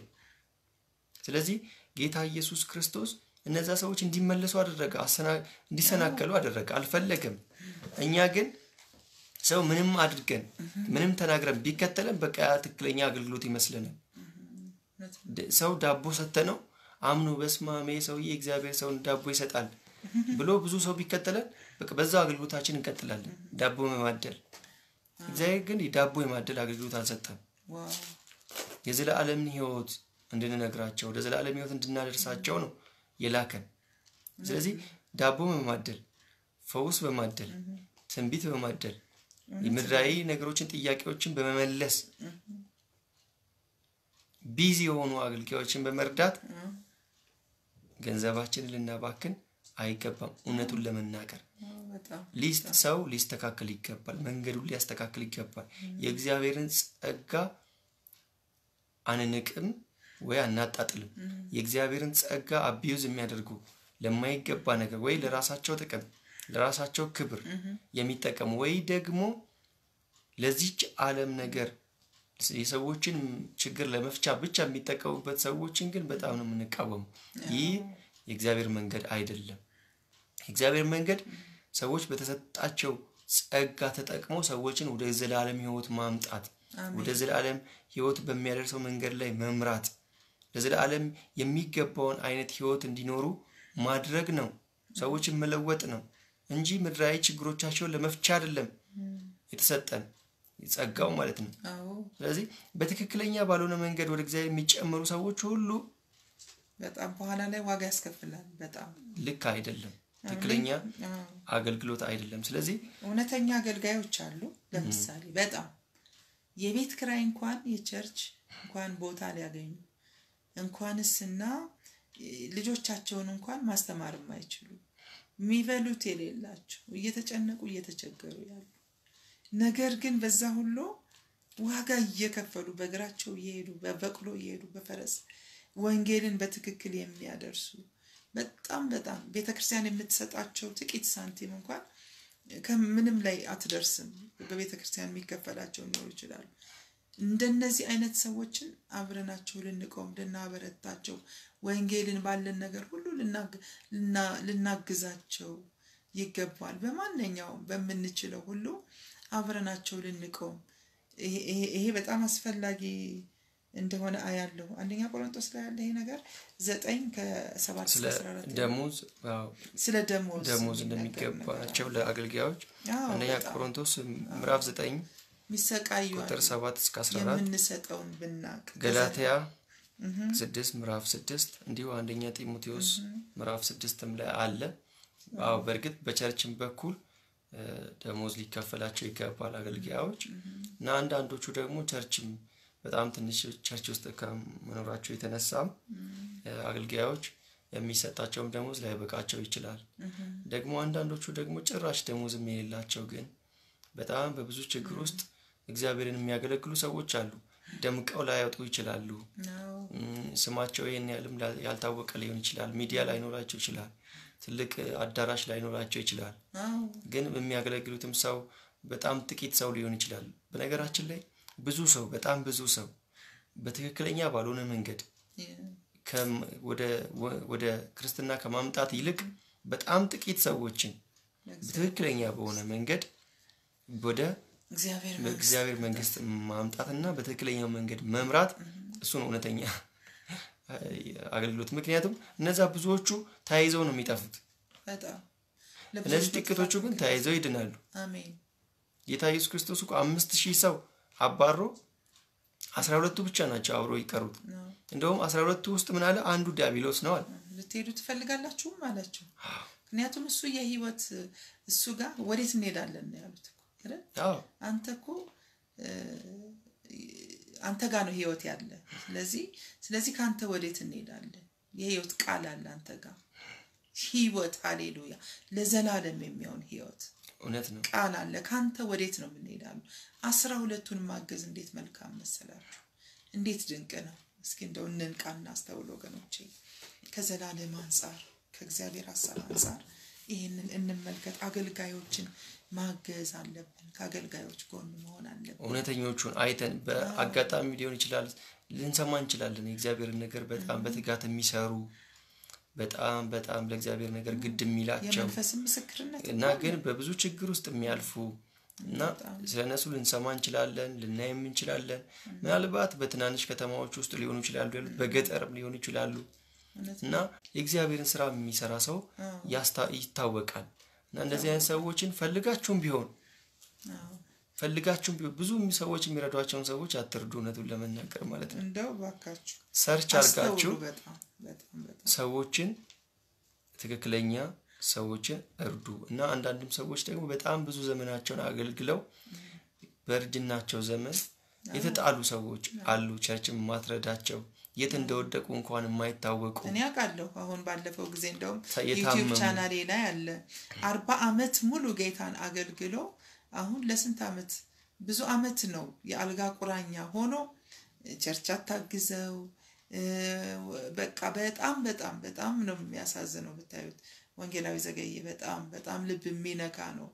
ስለዚህ ጌታ ኢየሱስ ክርስቶስ እነዛ ሰዎች እንዲመለሱ አደረገ፣ አሰና- እንዲሰናከሉ አደረገ። አልፈለገም። እኛ ግን ሰው ምንም አድርገን ምንም ተናግረን ቢከተለን በቃ ያ ትክክለኛ አገልግሎት ይመስለናል። እውነት ነው። ድ- ሰው ዳቦ ሰተነው አምኖ በስማሜ ሰውዬ እግዚአብሔር ሰውን ዳቦ ይሰጣል ብሎ ብዙ ሰው ቢከተለን በቃ በዛው አገልግሎታችን እንቀጥላለን፣ ዳቦ በማደል እግዚአብሔር ግን የዳቦ የማደል አገልግሎት አልሰጠም። ዋው የዘላለምን ሕይወት እንድንነግራቸው ወደ ዘላለም ሕይወት እንድናደርሳቸው ነው የላከን። ስለዚህ ዳቦ በማደል ፈውስ በማደል ትንቢት በማደል የምድራዊ ነገሮችን ጥያቄዎችን በመመለስ ቢዚ የሆኑ አገልጋዮችን በመርዳት ገንዘባችንን ልናባክን አይገባም። እውነቱን ለመናገር ዋው፣ በጣም ሊስት ሰው ሊስተካከል ይገባል። መንገዱን ሊያስተካክል ይገባል። የእግዚአብሔርን ጸጋ አንንቅም ወይ አናጣጥልም። የእግዚአብሔርን ጸጋ አቢዩዝ የሚያደርጉ ለማይገባ ነገር ወይ ለራሳቸው ጥቅም ለራሳቸው ክብር የሚጠቀሙ ወይ ደግሞ ለዚች ዓለም ነገር የሰዎችን ችግር ለመፍቻ ብቻ የሚጠቀሙበት ሰዎችን ግን በጣም ነው የምንቃወሙ። ይህ የእግዚአብሔር መንገድ አይደለም። የእግዚአብሔር መንገድ ሰዎች በተሰጣቸው ጸጋ ተጠቅመው ሰዎችን ወደ ዘላለም ሕይወት ማምጣት፣ ወደ ዘላለም ሕይወት በሚያደርሰው መንገድ ላይ መምራት፣ ለዘላለም የሚገባውን አይነት ሕይወት እንዲኖሩ ማድረግ ነው። ሰዎችን መለወጥ ነው እንጂ ምድራዊ ችግሮቻቸውን ለመፍቻ አይደለም የተሰጠን ጸጋው ማለት ነው። አዎ ስለዚህ በትክክለኛ ባልሆነ መንገድ ወደ እግዚአብሔር የሚጨመሩ ሰዎች ሁሉ በጣም በኋላ ላይ ዋጋ ያስከፍላል። በጣም ልክ አይደለም፣ ትክክለኛ አዎ። አገልግሎት አይደለም። ስለዚህ እውነተኛ አገልጋዮች አሉ። ለምሳሌ በጣም የቤት ክራይ እንኳን የቸርች እንኳን ቦታ ሊያገኙ እንኳንስና ልጆቻቸውን እንኳን ማስተማር የማይችሉ የሚበሉት የሌላቸው እየተጨነቁ እየተቸገሩ ያሉ ነገር ግን በዛ ሁሉ ዋጋ እየከፈሉ በእግራቸው እየሄዱ በበቅሎ እየሄዱ በፈረስ ወንጌልን በትክክል የሚያደርሱ በጣም በጣም ቤተ ክርስቲያን የምትሰጣቸው ጥቂት ሳንቲም እንኳን ከምንም ላይ አትደርስም። በቤተ ክርስቲያን የሚከፈላቸው ሊኖሩ ይችላሉ። እንደነዚህ አይነት ሰዎችን አብረናቸው ልንቆም ልናበረታቸው፣ ወንጌልን ባለን ነገር ሁሉ ልናግ- ልና- ልናግዛቸው ይገባል። በማንኛውም በምንችለው ሁሉ አብረናቸው ልንቆም ይሄ- ይሄ ይሄ በጣም አስፈላጊ እንደሆነ አያለሁ። አንደኛ ቆሮንቶስ ላይ ያለ ይሄ ነገር ዘጠኝ ከሰባት እስከ አስራ አራት ደሞዝ ስለ ደሞዝ ደሞዝ እንደሚገባቸው ለአገልጋዮች አንደኛ ቆሮንቶስ ምዕራፍ ዘጠኝ የሚሰቃዩ ቁጥር ሰባት እስከ አስራ አራት የምንሰጠውን ብናቅ ገላትያ ስድስት ምዕራፍ ስድስት እንዲሁ አንደኛ ጢሞቴዎስ ምዕራፍ ስድስትም ላይ አለ። አዎ በእርግጥ በቸርችም በኩል ደሞዝ ሊከፈላቸው ይገባል አገልጋዮች እና አንዳንዶቹ ደግሞ ቸርችም በጣም ትንሽ ቸርች ውስጥ ከመኖራቸው የተነሳም አገልጋዮች የሚሰጣቸውም ደሞዝ ላይበቃቸው ይችላል። ደግሞ አንዳንዶቹ ደግሞ ጭራሽ ደሞዝም የሌላቸው ግን በጣም በብዙ ችግር ውስጥ እግዚአብሔርን የሚያገለግሉ ሰዎች አሉ። ደምቀው ላያወጡ ይችላሉ። ስማቸው ይህን ያህልም ያልታወቀ ሊሆን ይችላል። ሚዲያ ላይኖራቸው ይችላል። ትልቅ አዳራሽ ላይኖራቸው ይችላል። ግን የሚያገለግሉትም ሰው በጣም ጥቂት ሰው ሊሆን ይችላል። በነገራችን ላይ ብዙ ሰው በጣም ብዙ ሰው በትክክለኛ ባልሆነ መንገድ ወደ ክርስትና ከማምጣት ይልቅ በጣም ጥቂት ሰዎችን በትክክለኛ በሆነ መንገድ ወደ በእግዚአብሔር መንግስት ማምጣትና በትክክለኛው መንገድ መምራት እሱን እውነተኛ አገልግሎት። ምክንያቱም እነዛ ብዙዎቹ ተያይዘው ነው የሚጠፉት። እነዚህ ጥቂቶቹ ግን ተያይዘው ይድናሉ። ጌታ ኢየሱስ ክርስቶስ እኮ አምስት ሺህ ሰው አባሮ አስራ ሁለቱ ብቻ ናቸው አብሮ ይቀሩት። እንደውም አስራ ሁለቱ ውስጥ ምን አለ? አንዱ ዲያብሎስ ነው አለ። ልትሄዱ ትፈልጋላችሁም አላቸው። ምክንያቱም እሱ የህይወት እሱ ጋር ወዴት እንሄዳለን ነው ያሉት። አንተ እኮ አንተ ጋር ነው ህይወት ያለ። ስለዚህ ስለዚህ ከአንተ ወዴት እንሄዳለን? የህይወት ቃል አለ አንተ ጋር ህይወት፣ ሃሌሉያ፣ ለዘላለም የሚሆን ህይወት እውነት ነው ቃል አለ። ከአንተ ወዴት ነው የምንሄዳሉ? አስራ ሁለቱን ማገዝ እንዴት መልካም መሰላችሁ! እንዴት ድንቅ ነው! እስኪ እንደው እንንቃ እናስተውል ወገኖቼ። ከዘላለም አንጻር ከእግዚአብሔር ሀሳብ አንጻር ይህንን እንመልከት። አገልጋዮችን ማገዝ አለብን። ከአገልጋዮች ጎን መሆን አለብን። እውነተኞቹን አይተን በአጋጣሚ ሊሆን ይችላል ልንሰማ እንችላለን። የእግዚአብሔርን ነገር በጣም በትጋት የሚሰሩ በጣም በጣም ለእግዚአብሔር ነገር ግድ የሚላቸው የመንፈስን ምስክርነት እና ግን በብዙ ችግር ውስጥ የሚያልፉ እና ስለ እነሱ ልንሰማ እንችላለን፣ ልናይም እንችላለን። ምናልባት በትናንሽ ከተማዎች ውስጥ ሊሆኑ ይችላሉ ያሉት፣ በገጠርም ሊሆኑ ይችላሉ እና የእግዚአብሔርን ስራ የሚሰራ ሰው ይታወቃል። እና እንደዚህ አይነት ሰዎችን ፈልጋችሁም ቢሆን ፈልጋችሁም ቢሆን ብዙ ሰዎች የሚረዷቸውን ሰዎች አትርዱ። እውነቱን ለመናገር ማለት ነው። እንደው ባካችሁ ሰርች አድርጋችሁ ሰዎችን ትክክለኛ ሰዎችን እርዱ እና አንዳንድም ሰዎች ደግሞ በጣም ብዙ ዘመናቸውን አገልግለው በእርጅናቸው ዘመን የተጣሉ ሰዎች አሉ። ቸርችም ማትረዳቸው የት እንደወደቁ እንኳን የማይታወቁ እኔ አውቃለሁ። አሁን ባለፈው ጊዜ እንደውም ዩቲዩብ ቻናሌ ላይ አለ አርባ አመት ሙሉ ጌታን አገልግሎ አሁን ለስንት አመት ብዙ አመት ነው የአልጋ ቁራኛ ሆኖ ቸርች አታግዘው በቃ በጣም በጣም በጣም ነው የሚያሳዝነው ብታዩት። ወንጌላዊ ዘገየ በጣም በጣም ልብ የሚነካ ነው።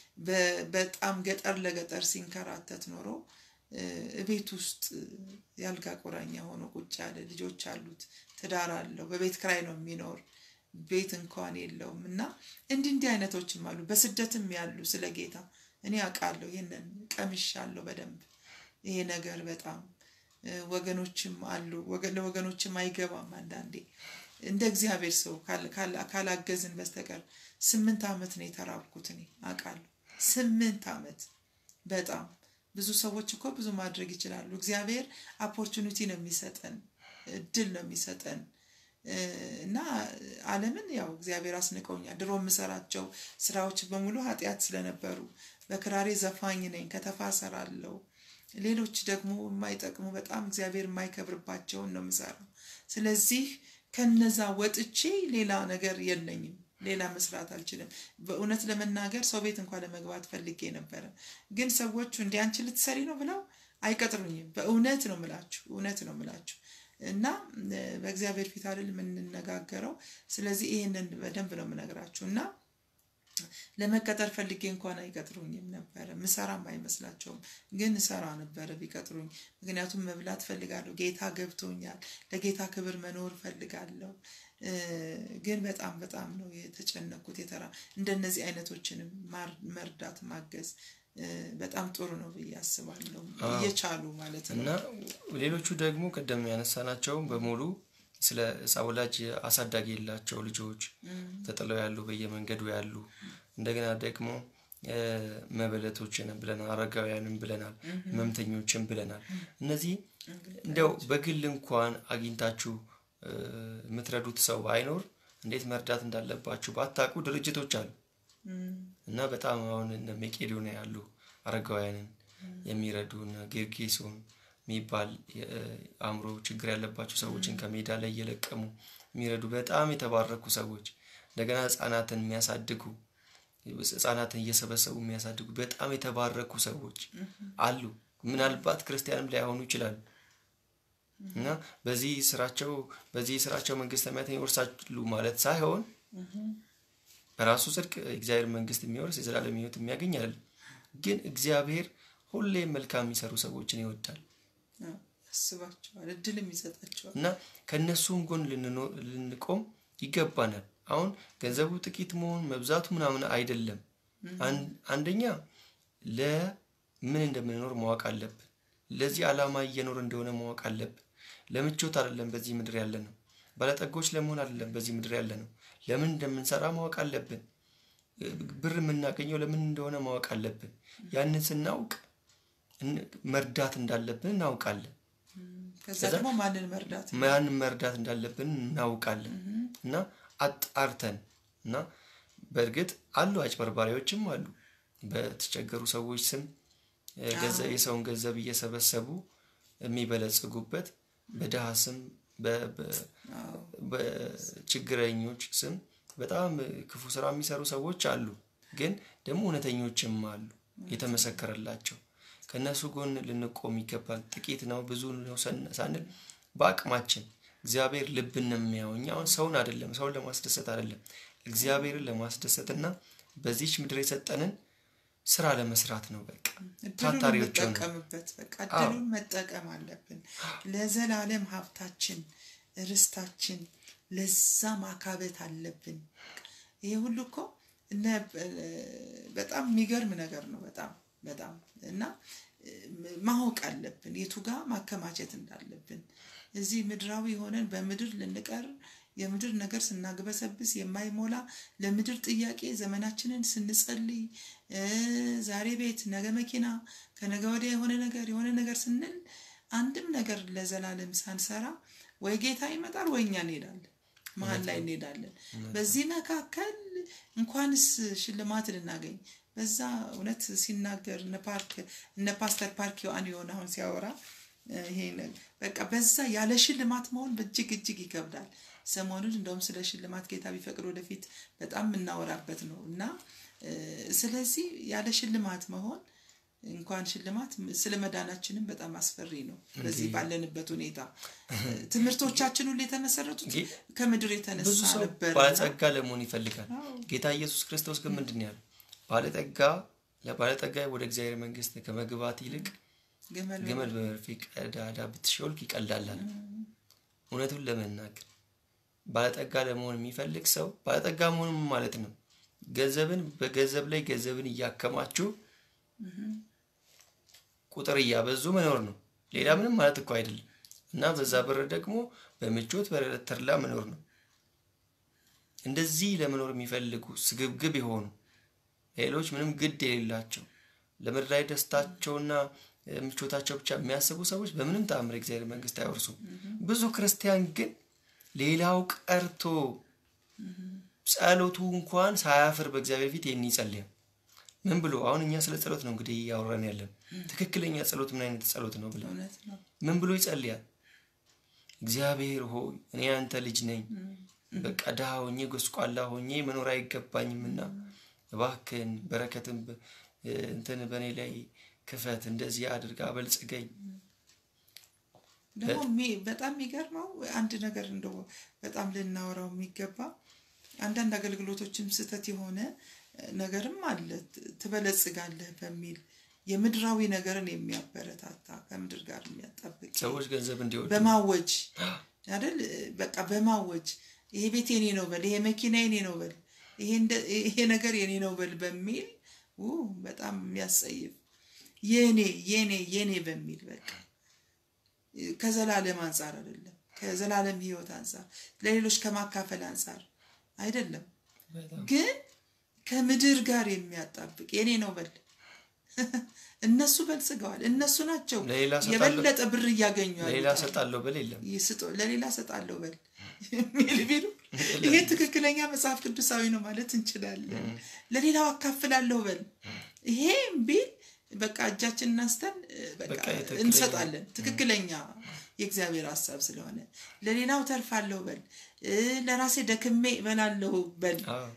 በጣም ገጠር ለገጠር ሲንከራተት ኖሮ ቤት ውስጥ የአልጋ ቁራኛ ሆኖ ቁጭ ያለ ልጆች አሉት፣ ትዳር አለው፣ በቤት ክራይ ነው የሚኖር፣ ቤት እንኳን የለውም። እና እንዲህ እንዲህ አይነቶችም አሉ፣ በስደትም ያሉ ስለ ጌታ እኔ አውቃለሁ። ይህንን ቀምሻለሁ በደንብ ይሄ ነገር በጣም ወገኖችም አሉ፣ ለወገኖችም አይገባም አንዳንዴ እንደ እግዚአብሔር ሰው ካላገዝን በስተቀር ስምንት ዓመት ነው የተራብኩት እኔ አውቃለሁ። ስምንት ዓመት በጣም ብዙ ሰዎች እኮ ብዙ ማድረግ ይችላሉ። እግዚአብሔር ኦፖርቹኒቲ ነው የሚሰጠን፣ እድል ነው የሚሰጠን እና ዓለምን ያው እግዚአብሔር አስንቀውኛል። ድሮ የምሰራቸው ስራዎች በሙሉ ኃጢአት ስለነበሩ በክራሬ ዘፋኝ ነኝ፣ ከተፋ እሰራለሁ። ሌሎች ደግሞ የማይጠቅሙ በጣም እግዚአብሔር የማይከብርባቸውን ነው የምሰራው። ስለዚህ ከነዛ ወጥቼ ሌላ ነገር የለኝም። ሌላ መስራት አልችልም። በእውነት ለመናገር ሰው ቤት እንኳን ለመግባት ፈልጌ ነበረ፣ ግን ሰዎቹ እንዲ አንቺ ልትሰሪ ነው ብለው አይቀጥሩኝም። በእውነት ነው ምላችሁ፣ እውነት ነው ምላችሁ እና በእግዚአብሔር ፊት አይደል የምንነጋገረው። ስለዚህ ይህንን በደንብ ነው የምነግራችሁ እና ለመቀጠር ፈልጌ እንኳን አይቀጥሩኝም ነበረ። ምሰራም አይመስላቸውም፣ ግን እሰራ ነበረ ቢቀጥሩኝ። ምክንያቱም መብላት ፈልጋለሁ። ጌታ ገብቶኛል። ለጌታ ክብር መኖር ፈልጋለሁ። ግን በጣም በጣም ነው የተጨነኩት። የተራ እንደነዚህ አይነቶችንም መርዳት ማገዝ በጣም ጥሩ ነው ብዬ አስባለሁ። እየቻሉ ማለት ነው እና ሌሎቹ ደግሞ ቅድም ያነሳናቸው በሙሉ ስለ ወላጅ አሳዳጊ የሌላቸው ልጆች ተጥለው ያሉ በየመንገዱ ያሉ እንደገና ደግሞ መበለቶችን ብለናል፣ አረጋውያንን ብለናል፣ ህመምተኞችን ብለናል። እነዚህ እንዲያው በግል እንኳን አግኝታችሁ የምትረዱት ሰው ባይኖር እንዴት መርዳት እንዳለባችሁ ባታውቁ ድርጅቶች አሉ እና በጣም አሁን እነ መቄዶንያ ያሉ አረጋውያንን የሚረዱ እነ ጌርጌሶን የሚባል አእምሮ ችግር ያለባቸው ሰዎችን ከሜዳ ላይ እየለቀሙ የሚረዱ በጣም የተባረኩ ሰዎች እንደገና ህጻናትን የሚያሳድጉ ህጻናትን እየሰበሰቡ የሚያሳድጉ በጣም የተባረኩ ሰዎች አሉ። ምናልባት ክርስቲያንም ላይሆኑ ይችላሉ እና በዚህ ስራቸው በዚህ ስራቸው መንግስተ ሰማያትን ይወርሳሉ ማለት ሳይሆን በራሱ ጽድቅ እግዚአብሔር መንግስት የሚወርስ የዘላለም ህይወት የሚያገኝ አይደለም። ግን እግዚአብሔር ሁሌም መልካም የሚሰሩ ሰዎችን ይወዳል ያስባቸዋል፣ እድልም ይሰጣቸዋል እና ከእነሱም ጎን ልንቆም ይገባናል። አሁን ገንዘቡ ጥቂት መሆን መብዛቱ ምናምን አይደለም። አንደኛ ለምን እንደምንኖር ማወቅ አለብን። ለዚህ ዓላማ እየኖር እንደሆነ ማወቅ አለብን። ለምቾት አይደለም በዚህ ምድር ያለ ነው። ባለጠጎች ለመሆን አይደለም በዚህ ምድር ያለ ነው። ለምን እንደምንሰራ ማወቅ አለብን። ብር የምናገኘው ለምን እንደሆነ ማወቅ አለብን። ያንን ስናውቅ መርዳት እንዳለብን እናውቃለን። ከዛ ደግሞ ማንን መርዳት ማንን መርዳት እንዳለብን እናውቃለን እና አጣርተን እና በእርግጥ አሉ አጭበርባሪዎችም አሉ። በተቸገሩ ሰዎች ስም የሰውን ገንዘብ እየሰበሰቡ የሚበለጽጉበት በድሃ ስም በችግረኞች ስም በጣም ክፉ ስራ የሚሰሩ ሰዎች አሉ። ግን ደግሞ እውነተኞችም አሉ የተመሰከረላቸው ከእነሱ ጎን ልንቆም ይገባል። ጥቂት ነው ብዙ ነው ሳንል በአቅማችን እግዚአብሔር ልብን ነው የሚያየው። እኛ አሁን ሰውን አይደለም ሰውን ለማስደሰት አይደለም እግዚአብሔርን ለማስደሰት እና በዚች ምድር የሰጠንን ስራ ለመስራት ነው። በቃ ታታሪዎች እንጠቀምበት። በቃ እድሉን መጠቀም አለብን። ለዘላለም ሀብታችን ርስታችን ለዛ ማካበት አለብን። ይሄ ሁሉ እኮ በጣም የሚገርም ነገር ነው። በጣም በጣም እና ማወቅ አለብን የቱ ጋር ማከማቸት እንዳለብን። እዚህ ምድራዊ ሆነን በምድር ልንቀር የምድር ነገር ስናግበሰብስ የማይሞላ ለምድር ጥያቄ ዘመናችንን ስንጸልይ ዛሬ ቤት ነገ መኪና ከነገ ወዲያ የሆነ ነገር የሆነ ነገር ስንል አንድም ነገር ለዘላለም ሳንሰራ ወይ ጌታ ይመጣል ወይ እኛ እንሄዳለን፣ መሀል ላይ እንሄዳለን። በዚህ መካከል እንኳንስ ሽልማት ልናገኝ በዛ እውነት ሲናገር እነ ፓርክ እነ ፓስተር ፓርክ ዮሐን የሆነ አሁን ሲያወራ ይሄ በቃ በዛ ያለ ሽልማት መሆን በእጅግ እጅግ ይከብዳል። ሰሞኑን እንደውም ስለ ሽልማት ጌታ ቢፈቅድ ወደፊት በጣም የምናወራበት ነው እና ስለዚህ ያለ ሽልማት መሆን እንኳን ሽልማት ስለ መዳናችንም በጣም አስፈሪ ነው። በዚህ ባለንበት ሁኔታ ትምህርቶቻችን ሁሉ የተመሰረቱት ከምድር የተነሳ ነበር። ባለጸጋ ለመሆን ይፈልጋል። ጌታ ኢየሱስ ክርስቶስ ግን ምንድን ነው ያለው? ባለጠጋ ለባለጠጋ ወደ እግዚአብሔር መንግስት ከመግባት ይልቅ ግመል በመርፌ ቀዳዳ ብትሾልክ ይቀላል አለ። እውነቱን ለመናገር ባለጠጋ ለመሆን የሚፈልግ ሰው ባለጠጋ መሆን ማለት ነው ገንዘብን በገንዘብ ላይ ገንዘብን እያከማችሁ ቁጥር እያበዙ መኖር ነው። ሌላ ምንም ማለት እኮ አይደለም። እና በዛ ብር ደግሞ በምቾት በተድላ መኖር ነው። እንደዚህ ለመኖር የሚፈልጉ ስግብግብ የሆኑ ሌሎች ምንም ግድ የሌላቸው ለምድራዊ ደስታቸውና ምቾታቸው ብቻ የሚያስቡ ሰዎች በምንም ተአምር እግዚአብሔር መንግስት አይወርሱም። ብዙ ክርስቲያን ግን ሌላው ቀርቶ ጸሎቱ እንኳን ሳያፍር በእግዚአብሔር ፊት ይህን ይጸልያል። ምን ብሎ አሁን እኛ ስለ ጸሎት ነው እንግዲህ እያወራን ያለን። ትክክለኛ ጸሎት ምን አይነት ጸሎት ነው ብለን ምን ብሎ ይጸልያል? እግዚአብሔር ሆይ እኔ አንተ ልጅ ነኝ፣ በቃ ድሃ ሆኜ ጎስቋላ ሆኜ መኖር አይገባኝምና እባክህን በረከትን እንትን በእኔ ላይ ክፈት፣ እንደዚህ አድርጋ አበልጽገኝ። ደግሞ በጣም የሚገርመው አንድ ነገር እንደው በጣም ልናወራው የሚገባ አንዳንድ አገልግሎቶችም ስህተት የሆነ ነገርም አለ። ትበለጽጋለህ በሚል የምድራዊ ነገርን የሚያበረታታ ከምድር ጋር የሚያጣብቅ ሰዎች ገንዘብ እንዲወዱ በማወጅ አይደል? በቃ በማወጅ ይሄ ቤት የኔ ነው በል፣ ይሄ መኪና የኔ ነው በል፣ ይሄ ነገር የኔ ነው በል በሚል በጣም የሚያስጸይፍ የኔ የኔ የኔ በሚል በቃ ከዘላለም አንጻር አይደለም፣ ከዘላለም ህይወት አንጻር ለሌሎች ከማካፈል አንጻር አይደለም፣ ግን ከምድር ጋር የሚያጣብቅ የኔ ነው በል እነሱ በልጽገዋል። እነሱ ናቸው የበለጠ ብር እያገኙ ለሌላ ሰጣለሁ በል የለም ለሌላ ሰጣለሁ በል የሚል ቢሉ ይሄ ትክክለኛ መጽሐፍ ቅዱሳዊ ነው ማለት እንችላለን። ለሌላው አካፍላለሁ በል ይሄ ቢል በቃ እጃችንን አንስተን እንሰጣለን። ትክክለኛ የእግዚአብሔር ሀሳብ ስለሆነ ለሌላው ተርፋለሁ በል ለራሴ ደክሜ እበላለሁ በል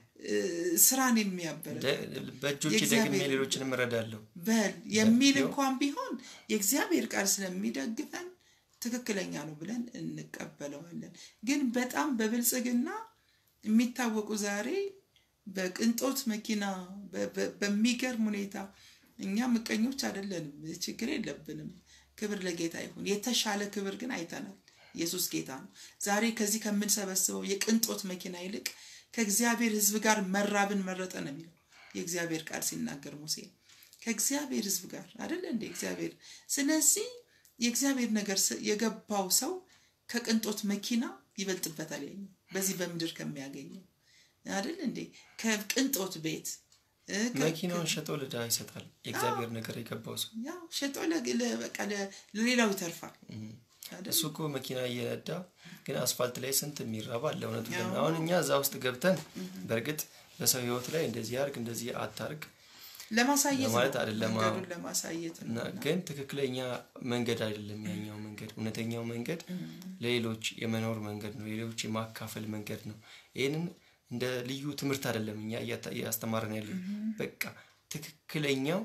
ስራን የሚያበረ በእጆች ደግሜ ሌሎችንም እረዳለሁ በል የሚል እንኳን ቢሆን የእግዚአብሔር ቃል ስለሚደግፈን ትክክለኛ ነው ብለን እንቀበለዋለን። ግን በጣም በብልጽግና የሚታወቁ ዛሬ በቅንጦት መኪና በሚገርም ሁኔታ እኛ ምቀኞች አይደለንም፣ ችግር የለብንም። ክብር ለጌታ ይሁን። የተሻለ ክብር ግን አይተናል። ኢየሱስ ጌታ ነው። ዛሬ ከዚህ ከምንሰበስበው የቅንጦት መኪና ይልቅ ከእግዚአብሔር ሕዝብ ጋር መራብን መረጠ ነው የሚለው የእግዚአብሔር ቃል ሲናገር ሙሴ ከእግዚአብሔር ሕዝብ ጋር አይደለ እንደ እግዚአብሔር። ስለዚህ የእግዚአብሔር ነገር የገባው ሰው ከቅንጦት መኪና ይበልጥበታል። ያኛው በዚህ በምድር ከሚያገኘው አይደል እንዴ ከቅንጦት ቤት መኪናውን ሸጦ ለድሃ ይሰጣል። የእግዚአብሔር ነገር የገባው ሰው ያው ሸጦ በቃ ለሌላው ይተርፋል። እሱ እኮ መኪና እየነዳ ግን አስፋልት ላይ ስንት የሚራባ አለ። እውነቱ አሁን እኛ እዛ ውስጥ ገብተን በእርግጥ በሰው ህይወት ላይ እንደዚህ አርግ እንደዚህ አታርግ ለማሳየት ማለት አይደለም። ለማሳየት ግን ትክክለኛ መንገድ አይደለም ያኛው መንገድ። እውነተኛው መንገድ ለሌሎች የመኖር መንገድ ነው። ሌሎች የማካፈል መንገድ ነው። ይህንን እንደ ልዩ ትምህርት አይደለም እኛ እያስተማረን ያለን። በቃ ትክክለኛው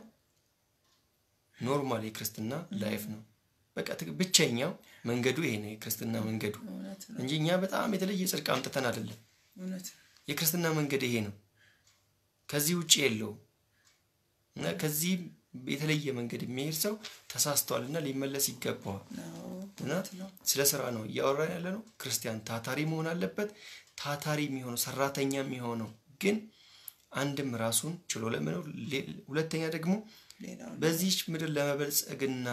ኖርማል የክርስትና ላይፍ ነው። በቃ ብቸኛው መንገዱ ይሄ ነው የክርስትና መንገዱ እንጂ እኛ በጣም የተለየ ጽድቅ አምጥተን አይደለም። የክርስትና መንገድ ይሄ ነው። ከዚህ ውጭ የለውም። እና ከዚህ የተለየ መንገድ የሚሄድ ሰው ተሳስተዋል እና ሊመለስ ይገባዋል። እና ስለ ስራ ነው እያወራን ያለ ነው። ክርስቲያን ታታሪ መሆን አለበት። ታታሪ የሚሆነው ሰራተኛ የሚሆነው ግን አንድም ራሱን ችሎ ለመኖር፣ ሁለተኛ ደግሞ በዚች ምድር ለመበልጸግና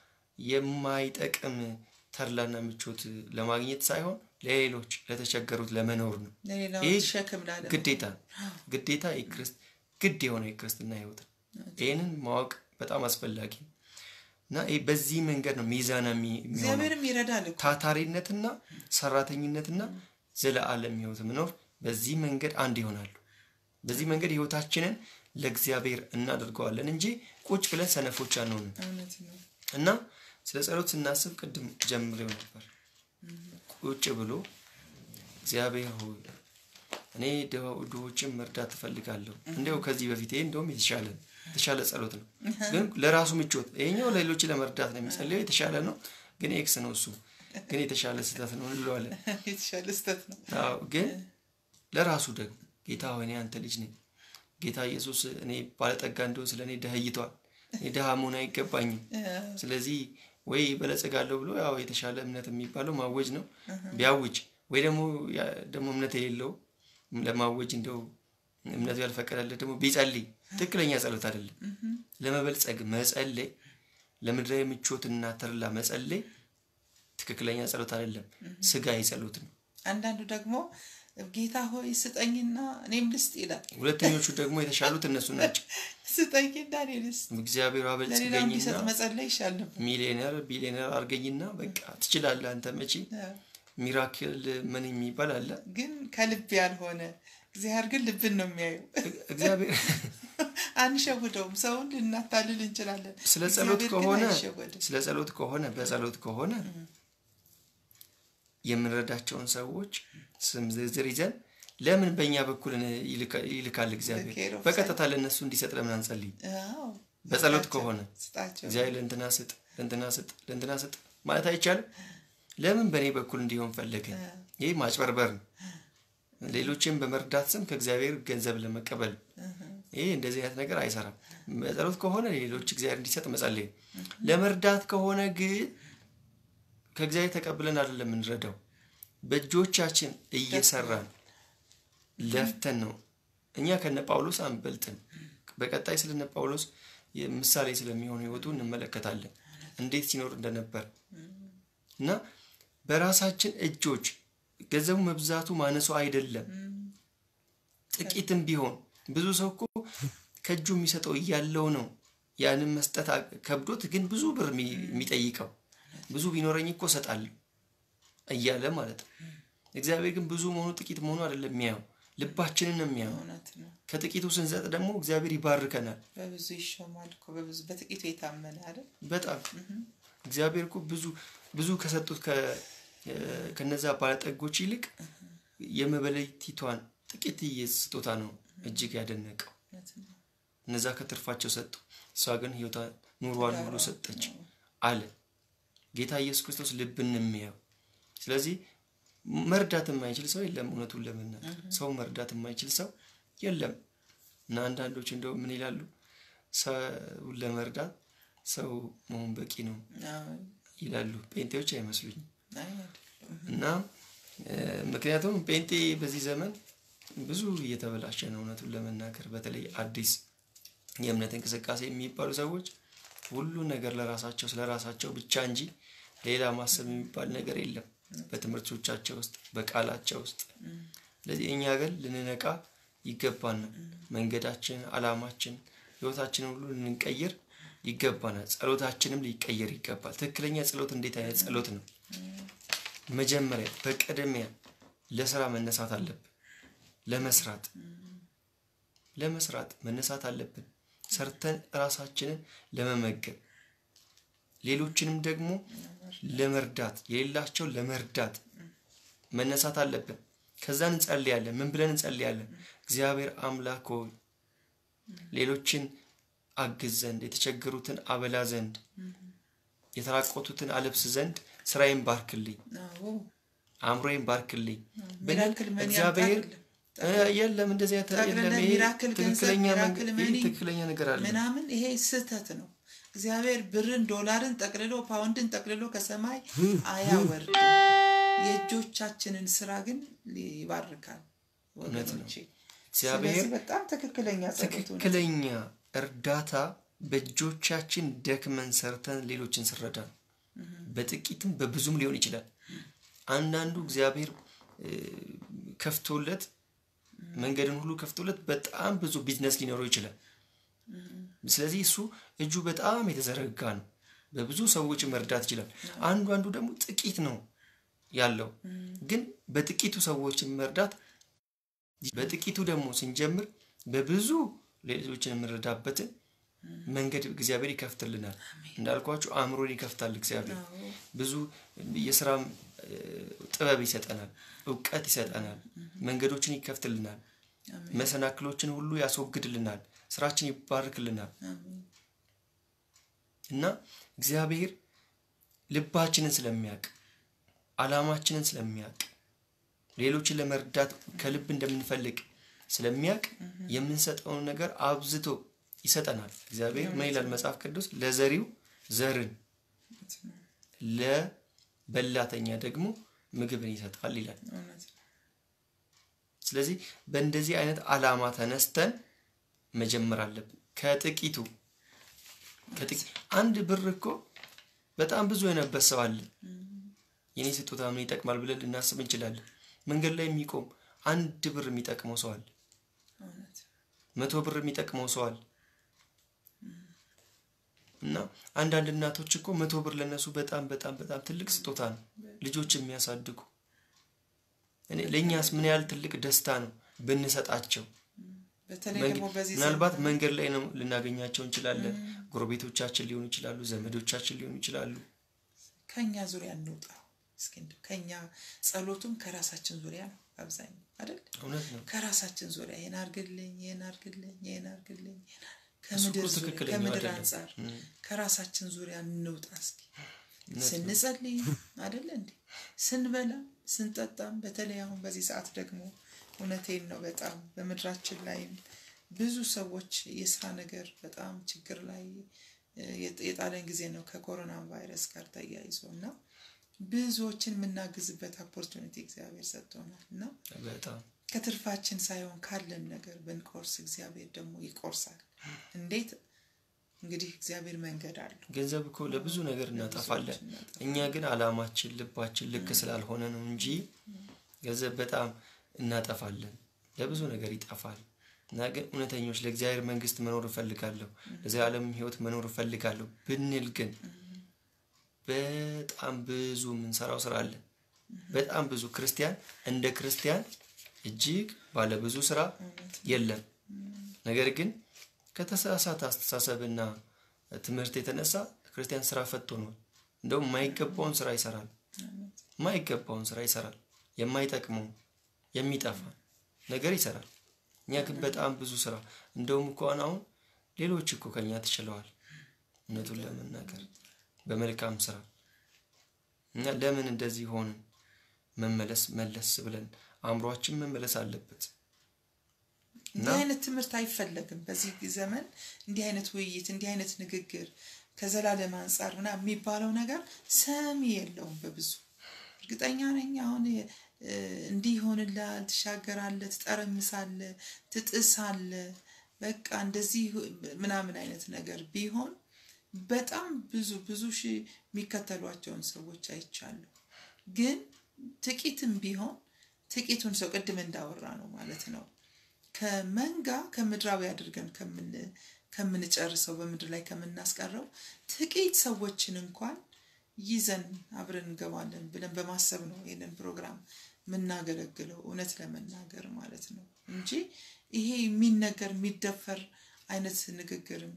የማይጠቅም ተድላና ምቾት ለማግኘት ሳይሆን ለሌሎች ለተቸገሩት ለመኖር ነው። ይህ ግዴታ ግዴታ ግድ የሆነ የክርስትና ህይወት ነው። ይህንን ማወቅ በጣም አስፈላጊ ነው እና ይህ በዚህ መንገድ ነው ሚዛና የሚሆነው ታታሪነትና ሰራተኝነትና ዘለዓለም ህይወት መኖር በዚህ መንገድ አንድ ይሆናሉ። በዚህ መንገድ ህይወታችንን ለእግዚአብሔር እናደርገዋለን እንጂ ቁጭ ብለን ሰነፎች አንሆንም እና ስለ ጸሎት ስናስብ ቅድም ጀምሬው ነበር። ቁጭ ብሎ እግዚአብሔር ሆይ እኔ ድሆችን መርዳት እፈልጋለሁ። እንዲያው ከዚህ በፊት ይሄ እንደውም የተሻለ የተሻለ ጸሎት ነው፣ ግን ለራሱ ምቾት። ይሄኛው ለሌሎች ለመርዳት ነው የሚጸልየው፣ የተሻለ ነው፣ ግን ኤክስ ነው እሱ፣ ግን የተሻለ ስህተት ነው እንለዋለን። የተሻለ ስህተት ነው። አዎ፣ ግን ለራሱ ደግሞ ጌታ ሆይ እኔ አንተ ልጅ ነኝ። ጌታ ኢየሱስ እኔ ባለጠጋ እንደሆን ስለ እኔ ደህይቷል። እኔ ድሃ መሆን አይገባኝም። ስለዚህ ወይ በለጸጋለሁ ብሎ ያው የተሻለ እምነት የሚባለው ማወጅ ነው። ቢያውጅ ወይ ደግሞ ደግሞ እምነት የሌለው ለማወጅ እንደው እምነቱ ያልፈቀደለት ደግሞ ቢጸልይ ትክክለኛ ጸሎት አይደለም። ለመበልጸግ መጸለይ፣ ለምድራዊ ምቾትና ተድላ መጸለይ ትክክለኛ ጸሎት አይደለም፣ ስጋዊ ጸሎት ነው። አንዳንዱ ደግሞ ጌታ ሆይ ስጠኝና እኔም ልስጥ ይላል። ሁለተኞቹ ደግሞ የተሻሉት እነሱ ናቸው። ስጠኝና እኔ ልስጥ፣ እግዚአብሔር ለሌላው አበልጽገኝና እንዲሰጥ መጸለይ ይሻል ነበር። ሚሊዮነር ቢሊዮነር አድርገኝና በቃ ትችላለህ አንተ መቼ ሚራክል ምን የሚባል አለ። ግን ከልብ ያልሆነ እግዚአብሔር ግን ልብን ነው የሚያየው። እግዚአብሔር አንሸውደውም። ሰውን ልናታልል እንችላለን። ስለ ጸሎት እግዚአብሔር ግን ከሆነ አይሸወድም። ስለ ጸሎት ከሆነ በጸሎት ከሆነ የምንረዳቸውን ሰዎች ስም ዝርዝር ይዘን ለምን በእኛ በኩል ይልካ- ይልካል እግዚአብሔር The care of በቀጥታ ለእነሱ እንዲሰጥ ለምን አንጸልይ? አዎ፣ በጸሎት ስጣቸው፣ ከሆነ ስጣቸው። እግዚአብሔር ለእንትና ስጥ ለእንትና ስጥ ለእንትና ስጥ ማለት አይቻልም። ለምን በእኔ በኩል እንዲሆን ፈለገ? ይህ ማጭበርበር ነው። ሌሎችን በመርዳት ስም ከእግዚአብሔር ገንዘብ ለመቀበል ይህ እንደዚህ አይነት ነገር አይሰራም። በጸሎት ከሆነ ሌሎች እግዚአብሔር እንዲሰጥ መጸለይ ነው። ለመርዳት ከሆነ ግን ከእግዚአብሔር ተቀብለን አይደለም የምንረዳው፣ በእጆቻችን እየሰራን ለፍተን ነው። እኛ ከነ ጳውሎስ አንበልጥም። በቀጣይ ስለነ ጳውሎስ ምሳሌ ስለሚሆን ህይወቱ እንመለከታለን እንዴት ሲኖር እንደነበር እና በራሳችን እጆች ገንዘቡ መብዛቱ ማነሱ አይደለም። ጥቂትም ቢሆን ብዙ ሰው እኮ ከእጁ የሚሰጠው እያለው ነው ያንን መስጠት ከብዶት ግን ብዙ ብር የሚጠይቀው ብዙ ቢኖረኝ እኮ እሰጣለሁ እያለ ማለት ነው። እግዚአብሔር ግን ብዙ መሆኑ ጥቂት መሆኑ አይደለም የሚያየው ልባችንን ነው የሚያየው። ከጥቂቱ ስንሰጥ ደግሞ እግዚአብሔር ይባርከናል። በብዙ ይሾማል እኮ በብዙ በጥቂቱ የታመነ አይደል? በጣም እግዚአብሔር እኮ ብዙ ብዙ ከሰጡት ከነዛ ባለጠጎች ይልቅ የመበለቲቷን ጥቂትዬ ስጦታ ነው እጅግ ያደነቀው። እነዛ ከትርፋቸው ሰጡ፣ እሷ ግን ህይወቷ ኑሯን ሙሉ ሰጠች አለ ጌታ ኢየሱስ ክርስቶስ ልብን የሚያየው። ስለዚህ መርዳት የማይችል ሰው የለም። እውነቱን ለመናገር ሰው መርዳት የማይችል ሰው የለም። እና አንዳንዶች እንደው ምን ይላሉ? ሰውን ለመርዳት ሰው መሆን በቂ ነው ይላሉ። ጴንጤዎች አይመስሉኝም። እና ምክንያቱም ጴንጤ በዚህ ዘመን ብዙ እየተበላሸ ነው። እውነቱን ለመናገር በተለይ አዲስ የእምነት እንቅስቃሴ የሚባሉ ሰዎች ሁሉ ነገር ለራሳቸው ስለ ራሳቸው ብቻ እንጂ ሌላ ማሰብ የሚባል ነገር የለም በትምህርቶቻቸው ውስጥ በቃላቸው ውስጥ። ስለዚህ እኛ ግን ልንነቃ ይገባናል። መንገዳችን፣ አላማችን፣ ህይወታችንን ሁሉ ልንቀይር ይገባናል። ጸሎታችንም ሊቀየር ይገባል። ትክክለኛ ጸሎት እንዴት አይነት ጸሎት ነው? መጀመሪያ በቅድሚያ ለስራ መነሳት አለብን። ለመስራት ለመስራት መነሳት አለብን። ሰርተን ራሳችንን ለመመገብ ሌሎችንም ደግሞ ለመርዳት የሌላቸው ለመርዳት መነሳት አለብን። ከዛ እንጸልያለን። ምን ብለን እንጸልያለን? እግዚአብሔር አምላክ ሆይ ሌሎችን አግዝ ዘንድ፣ የተቸገሩትን አበላ ዘንድ፣ የተራቆቱትን አለብስ ዘንድ ስራዬን ባርክልኝ፣ አእምሮዬን ባርክልኝ ብለን እግዚአብሔር የለም እንደዚህ ትክክለኛ ነገር አለ ምናምን ይሄ ስህተት ነው። እግዚአብሔር ብርን፣ ዶላርን ጠቅልሎ ፓውንድን ጠቅልሎ ከሰማይ አያወርድም። የእጆቻችንን ስራ ግን ይባርካል። ወገኖቼ እግዚአብሔር በጣም ትክክለኛ ትክክለኛ እርዳታ በእጆቻችን ደክመን ሰርተን ሌሎችን ስረዳ በጥቂትም በብዙም ሊሆን ይችላል። አንዳንዱ እግዚአብሔር ከፍቶለት መንገድን ሁሉ ከፍቶለት በጣም ብዙ ቢዝነስ ሊኖረው ይችላል። ስለዚህ እሱ እጁ በጣም የተዘረጋ ነው። በብዙ ሰዎች መርዳት ይችላል። አንዱ አንዱ ደግሞ ጥቂት ነው ያለው፣ ግን በጥቂቱ ሰዎችን መርዳት በጥቂቱ ደግሞ ስንጀምር በብዙ ሌሎችን የምንረዳበትን መንገድ እግዚአብሔር ይከፍትልናል። እንዳልኳችሁ አእምሮን ይከፍታል እግዚአብሔር። ብዙ የስራ ጥበብ ይሰጠናል፣ እውቀት ይሰጠናል፣ መንገዶችን ይከፍትልናል፣ መሰናክሎችን ሁሉ ያስወግድልናል፣ ስራችን ይባርክልናል። እና እግዚአብሔር ልባችንን ስለሚያውቅ አላማችንን ስለሚያውቅ ሌሎችን ለመርዳት ከልብ እንደምንፈልግ ስለሚያውቅ የምንሰጠውን ነገር አብዝቶ ይሰጠናል። እግዚአብሔር ምን ይላል መጽሐፍ ቅዱስ? ለዘሪው ዘርን ለበላተኛ ደግሞ ምግብን ይሰጣል ይላል። ስለዚህ በእንደዚህ አይነት አላማ ተነስተን መጀመር አለብን። ከጥቂቱ አንድ ብር እኮ በጣም ብዙ የነበት ሰው አለ። የኔ ስጦታ ምን ይጠቅማል ብለን ልናስብ እንችላለን። መንገድ ላይ የሚቆም አንድ ብር የሚጠቅመው ሰው አለ። መቶ ብር የሚጠቅመው ሰው አለ። እና አንዳንድ እናቶች እኮ መቶ ብር ለነሱ በጣም በጣም በጣም ትልቅ ስጦታ ነው። ልጆች የሚያሳድጉ ለእኛስ ምን ያህል ትልቅ ደስታ ነው ብንሰጣቸው። ምናልባት መንገድ ላይ ነው ልናገኛቸው እንችላለን። ጎረቤቶቻችን ሊሆኑ ይችላሉ፣ ዘመዶቻችን ሊሆኑ ይችላሉ። ከኛ ዙሪያ እንውጣ እስኪ ከኛ ጸሎቱም ከራሳችን ዙሪያ ነው አብዛኛው አይደል? እውነት ነው። ከራሳችን ዙሪያ ይሄን አርግልኝ፣ ይሄን አርግልኝ፣ ይሄን አርግልኝ ከምድር ከምድር አንጻር ከራሳችን ዙሪያ እንውጣ እስኪ ስንጸልይ አይደለ እንዴ ስንበላ ስንጠጣም፣ በተለይ አሁን በዚህ ሰዓት ደግሞ እውነቴን ነው በጣም በምድራችን ላይም ብዙ ሰዎች የስራ ነገር በጣም ችግር ላይ የጣለን ጊዜ ነው ከኮሮና ቫይረስ ጋር ተያይዞ እና ብዙዎችን የምናግዝበት ኦፖርቹኒቲ እግዚአብሔር ሰጥቶናል እና ከትርፋችን ሳይሆን ካለን ነገር ብንቆርስ እግዚአብሔር ደግሞ ይቆርሳል። እንዴት እንግዲህ እግዚአብሔር መንገድ አለው። ገንዘብ እኮ ለብዙ ነገር እናጠፋለን። እኛ ግን አላማችን ልባችን ልክ ስላልሆነ ነው እንጂ ገንዘብ በጣም እናጠፋለን። ለብዙ ነገር ይጠፋል። እና ግን እውነተኞች ለእግዚአብሔር መንግስት መኖር እፈልጋለሁ፣ ለዘላለም ህይወት መኖር እፈልጋለሁ ብንል ግን በጣም ብዙ የምንሰራው ስራ አለ። በጣም ብዙ ክርስቲያን እንደ ክርስቲያን እጅግ ባለ ብዙ ስራ የለም። ነገር ግን ከተሳሳተ አስተሳሰብና ትምህርት የተነሳ ክርስቲያን ስራ ፈት ሆኗል። እንደውም የማይገባውን ስራ ይሰራል። የማይገባውን ስራ ይሰራል። የማይጠቅመው የሚጠፋ ነገር ይሰራል። እኛ ግን በጣም ብዙ ስራ እንደውም እንኳን አሁን ሌሎች እኮ ከኛ ትችለዋል። እውነቱን ለመናገር በመልካም ስራ እና ለምን እንደዚህ ሆንን? መመለስ መለስ ብለን አእምሯችን መመለስ አለበት። እንዲህ አይነት ትምህርት አይፈለግም በዚህ ዘመን። እንዲህ አይነት ውይይት፣ እንዲህ አይነት ንግግር ከዘላለም አንጻር ምናምን የሚባለው ነገር ሰሚ የለውም በብዙ እርግጠኛ ነኝ። አሁን እንዲህ ይሆንልሃል፣ ትሻገራለህ፣ ትጠረምሳለህ፣ ትጥሳለህ፣ በቃ እንደዚህ ምናምን አይነት ነገር ቢሆን በጣም ብዙ ብዙ ሺህ የሚከተሏቸውን ሰዎች አይቻለሁ። ግን ጥቂትም ቢሆን ጥቂቱን ሰው ቅድም እንዳወራ ነው ማለት ነው ከመንጋ ከምድራዊ አድርገን ከምንጨርሰው በምድር ላይ ከምናስቀረው ጥቂት ሰዎችን እንኳን ይዘን አብረን እንገባለን ብለን በማሰብ ነው ይህንን ፕሮግራም የምናገለግለው እውነት ለመናገር ማለት ነው እንጂ ይሄ የሚነገር የሚደፈር አይነት ንግግርም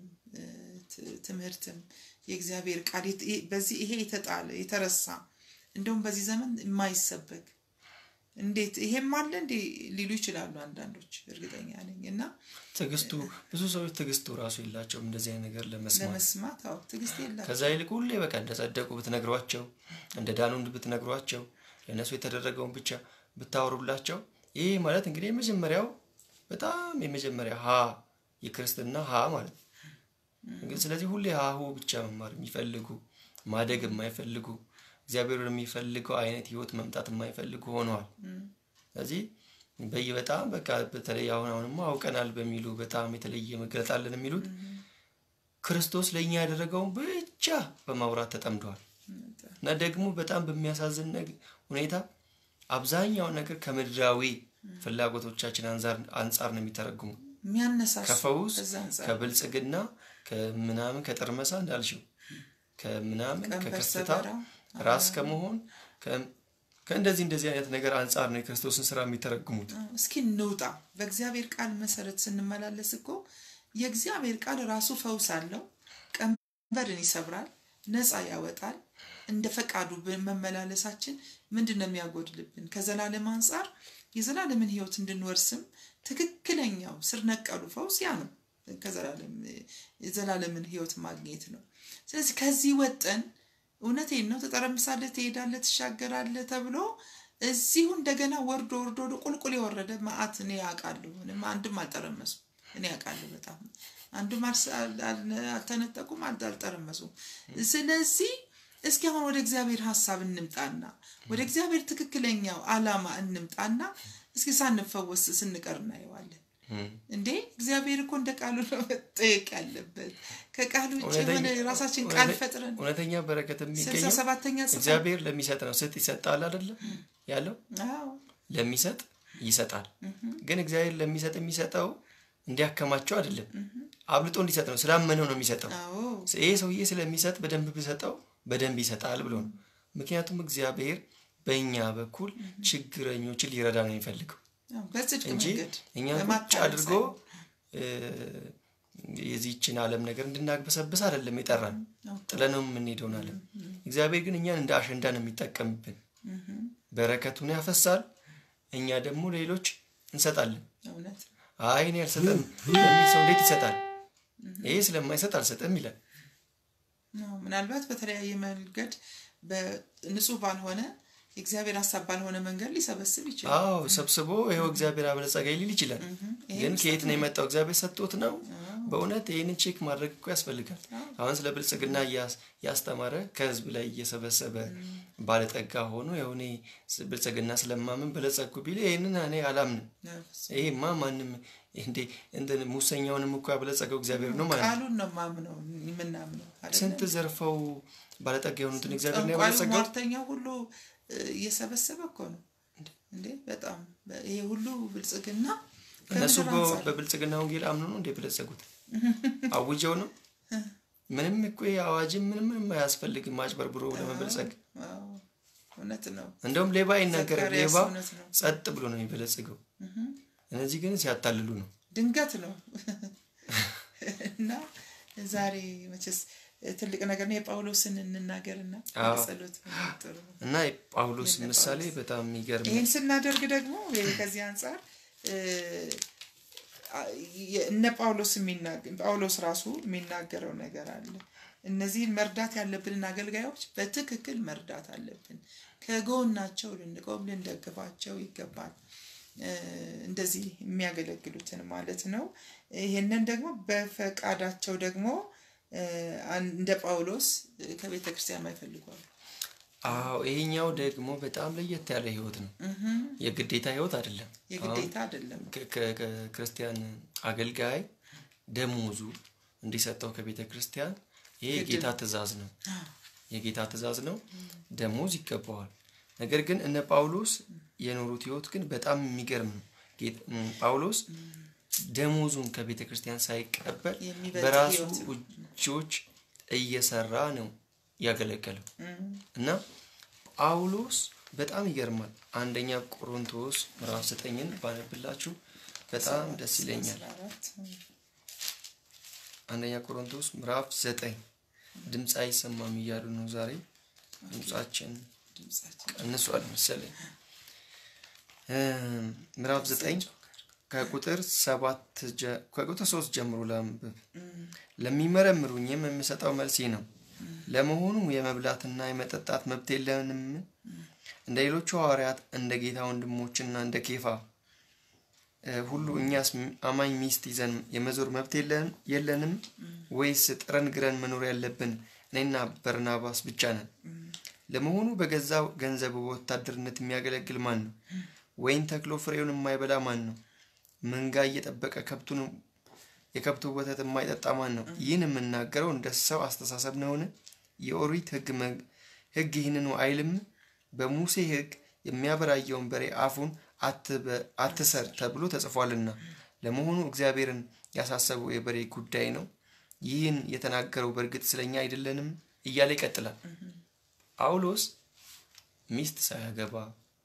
ትምህርትም የእግዚአብሔር ቃል በዚህ ይሄ የተጣለ የተረሳ እንደውም በዚህ ዘመን የማይሰበክ እንዴት ይሄም አለ እንዴ ሊሉ ይችላሉ አንዳንዶች እርግጠኛ ነኝ እና ትዕግስቱ ብዙ ሰዎች ትዕግስቱ ራሱ የላቸውም እንደዚህ አይነት ነገር ለመስማት ለመስማት አዎ ትዕግስት የላቸው ከዛ ይልቅ ሁሌ በቃ እንደጸደቁ ብትነግሯቸው እንደ ዳኑ ብትነግሯቸው ለእነሱ የተደረገውን ብቻ ብታወሩላቸው ይህ ማለት እንግዲህ የመጀመሪያው በጣም የመጀመሪያ ሀ የክርስትና ሀ ማለት ነው ስለዚህ ሁሌ ሀሁ ብቻ መማር የሚፈልጉ ማደግ የማይፈልጉ እግዚአብሔር የሚፈልገው አይነት ህይወት መምጣት የማይፈልጉ ሆነዋል። ስለዚህ በይ በጣም በቃ በተለይ አሁን አሁንማ አውቀናል በሚሉ በጣም የተለየ መገለጥ አለን የሚሉት ክርስቶስ ለእኛ ያደረገውን ብቻ በማውራት ተጠምደዋል እና ደግሞ በጣም በሚያሳዝን ሁኔታ አብዛኛውን ነገር ከምድራዊ ፍላጎቶቻችን አንጻር ነው የሚተረጉሙ ከፈውስ ከብልጽግና ከምናምን ከጠርመሳ እንዳልሽው ከምናምን ከከፍታ ራስ ከመሆን ከእንደዚህ እንደዚህ አይነት ነገር አንጻር ነው የክርስቶስን ስራ የሚተረጉሙት። እስኪ እንውጣ። በእግዚአብሔር ቃል መሰረት ስንመላለስ እኮ የእግዚአብሔር ቃል ራሱ ፈውስ አለው። ቀንበርን ይሰብራል፣ ነፃ ያወጣል። እንደ ፈቃዱ መመላለሳችን ምንድን ነው የሚያጎድልብን? ከዘላለም አንጻር የዘላለምን ህይወት እንድንወርስም ትክክለኛው ስር ነቀሉ ፈውስ ያ ነው። ከዘላለም የዘላለምን ህይወት ማግኘት ነው። ስለዚህ ከዚህ ወጠን እውነቴን ነው ትጠረምሳለህ፣ ትሄዳለህ፣ ትሻገራለህ ተብሎ እዚሁ እንደገና ወርዶ ወርዶ ወደ ቁልቁል የወረደ መዓት እኔ ያውቃለሁ። ምንም አንድም አልጠረመሱም። እኔ ያውቃለሁ በጣም አንዱም አልተነጠቁም፣ አልጠረመሱም። ስለዚህ እስኪ አሁን ወደ እግዚአብሔር ሀሳብ እንምጣና ወደ እግዚአብሔር ትክክለኛው አላማ እንምጣና እስኪ ሳንፈወስ ስንቀር እናየዋለን። እንዴ እግዚአብሔር እኮ እንደ ቃሉ ነው መጠየቅ ያለበት። ከቃሉ ውጭ የሆነ የራሳችን ቃል ፈጥረን እውነተኛ በረከት ስልሳ የሚገኘው ሰባተኛ እግዚአብሔር ለሚሰጥ ነው። ስጥ ይሰጣል አይደለም ያለው አዎ ለሚሰጥ ይሰጣል። ግን እግዚአብሔር ለሚሰጥ የሚሰጠው እንዲያከማቸው አይደለም፣ አብልጦ እንዲሰጥ ነው። ስላመነው ነው የሚሰጠው። አዎ ይሄ ሰውዬ ስለሚሰጥ በደንብ ብሰጠው በደንብ ይሰጣል ብሎ ነው። ምክንያቱም እግዚአብሔር በእኛ በኩል ችግረኞችን ሊረዳ ነው የሚፈልገው አዎ፣ በጽድቅ እንጂ መንገድ እኛ ቁጭ በማታለል አድርጎ ሳይሆን። የዚህችን ዓለም ነገር እንድናግበሰብስ አይደለም የጠራን አዎ፣ ጥለነው የምንሄደውን ዓለም። እግዚአብሔር ግን እኛን እንደ አሸንዳ ነው የሚጠቀምብን። በረከቱን ያፈሳል፣ እኛ ደግሞ ሌሎች እንሰጣለን። እውነት አይ እኔ አልሰጥም የሚል ሰው እንዴት ይሰጣል? ይሄ ስለማይሰጥ አልሰጥም ይላል። አዎ፣ ምናልባት በተለያየ መንገድ በንጹህ ባልሆነ የእግዚአብሔር ሀሳብ ባልሆነ መንገድ ሊሰበስብ ይችላል። አዎ ሰብስቦ ይኸው እግዚአብሔር አበለጸገኝ ሊል ይችላል። ይሄ ግን ከየት ነው የመጣው? እግዚአብሔር ሰጥቶት ነው። በእውነት ይህንን ቼክ ማድረግ እኮ ያስፈልጋል። አሁን ስለ ብልጽግና ያስተማረ ከህዝብ ላይ እየሰበሰበ ባለጠጋ ሆኖ የሆነ ብልጽግና ስለማምን በለጸግኩ ቢል ይህንን እኔ አላምንም። ይሄማ ማንም እንዴ እንትን ሙሰኛውንም እኮ ያበለጸገው እግዚአብሔር ነው ማለት ቃሉን ነው ማምነው የምናምነው። ስንት ዘርፈው ባለጠጋ የሆኑትን እግዚአብሔር ነው ጠንቋዩ ያበለጸገው። ሟርተኛው ሁሉ እየሰበሰበ እኮ ነው እንዴ! በጣም ይሄ ሁሉ ብልጽግና እነሱ ከምድር እኮ አንጻር በብልጽግና ወንጌል አምኖ ነው እንደ የበለጸጉት አውጀው ነው። ምንም እኮ ይሄ አዋጅም ምንም ምንም አያስፈልግም አጭበርብሮ ለመበልጸግ። አዎ፣ እውነት ነው። እንደውም ሌባ ይናገራል። ዘካርያስ ሌባ እውነት ነው። ጸጥ ብሎ ነው የሚበለጽገው። እነዚህ ግን ሲያታልሉ ነው። ድንገት ነው እና ዛሬ መቼስ ትልቅ ነገር ነው። የጳውሎስን እንናገርና አዎ። ጸሎት ጥሩ ነው። እና የጳውሎስ ምሳሌ በጣም የሚገርም ነው። ይህን ስናደርግ ደግሞ ይሄ ከዚህ አንጻር እ፣ የ- እነ ጳውሎስ የሚናገ- ጳውሎስ ራሱ የሚናገረው ነገር አለ። እነዚህን መርዳት ያለብንን አገልጋዮች በትክክል መርዳት አለብን። ከጎናቸው ልንቆም ልንደግፋቸው ይገባል። እ፣ እንደዚህ የሚያገለግሉትን ማለት ነው። ይህንን ደግሞ በፈቃዳቸው ደግሞ እ፣ አን- እንደ ጳውሎስ እ፣ ከቤተ ክርስቲያን አይፈልጓሉ። አዎ ይሄኛው ደግሞ በጣም ለየት ያለ ህይወት ነው። የግዴታ ህይወት አይደለም። የግዴታ አይደለም። ከ- ከ- ከክርስቲያን አገልጋይ ደሞዙ እንዲሰጠው ከቤተ ክርስቲያን ይሄ የጌታ ትእዛዝ ነው። የጌታ ትእዛዝ ነው። ደሞዝ ይገባዋል። ነገር ግን እነ ጳውሎስ የኖሩት ህይወት ግን በጣም የሚገርም ነው። ጌት- እም፣ ጳውሎስ ደሞዙን ከቤተ ክርስቲያን ሳይቀበል የሚበልጥ በራሱ ህይወት እጆች እየሰራ ነው ያገለገለው እና ጳውሎስ በጣም ይገርማል። አንደኛ ቆሮንቶስ ምዕራፍ ዘጠኝን ባነብላችሁ በጣም ደስ ይለኛል። አስራ አራት አንደኛ ቆሮንቶስ ምዕራፍ ዘጠኝ ድምፅ አይሰማም እያሉ ነው ዛሬ ድምፃችን ድምጻችን ቀንሷል መሰለኝ። እም፣ ምዕራፍ ዘጠኝ ከቁጥር ሰባት ጀ- ከቁጥር ሶስት ጀምሮ ላንብብ። ለሚመረምሩኝም የምሰጠው መልስ ይህ ነው። ለመሆኑ የመብላትና የመጠጣት መብት የለንም? እንደ ሌሎቹ ሐዋርያት እንደ ጌታ ወንድሞችና እንደ ኬፋ እ፣ ሁሉ እኛስ ም- አማኝ ሚስት ይዘን የመዞር መብት የለን- የለንም? ወይስ ጥረን ግረን መኖር ያለብን እኔና በርናባስ ብቻ ነን? ለመሆኑ በገዛ ገንዘቡ በወታደርነት የሚያገለግል ማን ነው? ወይን ተክሎ ፍሬውን የማይበላ ማን ነው? መንጋ እየጠበቀ ከብቱን የከብቱ ወተት የማይጠጣ ማን ነው? ይህን የምናገረው እንደ ሰው አስተሳሰብ ነውን? የኦሪት ሕግ መ- ሕግ ይህንኑ አይልም? በሙሴ ሕግ የሚያበራየውን በሬ አፉን አትበ- አትሰር ተብሎ ተጽፏልና። ለመሆኑ እግዚአብሔርን ያሳሰበው የበሬ ጉዳይ ነው? ይህን የተናገረው በእርግጥ ስለኛ አይደለንም? እያለ ይቀጥላል። ጳውሎስ ሚስት ሳያገባ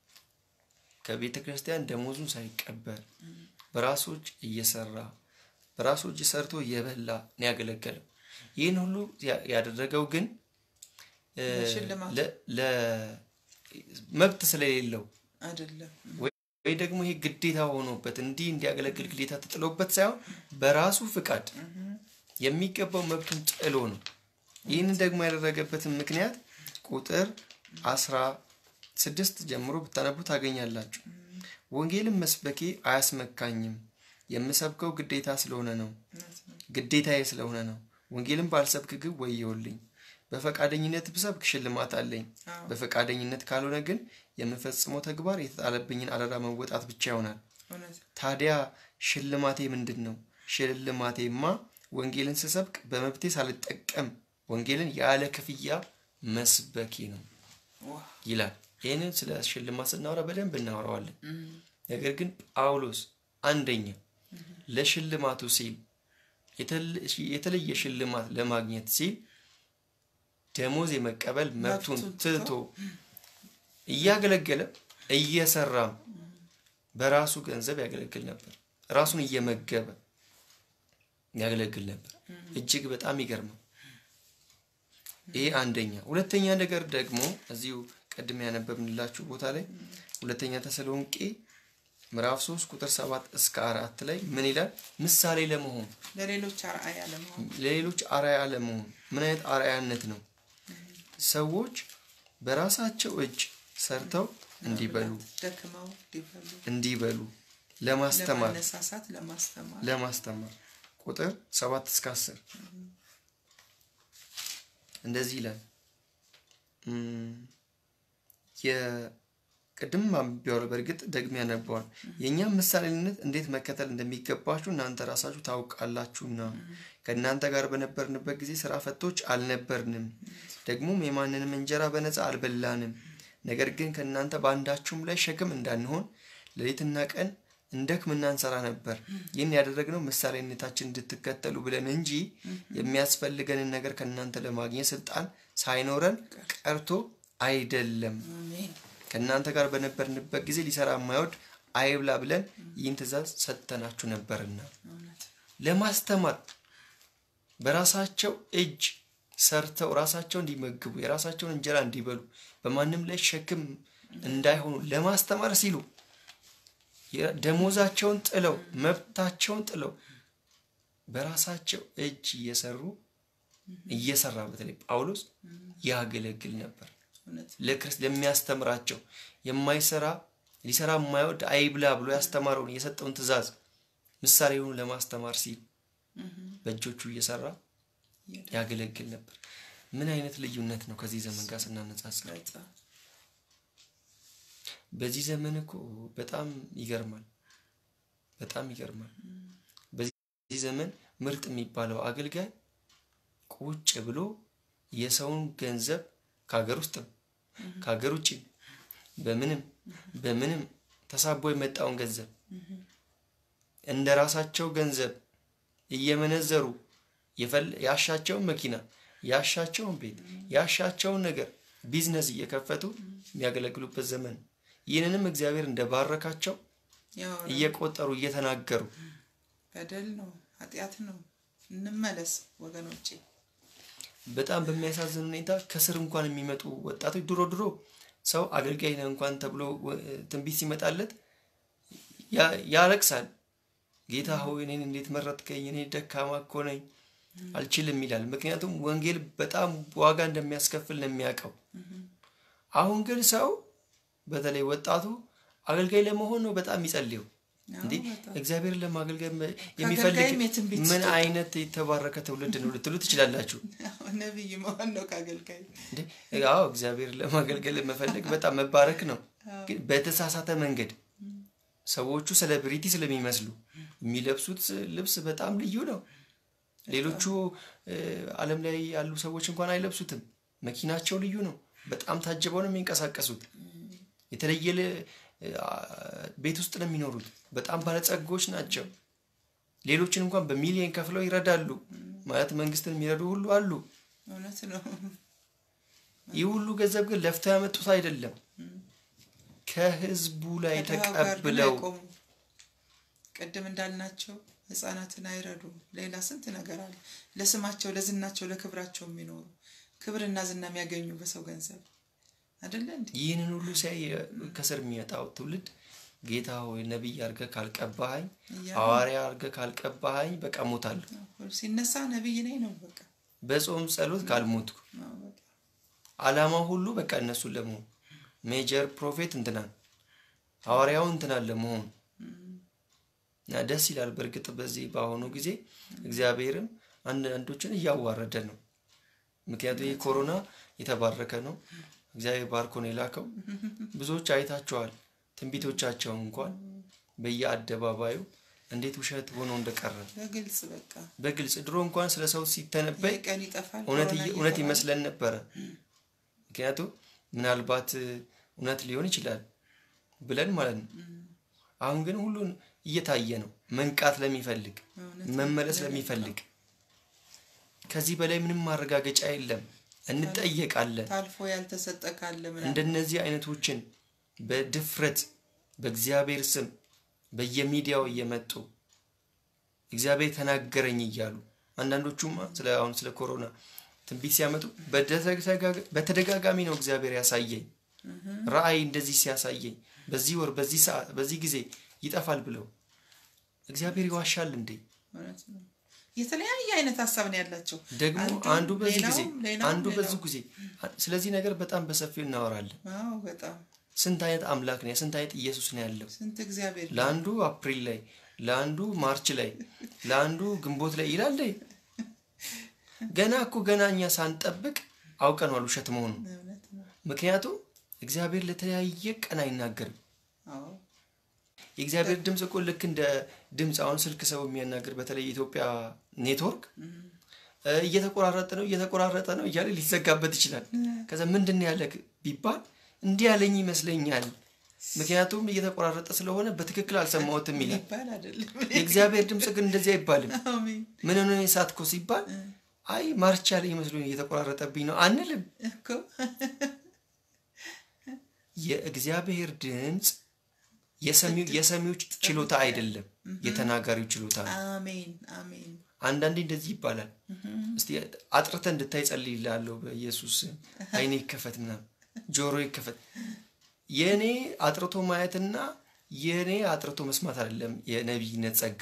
ከቤተ ክርስቲያን ደሞዙን ሳይቀበል በራሱ እጅ እየሰራ በራሱ እጅ ሰርቶ እየበላ ነው ያገለገለው። ይህን ሁሉ ያ- ያደረገው ግን እ፣ ለሽልማት ለ- ለ- መብት ስለሌለው አይደለም። ወይ ደግሞ ይሄ ግዴታ ሆኖበት እንዲህ እንዲያገለግል ግዴታ ተጥሎበት ሳይሆን በራሱ ፍቃድ የሚገባው መብቱን ጥሎ ነው። ይህንን ደግሞ ያደረገበትን ምክንያት ቁጥር አስራ ስድስት ጀምሮ ብታነቡ ታገኛላችሁ። ወንጌልን መስበኬ አያስመካኝም፣ የምሰብከው ግዴታ ስለሆነ ነው ግዴታዬ ስለሆነ ነው። ወንጌልን ባልሰብክ ግን ወየውልኝ። በፈቃደኝነት ብሰብክ ሽልማት አለኝ። በፈቃደኝነት ካልሆነ ግን የምፈጽመው ተግባር የተጣለብኝን አደራ መወጣት ብቻ ይሆናል። እውነት ታዲያ ሽልማቴ ምንድን ነው? ሽልማቴማ ወንጌልን ስሰብክ በመብቴ ሳልጠቀም ወንጌልን ያለ ክፍያ መስበኬ ነው ዋ ይላል። ይህንን ስለ ሽልማት ስናወራ በደንብ እናወራዋለን። ነገር ግን ጳውሎስ አንደኛ ለሽልማቱ ሲል የተለ- የተለየ ሽልማት ለማግኘት ሲል ደሞዝ የመቀበል መብቱን መብቱን ትቶ እያገለገለ እየሰራም በራሱ ገንዘብ ያገለግል ነበር። ራሱን እየመገበ ያገለግል ነበር። እጅግ በጣም ይገርማል። ይሄ አንደኛ። ሁለተኛ ነገር ደግሞ እዚሁ ቅድም ያነበብንላችሁ ቦታ ላይ ሁለተኛ ተሰሎንቄ ምዕራፍ 3 ቁጥር 7 እስከ አራት ላይ ምን ይላል? ምሳሌ ለመሆን ለሌሎች አርአያ ለመሆን ለሌሎች አርአያ ለመሆን ምን አይነት አርአያነት ነው? ሰዎች በራሳቸው እጅ ሰርተው እንዲበሉ ደክመው እንዲበሉ እንዲበሉ ለማስተማር ለማነሳሳት ለማስተማር ለማስተማር ቁጥር ሰባት እስከ አስር እንደዚህ ይላል። የቅድም አንብቤዋለሁ። በእርግጥ ደግሜ ያነበዋል። የእኛም ምሳሌነት እንዴት መከተል እንደሚገባችሁ እናንተ ራሳችሁ ታውቃላችሁና ከእናንተ ጋር በነበርንበት ጊዜ ስራ ፈቶች አልነበርንም፣ ደግሞም የማንንም እንጀራ በነፃ አልበላንም። ነገር ግን ከእናንተ በአንዳችሁም ላይ ሸክም እንዳንሆን ሌሊትና ቀን እንደክምና እንሰራ ነበር። ይህን ያደረግነው ምሳሌነታችን እንድትከተሉ ብለን እንጂ የሚያስፈልገንን ነገር ከእናንተ ለማግኘት ስልጣን ሳይኖረን ቀርቶ አይደለም። ከእናንተ ጋር በነበርንበት ጊዜ ሊሰራ የማይወድ አይብላ ብለን ይህን ትእዛዝ ሰጥተናችሁ ነበርና ለማስተማር በራሳቸው እጅ ሰርተው ራሳቸው እንዲመግቡ የራሳቸውን እንጀራ እንዲበሉ በማንም ላይ ሸክም እንዳይሆኑ ለማስተማር ሲሉ ደሞዛቸውን ጥለው መብታቸውን ጥለው በራሳቸው እጅ እየሰሩ እየሰራ በተለይ ጳውሎስ ያገለግል ነበር። ለክርስት ለሚያስተምራቸው የማይሰራ ሊሰራ የማይወድ አይብላ ብሎ ያስተማረውን የሰጠውን ትእዛዝ ምሳሌውን ለማስተማር ሲል በእጆቹ እየሰራ ያገለግል ነበር። ምን አይነት ልዩነት ነው ከዚህ ዘመን ጋር ስናነጻጽር? በዚህ ዘመን እኮ በጣም ይገርማል፣ በጣም ይገርማል። በዚህ ዘመን ምርጥ የሚባለው አገልጋይ ቁጭ ብሎ የሰውን ገንዘብ ከሀገር ውስጥም ከሀገር ውጭ በምንም በምንም ተሳቦ የመጣውን ገንዘብ እንደ ራሳቸው ገንዘብ እየመነዘሩ ያሻቸውን መኪና ያሻቸውን ቤት ያሻቸውን ነገር ቢዝነስ እየከፈቱ የሚያገለግሉበት ዘመን ይህንንም እግዚአብሔር እንደባረካቸው እየቆጠሩ እየተናገሩ በደል ነው፣ ኃጢአት ነው። እንመለስ ወገኖቼ። በጣም በሚያሳዝን ሁኔታ ከስር እንኳን የሚመጡ ወጣቶች ድሮ ድሮ ሰው አገልጋይ ነህ እንኳን ተብሎ ትንቢት ሲመጣለት ያለቅሳል። ጌታ ሆይ እኔን እንዴት መረጥከኝ? እኔ ደካማ እኮ ነኝ አልችልም ይላል። ምክንያቱም ወንጌል በጣም ዋጋ እንደሚያስከፍል ነው የሚያውቀው። አሁን ግን ሰው በተለይ ወጣቱ አገልጋይ ለመሆን ነው በጣም የሚጸልየው። እንዴ እግዚአብሔር ለማገልገል የሚፈልግ ምን አይነት የተባረከ ትውልድ ነው ልትሉ ትችላላችሁ። ነቢይ መሆን ነው ከአገልጋይ። አዎ እግዚአብሔር ለማገልገል መፈለግ በጣም መባረክ ነው። ግን በተሳሳተ መንገድ ሰዎቹ ሴሌብሪቲ ስለሚመስሉ የሚለብሱት ልብስ በጣም ልዩ ነው። ሌሎቹ ዓለም ላይ ያሉ ሰዎች እንኳን አይለብሱትም። መኪናቸው ልዩ ነው። በጣም ታጅበው ነው የሚንቀሳቀሱት። የተለየ ቤት ውስጥ ነው የሚኖሩት። በጣም ባለጸጎች ናቸው። ሌሎችን እንኳን በሚሊዮን ከፍለው ይረዳሉ። ማለት መንግስትን የሚረዱ ሁሉ አሉ። እውነት ነው። ይህ ሁሉ ገንዘብ ግን ለፍተው ያመጡት አይደለም። ከህዝቡ ላይ ተቀብለው ቅድም እንዳልናቸው ህጻናትን አይረዱም። ሌላ ስንት ነገር አለ። ለስማቸው፣ ለዝናቸው፣ ለክብራቸው የሚኖሩ ክብርና ዝና የሚያገኙ በሰው ገንዘብ አይደለ እንዴ? ይህንን ሁሉ ሲያይ ከስር የሚመጣው ትውልድ ጌታ ሆይ ነቢይ አድርገህ ካልቀባኸኝ፣ ሐዋርያ አድርገህ ካልቀባኸኝ በቃ ሞታለሁ። ሲነሳ ነቢይ ነኝ ነው በቃ። በጾም ጸሎት ካልሞትኩ አላማው ሁሉ በቃ እነሱን ለመሆን ሜጀር ፕሮፌት እንትናን ሐዋርያው እንትናን ለመሆን እና ደስ ይላል። በእርግጥ በዚህ በአሁኑ ጊዜ እግዚአብሔርም አንዳንዶችን እያዋረደ ነው። ምክንያቱም ይህ ኮሮና የተባረከ ነው። እግዚአብሔር ባርኮ ነው የላከው። ብዙዎች አይታቸዋል። ትንቢቶቻቸውን እንኳን በየአደባባዩ እንዴት ውሸት ሆኖ እንደቀረ በግልጽ በቃ በግልጽ ድሮ እንኳን ስለ ሰው ሲተነበይ ቀን ይጠፋል እውነት ይመስለን ነበረ። ምክንያቱም ምናልባት እውነት ሊሆን ይችላል ብለን ማለት ነው። አሁን ግን ሁሉን እየታየ ነው። መንቃት ለሚፈልግ መመለስ ለሚፈልግ ከዚህ በላይ ምንም ማረጋገጫ የለም። እንጠየቃለን። ታልፎ ያልተሰጠ ካለ እንደነዚህ አይነቶችን በድፍረት በእግዚአብሔር ስም በየሚዲያው እየመጡ እግዚአብሔር ተናገረኝ እያሉ አንዳንዶቹማ ስለ አሁን ስለ ኮሮና ትንቢት ሲያመጡ በተደጋጋሚ ነው እግዚአብሔር ያሳየኝ ራእይ እንደዚህ ሲያሳየኝ በዚህ ወር በዚህ ሰዓት በዚህ ጊዜ ይጠፋል ብለው እግዚአብሔር ይዋሻል እንዴ? የተለያየ አይነት ሀሳብ ነው ያላቸው። ደግሞ አንዱ በዚህ ጊዜ አንዱ በዚህ ጊዜ ስለዚህ ነገር በጣም በሰፊው እናወራለን። በጣም ስንት አይነት አምላክ ነው ስንት አይነት ኢየሱስ ነው ያለው። ስንት እግዚአብሔር ለአንዱ አፕሪል ላይ ለአንዱ ማርች ላይ ለአንዱ ግንቦት ላይ ይላል። ገና እኮ ገና እኛ ሳንጠብቅ አውቀነዋል ውሸት መሆኑ። ምክንያቱም እግዚአብሔር ለተለያየ ቀን አይናገርም። የእግዚአብሔር ድምፅ እኮ ልክ እንደ ድምፅ አሁን ስልክ ሰው የሚያናገር በተለይ የኢትዮጵያ ኔትወርክ እየተቆራረጠ ነው እየተቆራረጠ ነው እያለ ሊዘጋበት ይችላል። ከዛ ምንድን ያለ ቢባል እንዲህ ያለኝ ይመስለኛል ምክንያቱም እየተቆራረጠ ስለሆነ በትክክል አልሰማሁትም ይላል። የእግዚአብሔር ድምፅ ግን እንደዚህ አይባልም። ምን ሆነ የሳትኮ ሲባል አይ ማርቻ ላይ መስሎኝ እየተቆራረጠብኝ ነው አንልም። የእግዚአብሔር ድምፅ የሰሚዎች ችሎታ አይደለም፣ የተናጋሪው ችሎታ ነው። አንዳንዴ እንደዚህ ይባላል። እስቲ አጥርተ እንድታይ ጸልይልሃለሁ በኢየሱስ አይኔ ይከፈት ምናምን ጆሮ ይከፈት። የእኔ አጥርቶ ማየትና የእኔ አጥርቶ መስማት አይደለም የነቢይነት ጸጋ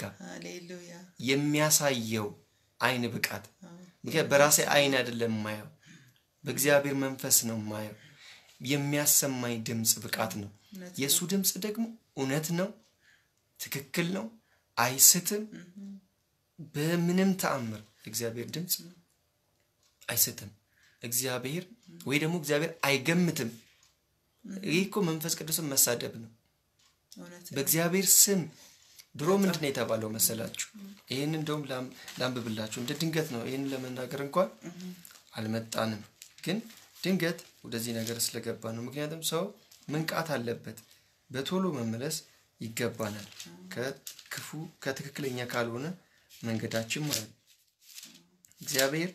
የሚያሳየው አይን ብቃት። ምክንያት በራሴ አይን አይደለም ማየው፣ በእግዚአብሔር መንፈስ ነው ማየው። የሚያሰማኝ ድምፅ ብቃት ነው። የእሱ ድምፅ ደግሞ እውነት ነው፣ ትክክል ነው፣ አይስትም። በምንም ተአምር እግዚአብሔር ድምፅ አይስትም። እግዚአብሔር ወይ ደግሞ እግዚአብሔር አይገምትም። ይህ እኮ መንፈስ ቅዱስን መሳደብ ነው። በእግዚአብሔር ስም ድሮ ምንድን ነው የተባለው መሰላችሁ? ይህን እንደውም ላንብብላችሁ። እንደ ድንገት ነው ይህን ለመናገር እንኳን አልመጣንም፣ ግን ድንገት ወደዚህ ነገር ስለገባ ነው። ምክንያቱም ሰው መንቃት አለበት። በቶሎ መመለስ ይገባናል ከክፉ ከትክክለኛ ካልሆነ መንገዳችን ማለት ነው። እግዚአብሔር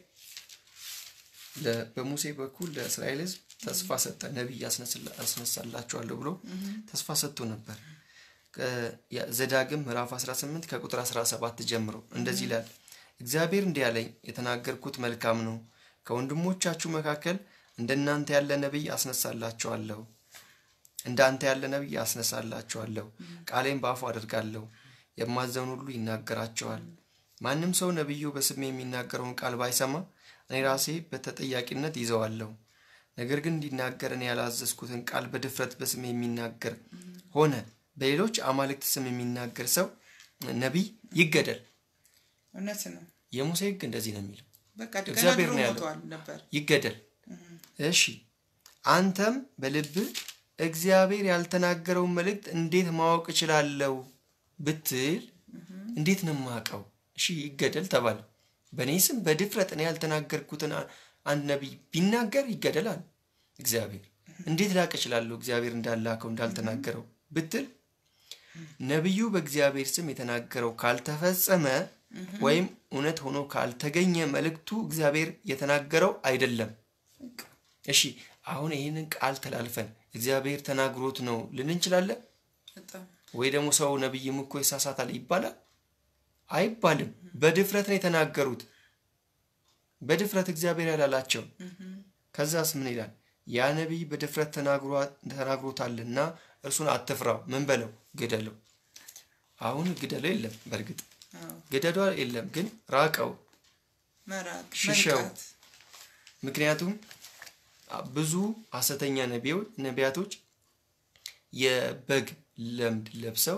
በሙሴ በኩል ለእስራኤል ሕዝብ ተስፋ ሰጠ። ነቢይ አስነሳላችኋለሁ ብሎ ተስፋ ሰጥቶ ነበር። ዘዳግም ምዕራፍ 18 ከቁጥር 17 ጀምሮ እንደዚህ ይላል። እግዚአብሔር እንዲህ ያለኝ የተናገርኩት መልካም ነው። ከወንድሞቻችሁ መካከል እንደናንተ ያለ ነቢይ አስነሳላችኋለሁ እንዳንተ ያለ ነቢይ አስነሳላችኋለሁ። ቃሌም በአፉ አደርጋለሁ፣ የማዘውን ሁሉ ይናገራቸዋል። ማንም ሰው ነቢዩ በስሜ የሚናገረውን ቃል ባይሰማ እኔ ራሴ በተጠያቂነት ይዘዋለሁ። ነገር ግን እንዲናገር እኔ ያላዘዝኩትን ቃል በድፍረት በስሜ የሚናገር ሆነ በሌሎች አማልክት ስም የሚናገር ሰው ነቢይ ይገደል። እውነት ነው። የሙሴ ሕግ እንደዚህ ነው የሚለው። በቃ እግዚአብሔር ገና ነው ድሮ ያለው። ሞተዋል ነበር። ይገደል። እሺ አንተም በልብህ እግዚአብሔር ያልተናገረውን መልእክት እንዴት ማወቅ እችላለሁ ብትል እንዴት ነው የማውቀው? እሺ ይገደል ተባለ። በእኔ ስም በድፍረት እኔ ያልተናገርኩትን አ- አንድ ነቢይ ቢናገር ይገደላል። እግዚአብሔር እንዴት ላቅ እችላለሁ እግዚአብሔር እንዳላከው እንዳልተናገረው ብትል ነቢዩ በእግዚአብሔር ስም የተናገረው ካልተፈጸመ ወይም እውነት ሆኖ ካልተገኘ መልእክቱ እግዚአብሔር የተናገረው አይደለም። እሺ አሁን ይህንን ቃል ተላልፈን እግዚአብሔር ተናግሮት ነው ልን እንችላለን በጣም ወይ ደግሞ ሰው ነቢይም እኮ ይሳሳታል ይባላል አይባልም። በድፍረት ነው የተናገሩት። በድፍረት እግዚአብሔር ያላላቸው። ከዛስ ምን ይላል? ያ ነቢይ በድፍረት ተናግሯ- ተናግሮታልና እርሱን አትፍራው። ምን በለው? ግደለው። አሁን ግደለው የለም፣ በእርግጥ አዎ፣ ግደለው የለም፣ ግን ራቀው። መራቅ ሽሸው። መንቃት። ምክንያቱም ብዙ ሐሰተኛ ነቢዮ- ነቢያቶች የበግ ለምድ ለብሰው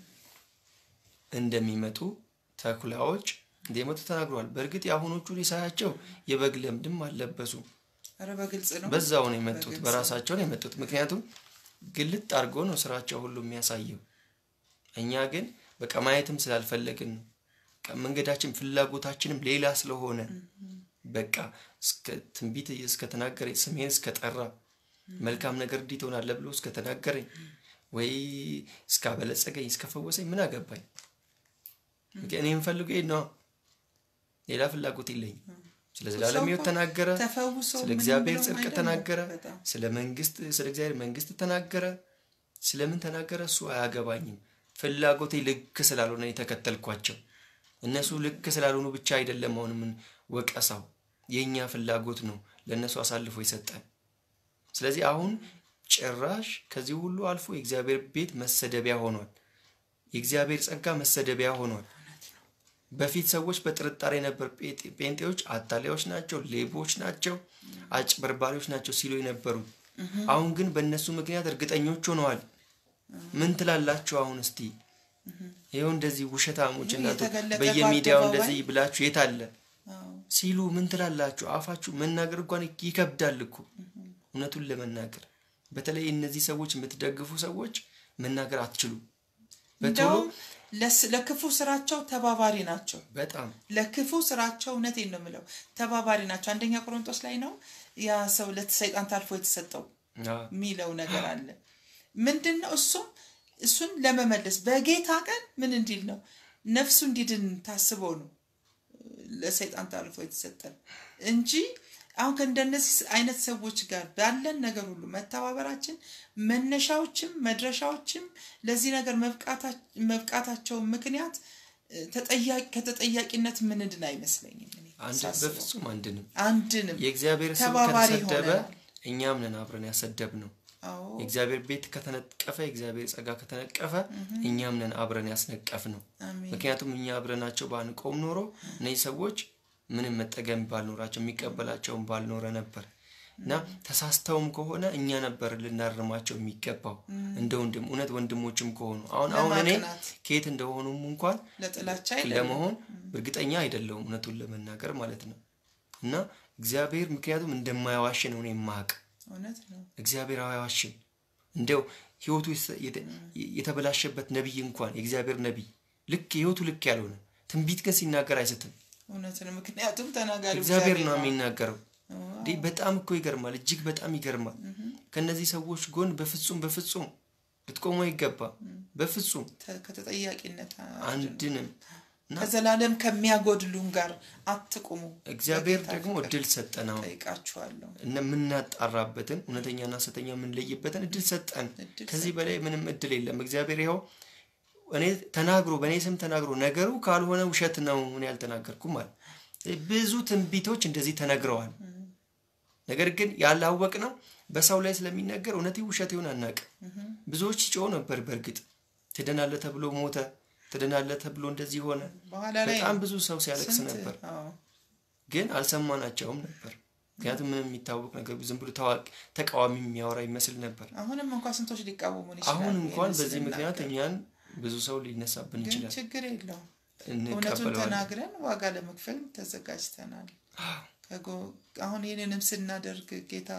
እንደሚመጡ ተኩላዎች እንደሚመጡ ተናግረዋል። በእርግጥ የአሁኖቹ ሊሳያቸው የበግ ለምድም አልለበሱ። ኧረ በግልጽ ነው። በዛው ነው የመጡት፣ በግልጽ በራሳቸው ነው የመጡት። ምክንያቱም ግልጥ አድርጎ ነው ስራቸው ሁሉ የሚያሳየው። እኛ ግን በቃ ማየትም ስላልፈለግን ነው። በቃ መንገዳችን ፍላጎታችንም ሌላ ስለሆነ በቃ እስከ ትንቢት እስከተናገረኝ ስሜን እስከጠራ መልካም ነገር እንዲህ ትሆናለህ ብሎ እስከተናገረኝ ወይ እስካበለጸገኝ እስከፈወሰኝ ምን አገባኝ? እኔ የምፈልገው ይሄን ነው። ሌላ ፍላጎት የለኝም። ስለ ዘላለም ሕይወት ተናገረ፣ ተፈውሶ ስለ ምንም እግዚአብሔር ብሎም ጽድቅ አይደለም። ተናገረ፣ በጣም ስለ መንግስት ስለ እግዚአብሔር መንግስት ተናገረ። ስለምን ተናገረ? እሱ አያገባኝም። ፍላጎቴ ልክ ስላልሆነ የተከተልኳቸው እነሱ ልክ ስላልሆኑ ብቻ አይደለም። አሁን ምን ወቀሳው የእኛ ፍላጎት ነው ለእነሱ አሳልፎ የሰጠን። ስለዚህ አሁን ጭራሽ ከዚህ ሁሉ አልፎ የእግዚአብሔር ቤት መሰደቢያ ሆኗል። የእግዚአብሔር ጸጋ መሰደቢያ ሆኗል። በፊት ሰዎች በጥርጣሬ ነበር ጴንጤ- ጴንጤዎች አታላዮች ናቸው፣ ሌቦች ናቸው፣ አጭበርባሪዎች ናቸው ሲሉ የነበሩት። አሁን ግን በእነሱ ምክንያት እርግጠኞች ሆነዋል። ምን ትላላችሁ? አሁን እስቲ ይኸው እንደዚህ ውሸታሞች እናንተ የተገለጠ በየሚዲያው በአደባባይ እንደዚህ ብላችሁ የት አለ አዎ፣ ሲሉ ምን ትላላችሁ? አፋችሁ መናገር እንኳን ይከብዳል እኮ እውነቱን ለመናገር በተለይ እነዚህ ሰዎች የምትደግፉ ሰዎች መናገር አትችሉም። በቶሎ እንደውም ለስ- ለክፉ ስራቸው ተባባሪ ናቸው። በጣም ለክፉ ስራቸው እውነቴን ነው የምለው ተባባሪ ናቸው። አንደኛ ቆሮንቶስ ላይ ነው ያ ሰው ለሰይጣን ታልፎ የተሰጠው አ፣ የሚለው ነገር አለ። ምንድን ነው እሱም እሱን ለመመለስ በጌታ ቀን ምን እንዲል ነው ነፍሱ እንዲድን ታስቦ ነው ለሰይጣን ታልፎ የተሰጠን እንጂ አሁን ከእንደነዚህ አይነት ሰዎች ጋር ባለን ነገር ሁሉ መተባበራችን መነሻዎችም መድረሻዎችም ለዚህ ነገር መብቃታ- መብቃታቸው ምክንያት እ፣ ተጠያቂ ከተጠያቂነት ምንድን አይመስለኝም። እኔ አንድ ሳስበው። በፍጹም አንድንም አንድንም የእግዚአብሔር ስም ተባባሪ ከተሰደበ ሆነናል። እኛም ነን አብረን ያሰደብ ነው። አዎ የእግዚአብሔር ቤት ከተነቀፈ የእግዚአብሔር ጸጋ ከተነቀፈ እኛም ነን አብረን ያስነቀፍ ነው። አሜን። ምክንያቱም እኛ አብረናቸው ባንቆም ኖሮ እነዚህ ሰዎች ምንም መጠገም ባልኖራቸው የሚቀበላቸውን ባልኖረ ነበር እና ተሳስተውም ከሆነ እኛ ነበር ልናርማቸው የሚገባው እንደ ወንድም እውነት ወንድሞችም ከሆኑ አሁን አሁን እኔ ለማቅናት። ከየት እንደሆኑም እንኳን ለጥላቻ አይደለም። ለመሆን እርግጠኛ አይደለሁም እውነቱን ለመናገር ማለት ነው እና እግዚአብሔር ምክንያቱም እንደማያዋሽ ነው እኔ የማውቅ እውነት ነው። እግዚአብሔር አይዋሽም እንደው ህይወቱ የተ- የተ- የተበላሸበት ነቢይ እንኳን የእግዚአብሔር ነቢይ ልክ ህይወቱ ልክ ያልሆነ ትንቢት ግን ሲናገር አይስትም እውነት ነው። ምክንያቱም ተናጋሪ እግዚአብሔር ነው ነው። የሚናገረው እንዲህ በጣም እኮ ይገርማል እጅግ በጣም ይገርማል ከእነዚህ ሰዎች ጎን በፍጹም በፍጹም ልትቆሙ አይገባም በፍጹም ተ- ከተጠያቂነት አድኑ። አንድንም እና ከዘላለም ከሚያጎድሉን ጋር አትቁሙ። እግዚአብሔር በጌታ ደግሞ ፍቅር እድል ሰጠን አሁን ጠይቃችኋለሁ። እና የምናጣራበትን እውነተኛና ሐሰተኛ የምንለይበትን እድል ሰጠን። እድል ከዚህ በላይ ምንም እድል የለም። እግዚአብሔር ይኸው እኔ ተናግሮ በእኔ ስም ተናግሮ ነገሩ ካልሆነ ውሸት ነው እኔ አልተናገርኩም አለ። ብዙ ትንቢቶች እንደዚህ ተነግረዋል። ነገር ግን ያላወቅ ነው በሰው ላይ ስለሚነገር እውነት ውሸት ይሆን አናውቅም። ብዙዎች ሲጮሁ ነበር። በእርግጥ ትድናለህ ተብሎ ሞተ፣ ትድናለህ ተብሎ እንደዚህ ሆነ። በኋላ ላይ በጣም ብዙ ሰው ሲያለቅስ ስንት- ነበር። አዎ፣ ግን አልሰማናቸውም ነበር። ምክንያቱም ምንም የሚታወቅ ነገር ዝም ብሎ ታዋቂ ተቃዋሚ የሚያወራ ይመስል ነበር። አሁንም እንኳን ስንቶች ሊቃወሙን ይችላሉ። አሁን እንኳን ይህንን በዚህ ምክንያት ስንናገር። እኛን ብዙ ሰው ሊነሳብን ግን ይችላል። ችግር የለውም። እውነቱን እንቀበለዋለን። ተናግረን ዋጋ ለመክፈል ተዘጋጅተናል። ከጎ- አሁን ይህንንም ስናደርግ ጌታ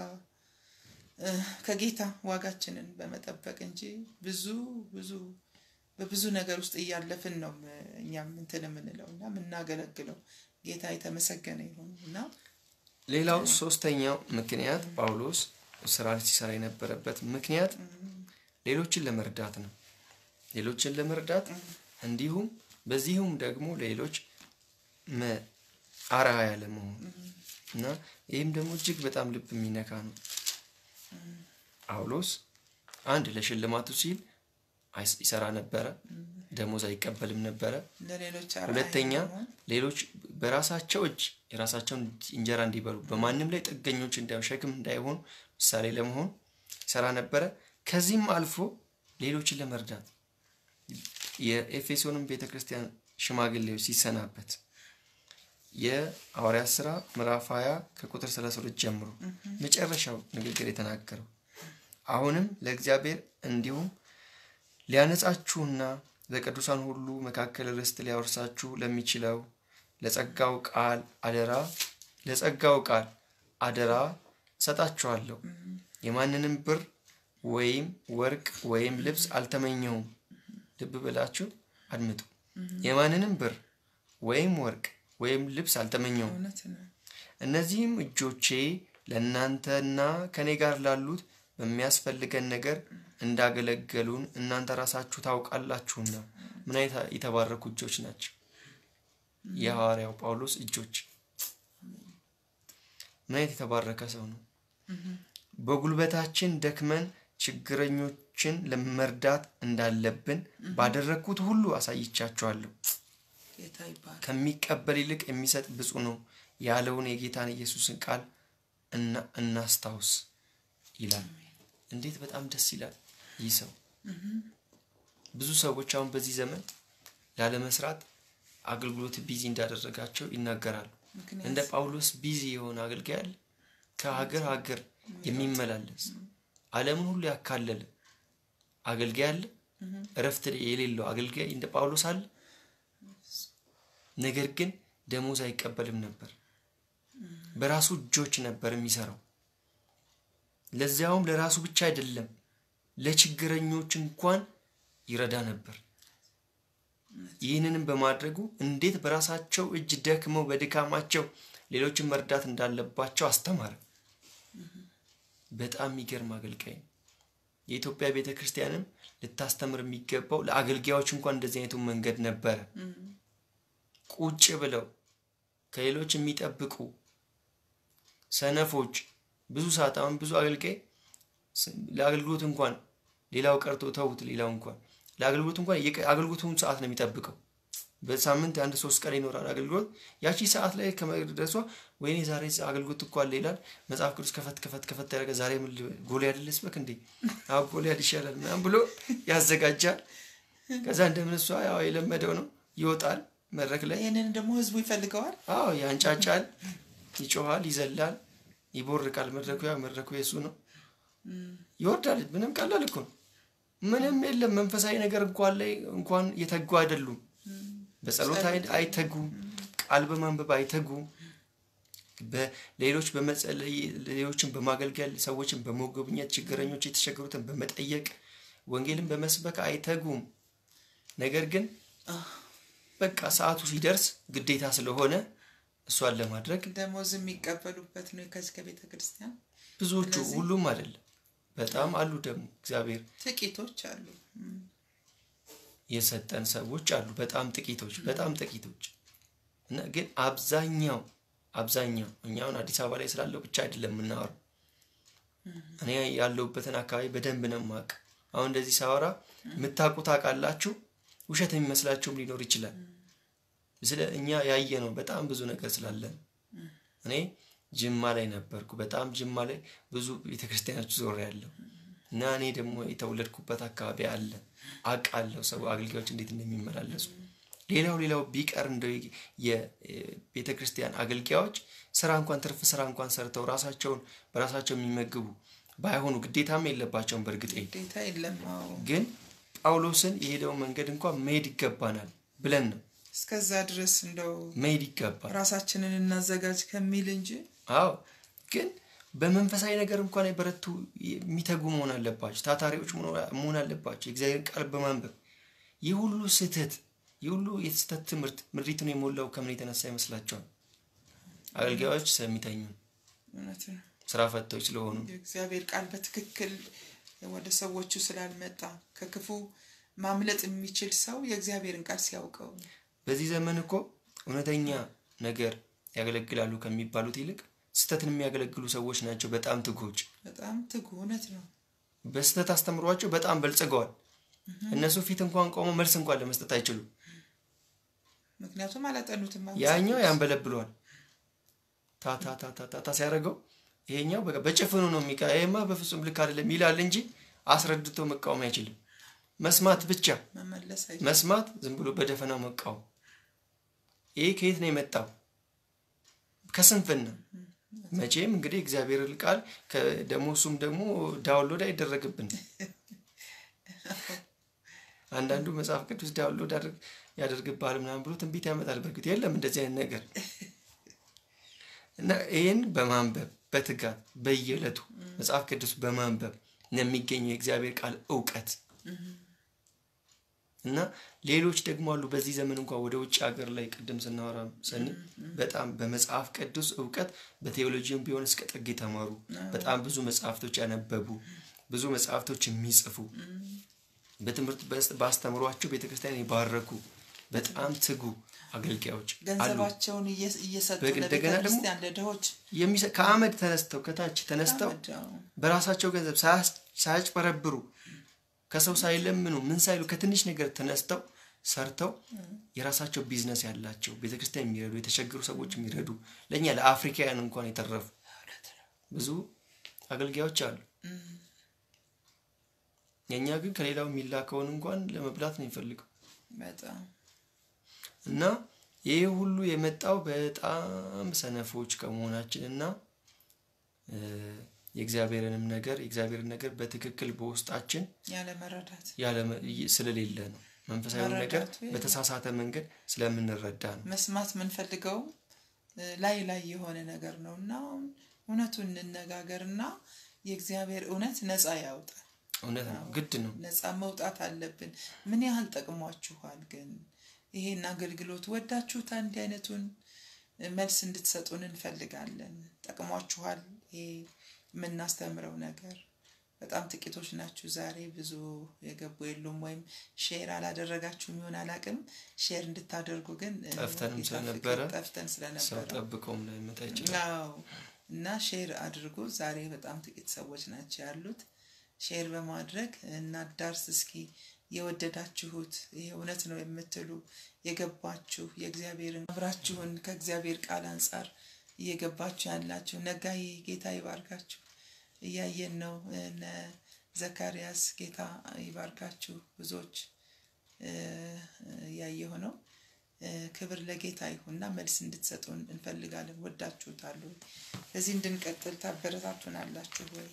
እ፣ ከጌታ ዋጋችንን በመጠበቅ እንጂ ብዙ ብዙ በብዙ ነገር ውስጥ እያለፍን ነው ም- እኛም እንትን የምንለው እና የምናገለግለው ጌታ የተመሰገነ ይሁን እና ሌላው ሶስተኛው ምክንያት ጳውሎስ ስራ ሲሰራ የነበረበት ምክንያት ሌሎችን ለመርዳት ነው። ሌሎችን ለመርዳት እንዲሁም በዚሁም ደግሞ ሌሎች መ- አርአያ ለመሆን እና ይህም ደግሞ እጅግ በጣም ልብ የሚነካ ነው። ጳውሎስ አንድ ለሽልማቱ ሲል አይስ- ይሰራ ነበረ፣ ደሞዝ አይቀበልም ነበረ። ለሌሎች አርአያ ሁለተኛ ለመሆን ሌሎች በራሳቸው እጅ የራሳቸውን እንጀራ እንዲበሉ በማንም ላይ ጥገኞች እንዳይሆኑ ሸክም እንዳይሆኑ ምሳሌ ለመሆን ይሰራ ነበረ። ከዚህም አልፎ ሌሎችን ለመርዳት የኤፌሶንም ቤተ ክርስቲያን ሽማግሌዎች ሲሰናበት የሐዋርያት ሥራ ምዕራፍ 20 ከቁጥር 32 ጀምሮ መጨረሻው ንግግር የተናገረው አሁንም ለእግዚአብሔር እንዲሁም ሊያነጻችሁና በቅዱሳን ሁሉ መካከል ርስት ሊያወርሳችሁ ለሚችለው ለጸጋው ቃል አደራ ለጸጋው ቃል አደራ እሰጣችኋለሁ። የማንንም ብር ወይም ወርቅ ወይም ልብስ አልተመኘሁም። ልብ ብላችሁ አድምጡ። የማንንም ብር ወይም ወርቅ ወይም ልብስ አልተመኘሁም። እውነት ነው። እነዚህም እጆቼ ለእናንተና ከኔ ጋር ላሉት በሚያስፈልገን ነገር እንዳገለገሉን እናንተ ራሳችሁ ታውቃላችሁና። ምን አይነት የተባረኩ እጆች ናቸው! የሐዋርያው ጳውሎስ እጆች። ምን አይነት የተባረከ ሰው ነው! በጉልበታችን ደክመን ችግረኞችን ለመርዳት እንዳለብን ባደረግኩት ሁሉ አሳይቻችኋለሁ። ጌታ ይባል። ከሚቀበል ይልቅ የሚሰጥ ብፁዕ ነው ያለውን የጌታን ኢየሱስን ቃል እና እናስታውስ ይላል። እንዴት በጣም ደስ ይላል ይህ ሰው። ብዙ ሰዎች አሁን በዚህ ዘመን ላለመስራት አገልግሎት ቢዚ እንዳደረጋቸው ይናገራሉ። ምክንያት እንደ ጳውሎስ ቢዚ የሆነ አገልጋይ አለ? ከሀገር ሀገር የሚመላለስ ዓለምን ሁሉ ያካለለ አገልጋይ አለ? እረፍት የሌለው አገልጋይ እንደ ጳውሎስ አለ። ነገር ግን ደሞዝ አይቀበልም ነበር። በራሱ እጆች ነበር የሚሰራው። ለዚያውም ለራሱ ብቻ አይደለም፣ ለችግረኞች እንኳን ይረዳ ነበር። ይህንንም በማድረጉ እንዴት በራሳቸው እጅ ደክመው በድካማቸው ሌሎችን መርዳት እንዳለባቸው አስተማረ። በጣም የሚገርም አገልጋይ ነው። የኢትዮጵያ ቤተ ክርስቲያንም ልታስተምር የሚገባው ለአገልጋዮች እንኳን እንደዚህ አይነቱ መንገድ ነበረ። ቁጭ ብለው ከሌሎች የሚጠብቁ ሰነፎች ብዙ ሰዓት አሁን ብዙ አገልጋይ ለአገልግሎት እንኳን ሌላው ቀርቶ ተውት፣ ሌላው እንኳን ለአገልግሎት እንኳን አገልግሎቱን ሰዓት ነው የሚጠብቀው። በሳምንት አንድ ሶስት ቀን ይኖራል አገልግሎት። ያቺ ሰዓት ላይ ከመድረሷ ወይኔ ዛሬ አገልግሎት እኮ አለ ይላል። መጽሐፍ ቅዱስ ከፈት ከፈት ከፈት ያደረገ ዛሬ ምን ጎልያድ ልስበክ እንዴ? አዎ ጎልያድ ይሻላል ምናምን ብሎ ያዘጋጃል። ከዛ እንደምን እሷ ያው የለመደው ነው ይወጣል መድረክ ላይ። ይህንን ደግሞ ህዝቡ ይፈልገዋል። አዎ ያንጫጫል፣ ይጮሃል፣ ይዘላል፣ ይቦርቃል። መድረኩ ያው መድረኩ የሱ ነው። ይወርዳል። ምንም ቀላል እኮ ነው። ምንም የለም። መንፈሳዊ ነገር እንኳን ላይ እንኳን የተጉ አይደሉም። በጸሎት አይተጉ፣ ቃል በማንበብ አይተጉ፣ በሌሎች በመጸለይ ሌሎችን በማገልገል ሰዎችን በመጎብኘት ችግረኞች የተቸገሩትን በመጠየቅ ወንጌልን በመስበክ አይተጉም። ነገር ግን በቃ ሰዓቱ ሲደርስ ግዴታ ስለሆነ እሷን ለማድረግ ደሞዝ የሚቀበሉበት ነው ከዚህ ከቤተ ክርስቲያን ብዙዎቹ፣ ሁሉም አይደለም፣ በጣም አሉ። ደግሞ እግዚአብሔር ጥቂቶች አሉ የሰጠን ሰዎች አሉ። በጣም ጥቂቶች በጣም ጥቂቶች እና ግን አብዛኛው አብዛኛው እኛውን አዲስ አበባ ላይ ስላለው ብቻ አይደለም የምናወራው። እኔ ያለሁበትን አካባቢ በደንብ ነው የማውቅ። አሁን እንደዚህ ሳወራ የምታውቁ ታውቃላችሁ፣ ውሸት የሚመስላችሁም ሊኖር ይችላል። ስለ እኛ ያየ ነው በጣም ብዙ ነገር ስላለን። እኔ ጅማ ላይ ነበርኩ። በጣም ጅማ ላይ ብዙ ቤተክርስቲያኖች ዞር ያለው እና እኔ ደግሞ የተወለድኩበት አካባቢ አለ አውቃለሁ ሰው አገልጋዮች እንዴት እንደሚመላለሱ። ሌላው ሌላው ቢቀር እንደ የቤተ ክርስቲያን አገልጋዮች ስራ እንኳን ትርፍ ስራ እንኳን ሰርተው ራሳቸውን በራሳቸው የሚመግቡ ባይሆኑ ግዴታም የለባቸውም። በእርግጥ ግዴታ የለም። ግን ጳውሎስን የሄደው መንገድ እንኳን መሄድ ይገባናል ብለን ነው እስከዛ ድረስ እንደው መሄድ ይገባል ራሳችንን እናዘጋጅ ከሚል እንጂ አዎ ግን በመንፈሳዊ ነገር እንኳን የበረቱ የሚተጉ መሆን አለባቸው። ታታሪዎች መሆን አለባቸው። የእግዚአብሔርን ቃል በማንበብ ይህ ሁሉ ስህተት ይህ ሁሉ የስህተት ትምህርት ምድሪቱን የሞላው ከምን የተነሳ ይመስላቸዋል? አገልጋዮች ስለሚተኙ፣ እውነት ነው። ስራ ፈቶች ስለሆኑ፣ የእግዚአብሔር ቃል በትክክል ወደ ሰዎቹ ስላልመጣ ከክፉ ማምለጥ የሚችል ሰው የእግዚአብሔርን ቃል ሲያውቀው በዚህ ዘመን እኮ እውነተኛ ነገር ያገለግላሉ ከሚባሉት ይልቅ ስህተትን የሚያገለግሉ ሰዎች ናቸው በጣም ትጉዎች። በጣም ትጉ እውነት ነው። በስህተት አስተምሯቸው በጣም በልጽገዋል። እነሱ ፊት እንኳን ቆመው መልስ እንኳን ለመስጠት አይችሉም። ምክንያቱም አላጠኑትም። ያኛው ያንበለብለዋል ታታታታታ ሲያደርገው ይሄኛው በቃ በጭፍኑ ነው የሚቃ ይሄማ በፍጹም ልክ አይደለም ይላል እንጂ አስረድቶ መቃወም አይችልም። መስማት ብቻ መመለስ መስማት፣ ዝም ብሎ በደፈናው መቃወም። ይሄ ከየት ነው የመጣው? ከስንፍና መቼም እንግዲህ እግዚአብሔር ቃል ደግሞ እሱም ደግሞ ዳውንሎድ አይደረግብን። አንዳንዱ መጽሐፍ ቅዱስ ዳውንሎድ ያደርግብሃል ምናምን ብሎ ትንቢት ያመጣል። በእርግጥ የለም እንደዚህ አይነት ነገር እና ይህን በማንበብ በትጋት በየዕለቱ መጽሐፍ ቅዱስ በማንበብ የሚገኘው የእግዚአብሔር ቃል እውቀት እና ሌሎች ደግሞ አሉ። በዚህ ዘመን እንኳን ወደ ውጭ ሀገር ላይ ቅድም ስናወራ ሰኒ በጣም በመጽሐፍ ቅዱስ እውቀት በቴዎሎጂም ቢሆን እስከ ጥግ የተማሩ በጣም ብዙ መጽሐፍቶች ያነበቡ ብዙ መጽሐፍቶች የሚጽፉ በትምህርት በአስተምሯቸው ቤተክርስቲያን የባረኩ በጣም ትጉ አገልጋዮች ገንዘባቸውን እየሰጡ እንደገና ደግሞ ለቤተክርስቲያን ለድሆች ከአመድ ተነስተው ከታች ተነስተው በራሳቸው ገንዘብ ሳያጭበረብሩ ከሰው ሳይለምኑ ምን ሳይሉ ከትንሽ ነገር ተነስተው ሰርተው የራሳቸው ቢዝነስ ያላቸው ቤተክርስቲያን የሚረዱ የተቸገሩ ሰዎች የሚረዱ ለእኛ ለአፍሪካውያን እንኳን የተረፉ ብዙ አገልጋዮች አሉ። የእኛ ግን ከሌላው የሚላከውን እንኳን ለመብላት ነው የሚፈልገው እና ይህ ሁሉ የመጣው በጣም ሰነፎች ከመሆናችን እና የእግዚአብሔርንም ነገር የእግዚአብሔርን ነገር በትክክል በውስጣችን ያለ መረዳት ስለሌለ ነው። መንፈሳዊ ነገር በተሳሳተ መንገድ ስለምንረዳ ነው። መስማት የምንፈልገው ላይ ላይ የሆነ ነገር ነው እና እውነቱን እንነጋገር እና የእግዚአብሔር እውነት ነፃ ያውጣል። እውነት ነው፣ ግድ ነው። ነፃ መውጣት አለብን። ምን ያህል ጠቅሟችኋል? ግን ይሄን አገልግሎት ወዳችሁታ? እንዲህ አይነቱን መልስ እንድትሰጡን እንፈልጋለን። ጠቅሟችኋል? ይሄ የምናስተምረው ነገር በጣም ጥቂቶች ናችሁ። ዛሬ ብዙ የገቡ የሉም፣ ወይም ሼር አላደረጋችሁም ይሆን አላቅም። ሼር እንድታደርጉ ግን ጠፍተንም ስለነበረ ጠፍተን ሰው ስለነበረ ጠብቀውም ላይመጣ ይችላል። አዎ እና ሼር አድርጉ። ዛሬ በጣም ጥቂት ሰዎች ናቸው ያሉት። ሼር በማድረግ እናዳርስ እስኪ የወደዳችሁት ይሄ እውነት ነው የምትሉ የገባችሁ የእግዚአብሔርን አብራችሁን ከእግዚአብሔር ቃል አንጻር እየገባችሁ ያላችሁ ነጋዬ ጌታ ይባርካችሁ። እያየን ነው። እነ ዘካርያስ ጌታ ይባርካችሁ። ብዙዎች እያየሁ ነው። ክብር ለጌታ ይሁንና መልስ እንድትሰጡን እንፈልጋለን። ወዳችሁታል ወይ? በዚህ እንድንቀጥል ታበረታቱናላችሁ ወይ?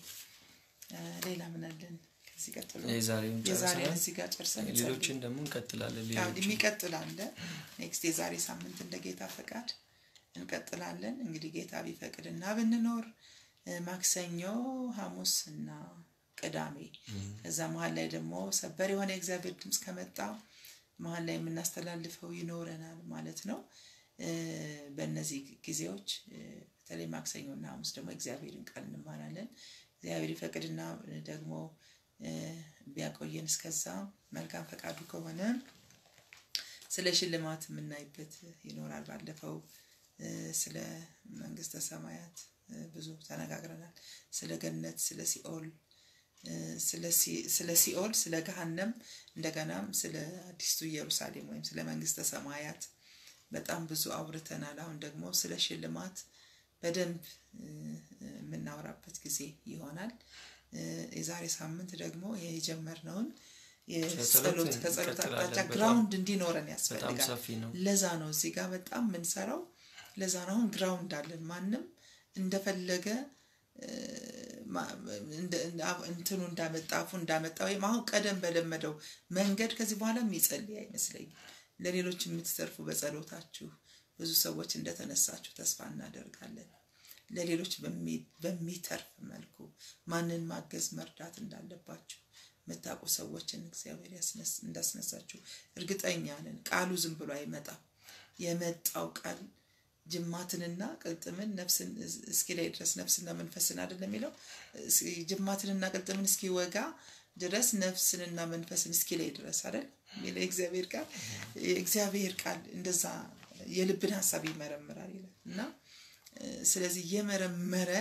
ሌላ ምን አለን? ከዚህ ቀጥሎ የዛሬውን የዛሬ ጨርሰናል። እዚህ ጋር ጨርሰን ሌሎችን ደግሞ እንቀጥላለን። ያው ሌሎችን የሚቀጥል አለ። ኔክስት የዛሬ ሳምንት እንደ ጌታ ፈቃድ እንቀጥላለን። እንግዲህ ጌታ ቢፈቅድ እና ብንኖር እ፣ ማክሰኞ፣ ሐሙስ እና ቅዳሜ ከዛ መሀል ላይ ደግሞ ሰበር የሆነ የእግዚአብሔር ድምፅ ከመጣ መሀል ላይ የምናስተላልፈው ይኖረናል ማለት ነው። እ፣ በእነዚህ ጊዜዎች እ፣ በተለይ ማክሰኞ እና ሐሙስ ደግሞ እግዚአብሔርን ቃል እንማራለን። እግዚአብሔር ይፈቅድና ደግሞ እ፣ ቢያቆየን እስከዛ መልካም ፈቃዱ ከሆነ ስለ ሽልማት የምናይበት ይኖራል። ባለፈው እ፣ ስለ መንግስተ ሰማያት እ፣ ብዙ ተነጋግረናል። ስለ ገነት፣ ስለ ሲኦል እ፣ ስለ ሲ- ስለ ሲኦል፣ ስለ ገሃነም እንደገናም ስለ አዲስቱ ኢየሩሳሌም ወይም ስለ መንግስተ ሰማያት በጣም ብዙ አውርተናል። አሁን ደግሞ ስለ ሽልማት በደንብ እ፣ የምናወራበት ጊዜ ይሆናል። እ፣ የዛሬ ሳምንት ደግሞ የጀመርነውን የጸሎት ከጸሎት እንቀጥላለን። አቅጣጫ በጣም- ግራውንድ እንዲኖረን በጣም ያስፈልጋል። ሰፊ ነው። ለዛ ነው እዚህ ጋር በጣም የምንሰራው። ለዛ ነው አሁን ግራውንድ አለን። ማንም እንደፈለገ እ፣ ማ- እንደ- እንደ- አፍ- እንትኑ እንዳመጣ አፉ እንዳመጣ ወይም አሁን ቀደም በለመደው መንገድ ከዚህ በኋላ የሚጸልይ አይመስለኝም። ለሌሎች የምትተርፉ በጸሎታችሁ ብዙ ሰዎች እንደተነሳችሁ ተስፋ እናደርጋለን። ለሌሎች በሚ- በሚተርፍ መልኩ ማንን ማገዝ መርዳት እንዳለባችሁ የምታውቁ ሰዎችን እግዚአብሔር ያስነስ- እንዳስነሳችሁ እርግጠኛ ነን። ቃሉ ዝም ብሎ አይመጣም። የመጣው ቃል ጅማትንና ቅልጥምን ነፍስን እስኪ ላይ ድረስ ነፍስና መንፈስን አይደለም የሚለው እስ- ጅማትንና ቅልጥምን እስኪወጋ ድረስ ነፍስንና መንፈስን እስኪ ላይ ድረስ አይደል የሚለው የእግዚአብሔር ቃል የእግዚአብሔር ቃል እንደዛ የልብን ሀሳብ ይመረምራል ይላል እና እ፣ ስለዚህ እየመረመረ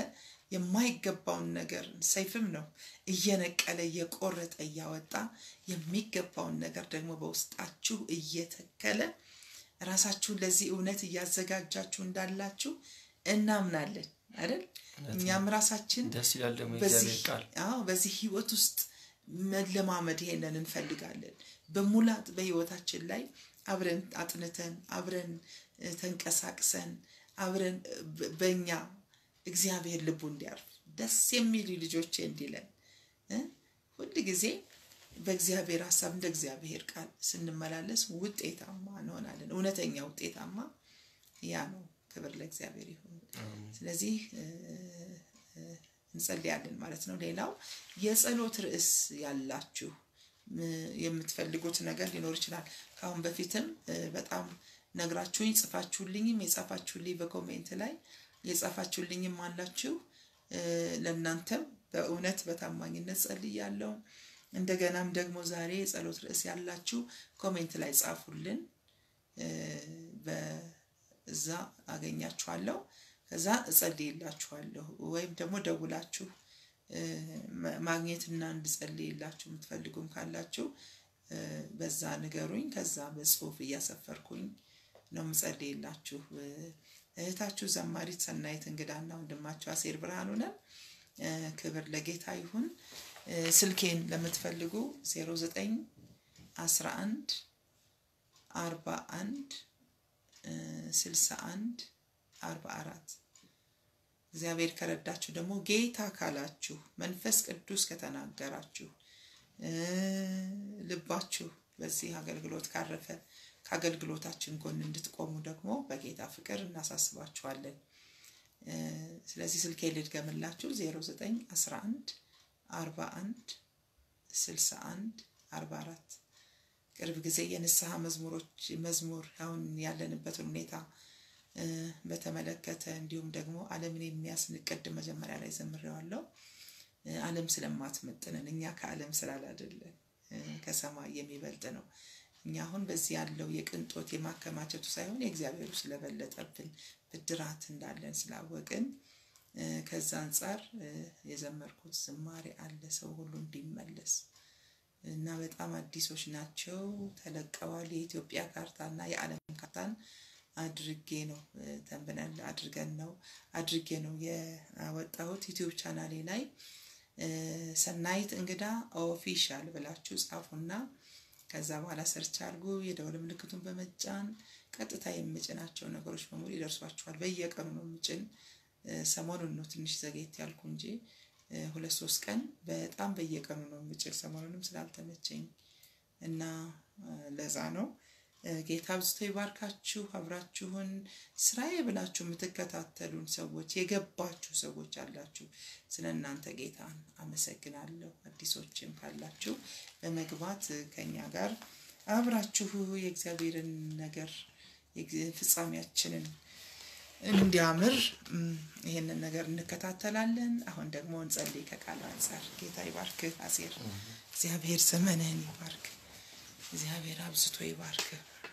የማይገባውን ነገር ሰይፍም ነው እየነቀለ እየቆረጠ እያወጣ የሚገባውን ነገር ደግሞ በውስጣችሁ እየተከለ ራሳችሁን ለዚህ እውነት እያዘጋጃችሁ እንዳላችሁ እናምናለን አይደል? እኛም ራሳችን ደስ ይላል ደግሞ በዚህ የእግዚአብሔር ቃል አዎ በዚህ ህይወት ውስጥ መለማመድ ይሄንን እንፈልጋለን። በሙላት በህይወታችን ላይ አብረን አጥንተን አብረን እ፣ ተንቀሳቅሰን አብረን እ፣ በ- በእኛ እግዚአብሔር ልቡ እንዲያርፍ ደስ የሚሉ ልጆቼ እንዲለን እ፣ ሁል ጊዜ በእግዚአብሔር ሀሳብ እንደ እግዚአብሔር ቃል ስንመላለስ ውጤታማ እንሆናለን። እውነተኛ ውጤታማ ያ ነው። ክብር ለእግዚአብሔር ይሁን። ስለዚህ እ፣ እ፣ እንጸልያለን ማለት ነው። ሌላው የጸሎት ርዕስ ያላችሁ እ፣ የምትፈልጉት ነገር ሊኖር ይችላል። ከአሁን በፊትም እ፣ በጣም ነግራችሁኝ ጽፋችሁልኝም የጻፋችሁልኝ በኮሜንት ላይ የጻፋችሁልኝም አላችሁ። እ፣ ለእናንተም በእውነት በታማኝነት ጸልያለሁ። እንደገናም ደግሞ ዛሬ የጸሎት ርዕስ ያላችሁ ኮሜንት ላይ ጻፉልን። እ፣ በዛ አገኛችኋለሁ። ከዛ እጸልይላችኋለሁ ወይም ደግሞ ደውላችሁ እ፣ ማ- ማግኘትና እንድጸልይላችሁ የምትፈልጉም ካላችሁ እ፣ በዛ ንገሩኝ። ከዛ በጽሁፍ እያሰፈርኩኝ ነው የምጸልይላችሁ። እ፣ እህታችሁ ዘማሪት ሰናይት እንግዳና ወንድማችሁ አሴር ብርሃኑ ነን። እ፣ ክብር ለጌታ ይሁን። እ፣ ስልኬን ለምትፈልጉ 09 11 41 እ፣ 61 44 እግዚአብሔር ከረዳችሁ ደግሞ ጌታ ካላችሁ መንፈስ ቅዱስ ከተናገራችሁ ልባችሁ በዚህ አገልግሎት ካረፈ ከአገልግሎታችን ጎን እንድትቆሙ ደግሞ በጌታ ፍቅር እናሳስባችኋለን። ስለዚህ ስልኬ ልድገምላችሁ 0911 41 61 44 ቅርብ ጊዜ የንስሐ መዝሙሮች መዝሙር አሁን ያለንበትን ሁኔታ በተመለከተ እንዲሁም ደግሞ ዓለምን የሚያስንቅድ መጀመሪያ ላይ ዘምሬዋለሁ። ዓለም ስለማትመጥነን እኛ ከዓለም ስላላደለን ከሰማይ የሚበልጥ ነው። እኛ አሁን በዚህ ያለው የቅንጦት የማከማቸቱ ሳይሆን የእግዚአብሔሩ ስለበለጠብን ብድራት እንዳለን ስላወቅን ከዛ አንጻር የዘመርኩት ዝማሬ አለ ሰው ሁሉ እንዲመለስ እና በጣም አዲሶች ናቸው ተለቀዋል። የኢትዮጵያ ካርታና የዓለም ካርታን አድርጌ ነው ተንብነል አድርገን ነው አድርጌ ነው ያወጣሁት ዩቲዩብ ቻናሌ ላይ ሰናይት እንግዳ ኦፊሻል ብላችሁ ጻፉና ከዛ በኋላ ሰርች አድርጉ። የደወል ምልክቱን በመጫን ቀጥታ የምጭናቸው ነገሮች በሙሉ ይደርሷችኋል። በየቀኑ ነው የምጭን። ሰሞኑን ነው ትንሽ ዘጌት ያልኩ እንጂ ሁለት ሶስት ቀን በጣም በየቀኑ ነው የምጭን። ሰሞኑንም ስላልተመቸኝ እና ለዛ ነው። ጌታ አብዝቶ ይባርካችሁ። አብራችሁን ስራዬ ብላችሁ የምትከታተሉን ሰዎች የገባችሁ ሰዎች አላችሁ። ስለ እናንተ ጌታን አመሰግናለሁ። አዲሶችም ካላችሁ በመግባት ከኛ ጋር አብራችሁ የእግዚአብሔርን ነገር ፍጻሜያችንን እንዲያምር ይህንን ነገር እንከታተላለን። አሁን ደግሞ እንጸልይ ከቃሉ አንጻር። ጌታ ይባርክ። አሴር እግዚአብሔር ዘመንህን ይባርክ። እግዚአብሔር አብዝቶ ይባርክ።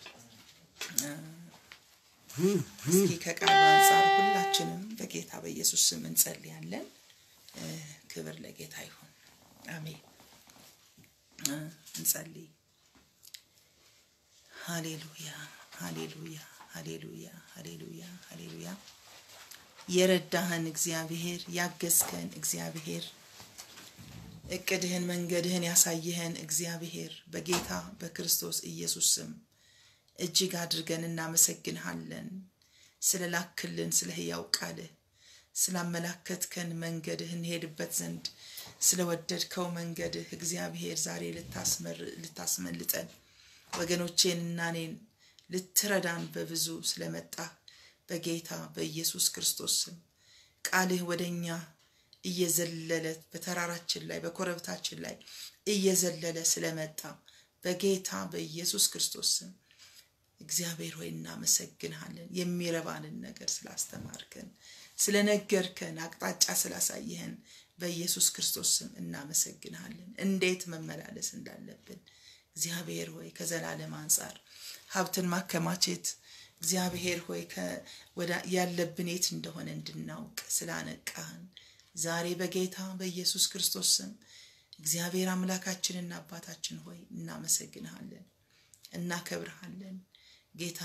እስኪ ከቃሉ አንጻር ሁላችንም በጌታ በኢየሱስ ስም እንጸልያለን። ክብር ለጌታ ይሁን። አሜን። እንጸልይ። ሃሌሉያ፣ ሃሌሉያ፣ ሃሌሉያ፣ ሃሌሉያ፣ ሃሌሉያ። የረዳህን እግዚአብሔር፣ ያገዝከን እግዚአብሔር እቅድህን መንገድህን ያሳየህን እግዚአብሔር በጌታ በክርስቶስ ኢየሱስ ስም እጅግ አድርገን እናመሰግንሃለን። ስለ ላክልን ስለ ሕያው ቃልህ ስላመላከትከን መንገድህ እንሄድበት ዘንድ ስለወደድከው መንገድህ እግዚአብሔር ዛሬ ልታስመልጠን ወገኖቼንና እኔን ልትረዳን በብዙ ስለመጣ በጌታ በኢየሱስ ክርስቶስ ስም ቃልህ ወደ እኛ እየዘለለ በተራራችን ላይ በኮረብታችን ላይ እየዘለለ ስለመጣ በጌታ በኢየሱስ ክርስቶስ ስም እግዚአብሔር ሆይ እናመሰግንሃለን። የሚረባንን ነገር ስላስተማርከን፣ ስለነገርከን፣ አቅጣጫ ስላሳየህን በኢየሱስ ክርስቶስ ስም እናመሰግንሃለን። እንዴት መመላለስ እንዳለብን እግዚአብሔር ሆይ ከዘላለም አንጻር ሀብትን ማከማቸት እግዚአብሔር ሆይ ያለብን የት እንደሆነ እንድናውቅ ስላነቃህን ዛሬ በጌታ በኢየሱስ ክርስቶስ ስም እግዚአብሔር አምላካችንና አባታችን ሆይ እናመሰግንሃለን፣ እናከብርሃለን። ጌታ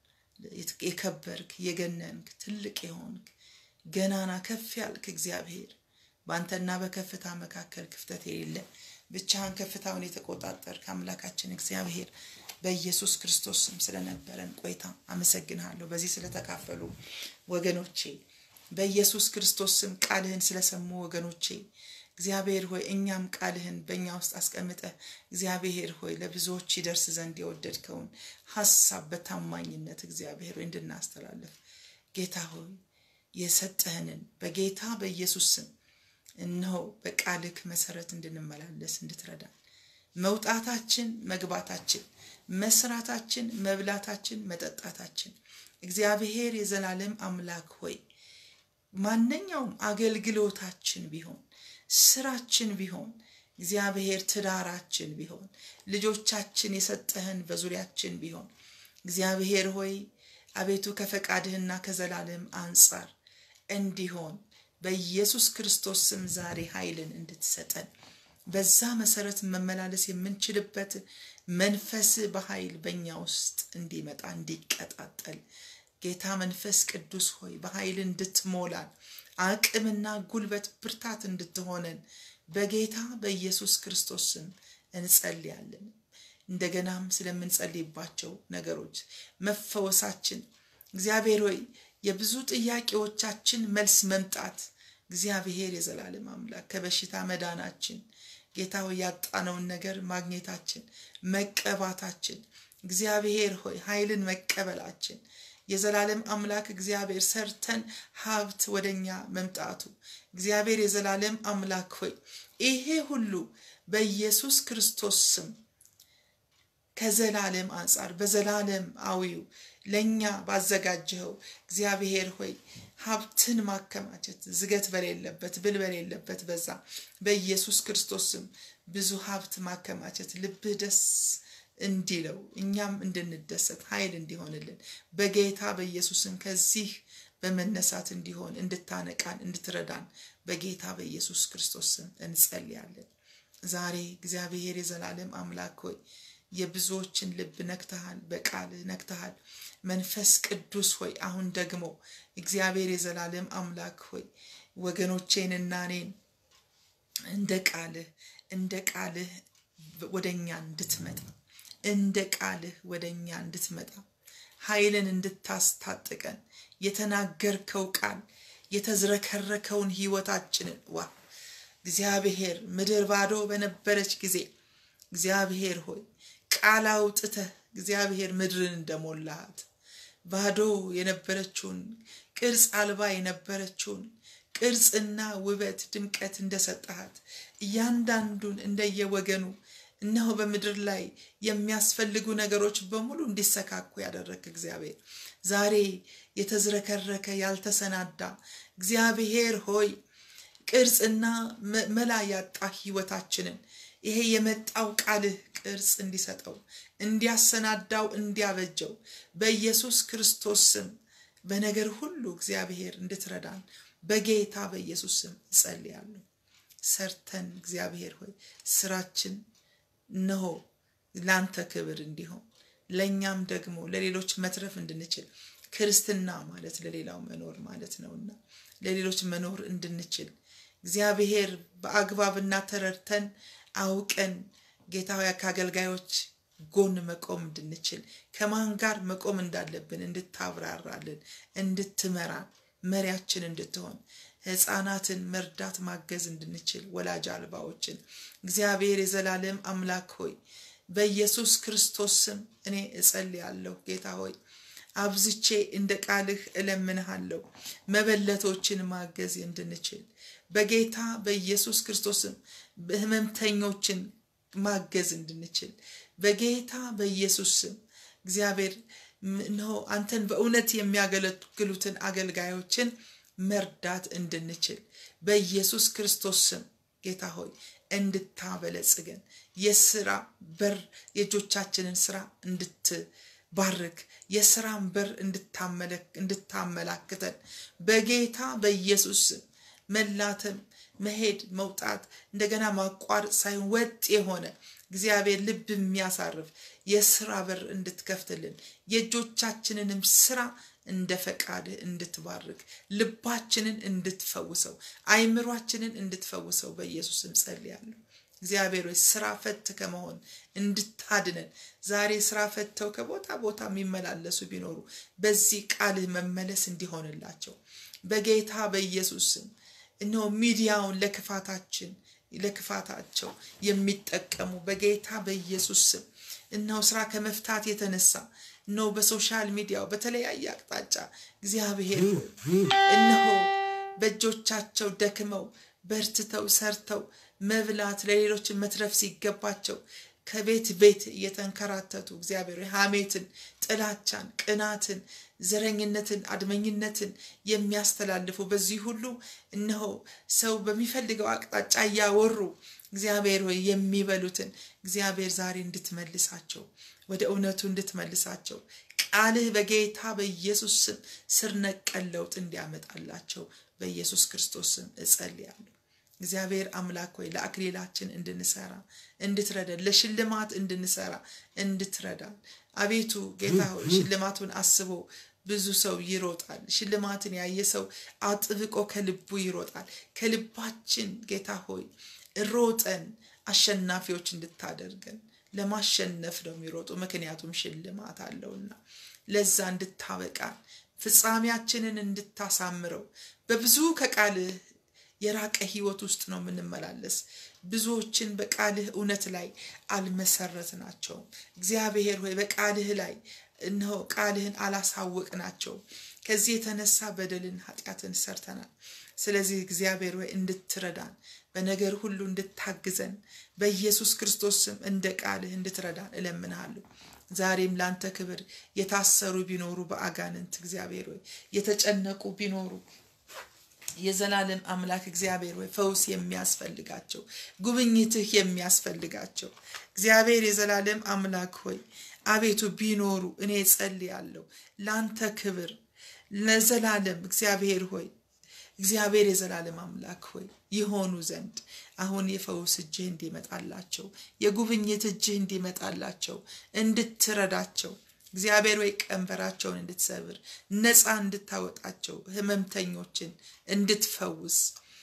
የከበርክ የገነንክ ትልቅ የሆንክ ገናና ከፍ ያልክ እግዚአብሔር በአንተና በከፍታ መካከል ክፍተት የሌለ ብቻህን ከፍታውን የተቆጣጠርክ አምላካችን እግዚአብሔር በኢየሱስ ክርስቶስ ስም ስለነበረን ቆይታ አመሰግንሃለሁ። በዚህ ስለተካፈሉ ወገኖቼ በኢየሱስ ክርስቶስ ስም ቃልህን ስለሰሙ ወገኖቼ እግዚአብሔር ሆይ እኛም ቃልህን በእኛ ውስጥ አስቀምጠ እግዚአብሔር ሆይ ለብዙዎች ይደርስ ዘንድ የወደድከውን ሀሳብ በታማኝነት እግዚአብሔር ሆይ እንድናስተላለፍ ጌታ ሆይ የሰጠህንን በጌታ በኢየሱስ ስም እነሆ በቃልክ መሰረት እንድንመላለስ እንድትረዳን መውጣታችን፣ መግባታችን፣ መስራታችን፣ መብላታችን፣ መጠጣታችን እግዚአብሔር የዘላለም አምላክ ሆይ ማንኛውም አገልግሎታችን ቢሆን ስራችን ቢሆን እግዚአብሔር ትዳራችን ቢሆን ልጆቻችን የሰጠህን በዙሪያችን ቢሆን እግዚአብሔር ሆይ አቤቱ ከፈቃድህና ከዘላለም አንጻር እንዲሆን በኢየሱስ ክርስቶስ ስም ዛሬ ኃይልን እንድትሰጠን በዛ መሰረት መመላለስ የምንችልበት መንፈስ በኃይል በእኛ ውስጥ እንዲመጣ እንዲቀጣጠል ጌታ መንፈስ ቅዱስ ሆይ በኃይል እንድትሞላን አቅምና ጉልበት ብርታት እንድትሆነን በጌታ በኢየሱስ ክርስቶስ ስም እንጸልያለን። እንደገናም ስለምንጸልይባቸው ነገሮች መፈወሳችን እግዚአብሔር ሆይ የብዙ ጥያቄዎቻችን መልስ መምጣት እግዚአብሔር የዘላለም አምላክ ከበሽታ መዳናችን ጌታ ሆይ ያጣነውን ነገር ማግኘታችን መቀባታችን እግዚአብሔር ሆይ ኃይልን መቀበላችን የዘላለም አምላክ እግዚአብሔር ሰርተን ሀብት ወደኛ መምጣቱ እግዚአብሔር የዘላለም አምላክ ሆይ ይሄ ሁሉ በኢየሱስ ክርስቶስ ስም ከዘላለም አንጻር በዘላለም አዊው ለእኛ ባዘጋጀኸው እግዚአብሔር ሆይ ሀብትን ማከማቸት ዝገት በሌለበት ብል በሌለበት በዛ በኢየሱስ ክርስቶስ ስም ብዙ ሀብት ማከማቸት ልብህ ደስ እንዲለው እኛም እንድንደሰት ኃይል እንዲሆንልን በጌታ በኢየሱስም ከዚህ በመነሳት እንዲሆን እንድታነቃን እንድትረዳን በጌታ በኢየሱስ ክርስቶስ ስም እንጸልያለን። ዛሬ እግዚአብሔር የዘላለም አምላክ ሆይ የብዙዎችን ልብ ነክተሃል፣ በቃል ነክተሃል። መንፈስ ቅዱስ ሆይ አሁን ደግሞ እግዚአብሔር የዘላለም አምላክ ሆይ ወገኖቼንና እኔን እንደ ቃልህ እንደ ቃልህ ወደ እኛ እንድትመጣ እንደ ቃልህ ወደ እኛ እንድትመጣ ኃይልን እንድታስታጥቀን የተናገርከው ቃል የተዝረከረከውን ህይወታችንን ዋ እግዚአብሔር ምድር ባዶ በነበረች ጊዜ እግዚአብሔር ሆይ ቃል አውጥተህ እግዚአብሔር ምድርን እንደሞላሃት ባዶ የነበረችውን ቅርጽ አልባ የነበረችውን ቅርጽና ውበት ድምቀት እንደሰጠሃት እያንዳንዱን እንደየወገኑ እነሆ በምድር ላይ የሚያስፈልጉ ነገሮች በሙሉ እንዲሰካኩ ያደረግ እግዚአብሔር ዛሬ የተዝረከረከ ያልተሰናዳ እግዚአብሔር ሆይ ቅርጽና መላ ያጣ ህይወታችንን ይሄ የመጣው ቃልህ ቅርጽ እንዲሰጠው እንዲያሰናዳው እንዲያበጀው በኢየሱስ ክርስቶስ ስም በነገር ሁሉ እግዚአብሔር እንድትረዳን በጌታ በኢየሱስ ስም እጸልያለሁ። ሰርተን እግዚአብሔር ሆይ ስራችን እነሆ ላንተ ክብር እንዲሆን ለእኛም ደግሞ ለሌሎች መትረፍ እንድንችል ክርስትና ማለት ለሌላው መኖር ማለት ነውና ለሌሎች መኖር እንድንችል እግዚአብሔር በአግባብና ተረድተን አውቀን ጌታ ሆይ ከአገልጋዮች ጎን መቆም እንድንችል ከማን ጋር መቆም እንዳለብን እንድታብራራልን እንድትመራን መሪያችን እንድትሆን ህፃናትን መርዳት ማገዝ እንድንችል ወላጅ አልባዎችን እግዚአብሔር የዘላለም አምላክ ሆይ በኢየሱስ ክርስቶስ ስም እኔ እጸልያለሁ። ጌታ ሆይ አብዝቼ እንደ ቃልህ እለምንሃለሁ መበለቶችን ማገዝ እንድንችል በጌታ በኢየሱስ ክርስቶስም ህመምተኞችን ማገዝ እንድንችል በጌታ በኢየሱስ ስም እግዚአብሔር እነሆ አንተን በእውነት የሚያገለግሉትን አገልጋዮችን መርዳት እንድንችል በኢየሱስ ክርስቶስ ስም ጌታ ሆይ እንድታበለጽገን የስራ በር የእጆቻችንን ስራ እንድትባርክ የስራን በር እንድታመላክተን በጌታ በኢየሱስ ስም መላተም መሄድ መውጣት እንደገና ማቋረጥ ሳይሆን ወጥ የሆነ እግዚአብሔር ልብ የሚያሳርፍ የስራ በር እንድትከፍትልን የእጆቻችንንም ስራ እንደ ፈቃድህ እንድትባርክ ልባችንን እንድትፈውሰው አይምሯችንን እንድትፈውሰው በኢየሱስም ጸልያለሁ። እግዚአብሔር ሆይ ስራ ፈት ከመሆን እንድታድነን ዛሬ ስራ ፈተው ከቦታ ቦታ የሚመላለሱ ቢኖሩ በዚህ ቃልህ መመለስ እንዲሆንላቸው በጌታ በኢየሱስ ስም እነሆ ሚዲያውን ለክፋታችን ለክፋታቸው የሚጠቀሙ በጌታ በኢየሱስ ስም እነሆ ስራ ከመፍታት የተነሳ እነሆ በሶሻል ሚዲያው በተለያየ አቅጣጫ እግዚአብሔር እነሆ በእጆቻቸው ደክመው በርትተው ሰርተው መብላት ለሌሎች መትረፍ ሲገባቸው ከቤት ቤት እየተንከራተቱ እግዚአብሔር ሐሜትን፣ ጥላቻን፣ ቅናትን፣ ዘረኝነትን፣ አድመኝነትን የሚያስተላልፉ በዚህ ሁሉ እነሆ ሰው በሚፈልገው አቅጣጫ እያወሩ እግዚአብሔር ሆይ የሚበሉትን እግዚአብሔር ዛሬ እንድትመልሳቸው ወደ እውነቱ እንድትመልሳቸው ቃልህ በጌታ በኢየሱስ ስም ስር ነቀል ለውጥ እንዲያመጣላቸው በኢየሱስ ክርስቶስ ስም እጸልያለሁ። እግዚአብሔር አምላክ ሆይ ለአክሊላችን እንድንሰራ እንድትረዳን፣ ለሽልማት እንድንሰራ እንድትረዳን። አቤቱ ጌታ ሆይ ሽልማቱን አስቦ ብዙ ሰው ይሮጣል። ሽልማትን ያየ ሰው አጥብቆ ከልቡ ይሮጣል። ከልባችን ጌታ ሆይ ሮጠን አሸናፊዎች እንድታደርገን ለማሸነፍ ነው የሚሮጡ፣ ምክንያቱም ሽልማት አለውና ለዛ እንድታበቃን ፍጻሜያችንን እንድታሳምረው በብዙ ከቃልህ የራቀ ህይወት ውስጥ ነው የምንመላለስ። ብዙዎችን በቃልህ እውነት ላይ አልመሰረትናቸውም። እግዚአብሔር ሆይ በቃልህ ላይ እነሆ ቃልህን አላሳወቅናቸውም። ከዚህ የተነሳ በደልን ኃጢአትን ሰርተናል። ስለዚህ እግዚአብሔር ሆይ እንድትረዳን በነገር ሁሉ እንድታግዘን በኢየሱስ ክርስቶስ ስም እንደ ቃልህ እንድትረዳን እለምንሃለሁ። ዛሬም ላንተ ክብር የታሰሩ ቢኖሩ በአጋንንት እግዚአብሔር ሆይ የተጨነቁ ቢኖሩ የዘላለም አምላክ እግዚአብሔር ሆይ ፈውስ የሚያስፈልጋቸው ጉብኝትህ የሚያስፈልጋቸው እግዚአብሔር የዘላለም አምላክ ሆይ አቤቱ ቢኖሩ እኔ ጸልያለሁ ላንተ ክብር ለዘላለም እግዚአብሔር ሆይ እግዚአብሔር የዘላለም አምላክ ሆይ ይሆኑ ዘንድ አሁን የፈውስ እጅህ እንዲመጣላቸው የጉብኝት እጅህ እንዲመጣላቸው እንድትረዳቸው እግዚአብሔር ወይ ቀንበራቸውን እንድትሰብር ነፃ እንድታወጣቸው ህመምተኞችን እንድትፈውስ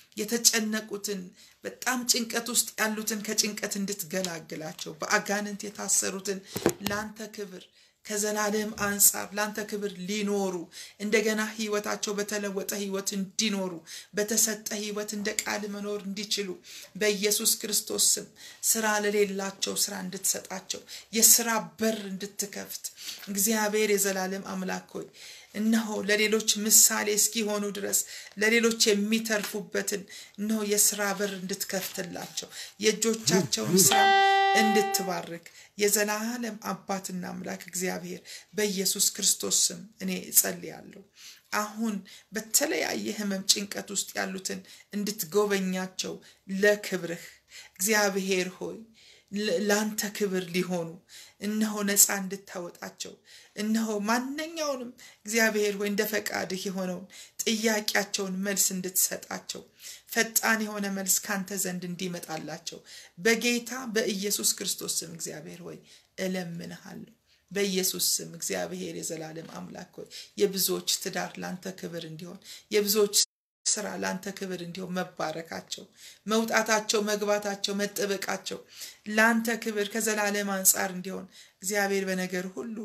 የተጨነቁትን በጣም ጭንቀት ውስጥ ያሉትን ከጭንቀት እንድትገላግላቸው በአጋንንት የታሰሩትን ለአንተ ክብር ከዘላለም አንጻር ለአንተ ክብር ሊኖሩ እንደገና ህይወታቸው በተለወጠ ህይወት እንዲኖሩ በተሰጠ ህይወት እንደ ቃል መኖር እንዲችሉ በኢየሱስ ክርስቶስ ስም ስራ ለሌላቸው ስራ እንድትሰጣቸው የስራ በር እንድትከፍት እግዚአብሔር የዘላለም አምላክ ሆይ እነሆ ለሌሎች ምሳሌ እስኪሆኑ ድረስ ለሌሎች የሚተርፉበትን እነሆ የስራ በር እንድትከፍትላቸው የእጆቻቸውን ስራ እንድትባርክ የዘላለም አባትና አምላክ እግዚአብሔር በኢየሱስ ክርስቶስ ስም እኔ እጸልያለሁ። አሁን በተለያየ ህመም ጭንቀት ውስጥ ያሉትን እንድትጎበኛቸው ለክብርህ እግዚአብሔር ሆይ ለአንተ ክብር ሊሆኑ እነሆ ነፃ እንድታወጣቸው እነሆ ማንኛውንም እግዚአብሔር ሆይ እንደ ፈቃድህ የሆነውን ጥያቄያቸውን መልስ እንድትሰጣቸው ፈጣን የሆነ መልስ ካንተ ዘንድ እንዲመጣላቸው በጌታ በኢየሱስ ክርስቶስ ስም እግዚአብሔር ሆይ እለምንሃለሁ። በኢየሱስ ስም እግዚአብሔር የዘላለም አምላክ ሆይ የብዙዎች ትዳር ላንተ ክብር እንዲሆን የብዙዎች ስራ ላንተ ክብር እንዲሆን መባረካቸው፣ መውጣታቸው፣ መግባታቸው፣ መጠበቃቸው ላንተ ክብር ከዘላለም አንጻር እንዲሆን እግዚአብሔር በነገር ሁሉ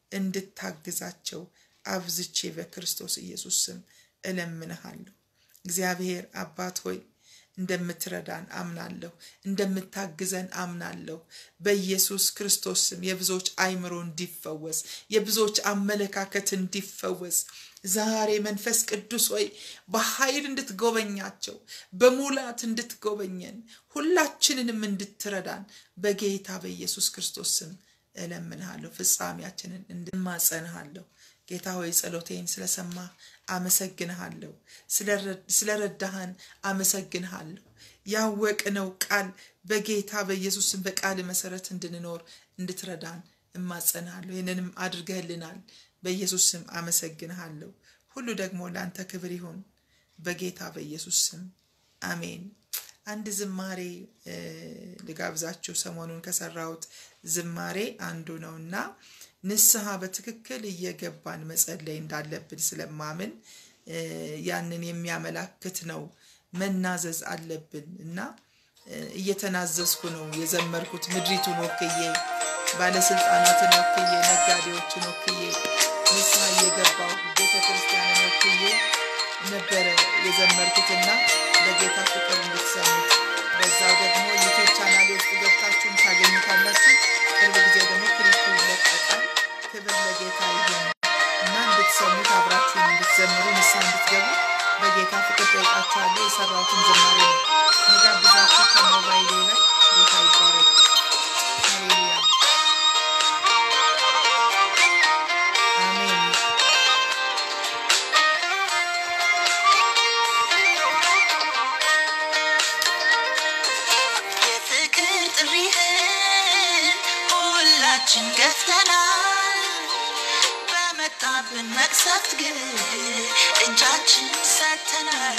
እንድታግዛቸው አብዝቼ በክርስቶስ ኢየሱስ ስም እለምንሃለሁ። እግዚአብሔር አባት ሆይ እንደምትረዳን አምናለሁ፣ እንደምታግዘን አምናለሁ። በኢየሱስ ክርስቶስ ስም የብዙዎች አይምሮ እንዲፈወስ፣ የብዙዎች አመለካከት እንዲፈወስ ዛሬ መንፈስ ቅዱስ ሆይ በኃይል እንድትጎበኛቸው፣ በሙላት እንድትጎበኘን፣ ሁላችንንም እንድትረዳን በጌታ በኢየሱስ ክርስቶስ ስም እለምንሃለሁ። ፍጻሜያችንን እንድማጸንሃለሁ። ጌታ ሆይ ጸሎቴን ስለሰማ አመሰግንሃለሁ። ስለረዳህን አመሰግንሃለሁ። ያወቅነው ቃል በጌታ በኢየሱስም በቃል መሰረት እንድንኖር እንድትረዳን እማጸንሃለሁ። ይህንንም አድርገህልናል። በኢየሱስ ስም አመሰግንሃለሁ። ሁሉ ደግሞ ለአንተ ክብር ይሁን በጌታ በኢየሱስ ስም አሜን። አንድ ዝማሬ ልጋብዛችሁ። ሰሞኑን ከሰራሁት ዝማሬ አንዱ ነውና ንስሐ በትክክል እየገባን መጸለይ እንዳለብን ስለማምን ያንን የሚያመላክት ነው። መናዘዝ አለብን እና እየተናዘዝኩ ነው የዘመርኩት። ምድሪቱን ወክዬ፣ ባለስልጣናትን ወክዬ፣ ነጋዴዎችን ወክዬ፣ ንስሐ እየገባሁ ቤተ ክርስቲያንን ወክዬ ነበረ የዘመርኩትና በጌታ ፍቅር እንድትሰሙት በዛው ደግሞ ዩቱብ ቻናሌ ውስጥ ገብታችሁን ታገኙታላችሁ። ቅርብ ጊዜ ደግሞ ክሊፑ ይለቀቃል። ክብር ለጌታ ይሁን እና እንድትሰሙት አብራችሁን እንድትዘምሩ ንስሐ እንድትገቡ በጌታ ፍቅር ጠይቃችኋለሁ። የሰራሁትን ዝማሬ ነው መጋብዛችሁ ከሞባይሌ ላይ ጌታ ይባረክ። ሃሌሉያ አሜን። የፍቅር ጥሪህን ሁላችን ገፍተናል። በመጣብን መቅሰፍት ግን እጃችን ሰጥተናል።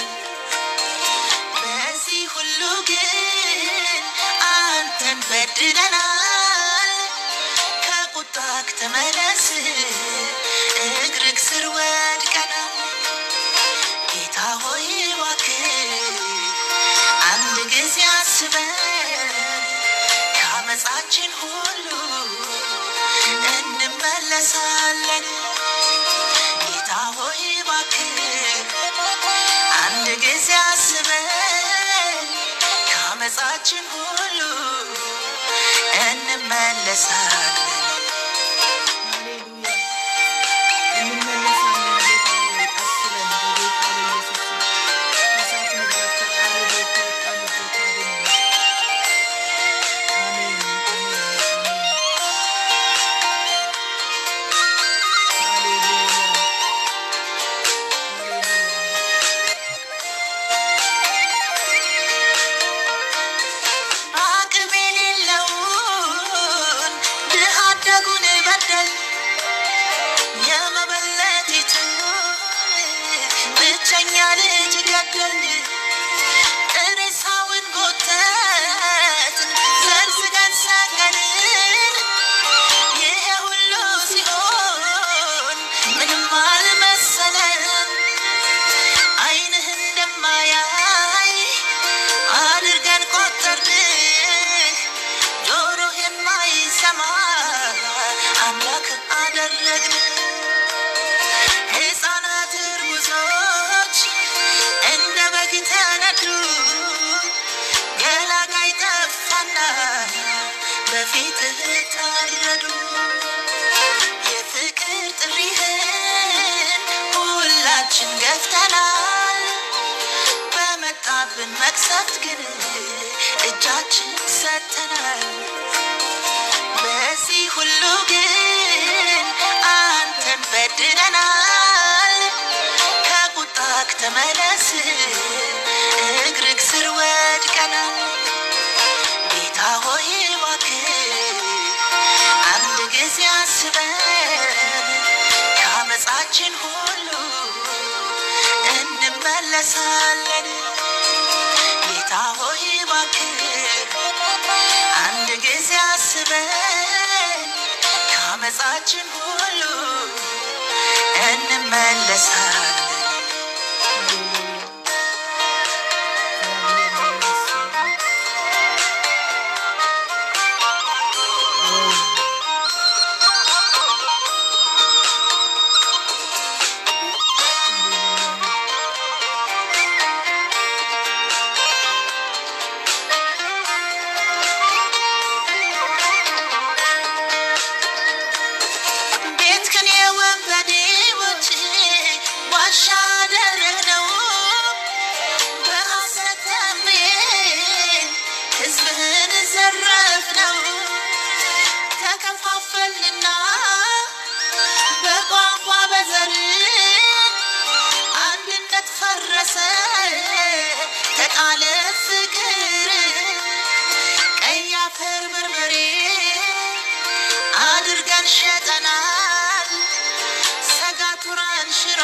በዚህ ሁሉ ግን አንተን በድለናል። ከቁጣክ ተመለስ፣ እግርክ ስር ወድቀናል። ጌታ ሆይ እባክህ አንድ ጊዜ አስበን ከአመፃችን ሁሉ እንመለሳለን። ጌታ ሆይ ጊዜ አስበን ከአመፃችን ሁሉ እንመለሳለን። ሃሌሉያ እንመለሳለን። ጌታ ሆይ አስበን በጌታ በኢየሱስ ስም ከእሳት መግባት ከቃል ቤት ከወጣንበት አድነን። አሜን አሜን አሜን። ሃሌሉያ ሃሌሉያ አቅም የሌለውን ድሃ አደጉን በደል የመበለቲቱን ብቸኛ ልጅ ገደል ሬሳውን ጎተትን ዘርዝገን ሰቀልን ይሄ ሁሉ ሲሆን ምንም አልመሰለን አይንህ እንደማያይ አድርገን ቆጠርንህ ጆሮህ የማይሰማ አምላክን አደረግን ሕፃናት እርጉዞች እንደ በግ ተነዱ ገላጋይ ጠፋና በፊትህ ታረዱ የፍቅር ጥሪህን ሁላችን ገፍተናል በመጣብን መቅሰፍት ግን እጃችን ሰጥተናል። በዚህ ሁሉ ግን አንተን በድለናል። ከቁጣክ ተመለስ፣ እግርክ ስር ወድቀናል። ጌታ ሆይ እባክህ አንድ ጊዜ አስበን ከአመፃችን ሁሉ እንመለሳለን። ጌታ ሆይ እባክህ አንድ ጊዜ አስበን ከአመፃችን ሁሉ እንመለሳለን። ቤትክን የወንበዴዎች ዋሻ አደረግነው፣ በሐሰት ታምየን ሕዝብህን ዘረፍነው። ተከፋፈልና በቋንቋ በዘር አንድነት ፈረሰ፣ ተጣለ ፍቅር ቀይ አፈር በርበሬ አድርገን ሸጠናል። ሰጋቱራን ሽሮ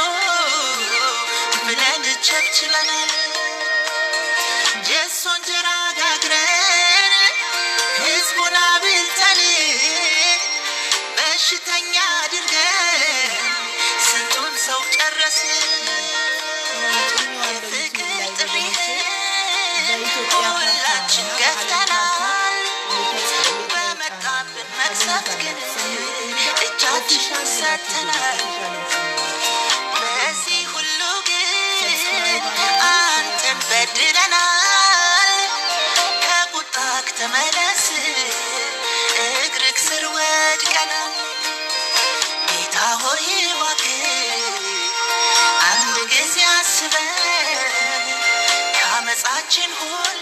ብለን ቸብችበናል። ጀሶ እንጀራ ጋግረን ህዝቡን አብልተን በሽተኛ አድርገን ስንቱን ሰው ጨረስን። የፍቅር ጥሪህን ሁላችን ገፍተናል። በመጣብን መቅሰፍት ግን እጃችን ሰጥተናል። በዚህ ሁሉ ግን አንተን በድለናል። ከቁጣክ ተመለስ፣ እግርክ ስር ወድቀናል። ጌታ ሆይ እባክህ አንድ ጊዜ አስበን ከአመፃችን ሁሉ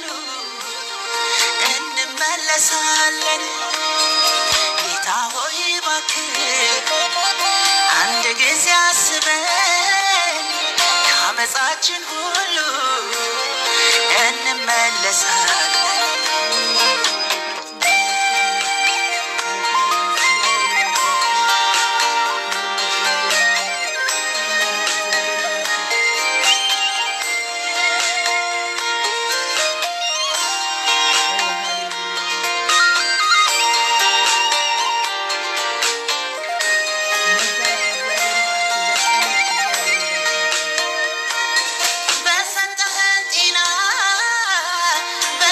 እንመለሳለን። ጌታ ሆይ እባክህ አንድ ጊዜ አስበን ከአመፃችን ሁሉ እንመለሳለን። በሰጠህን ጤና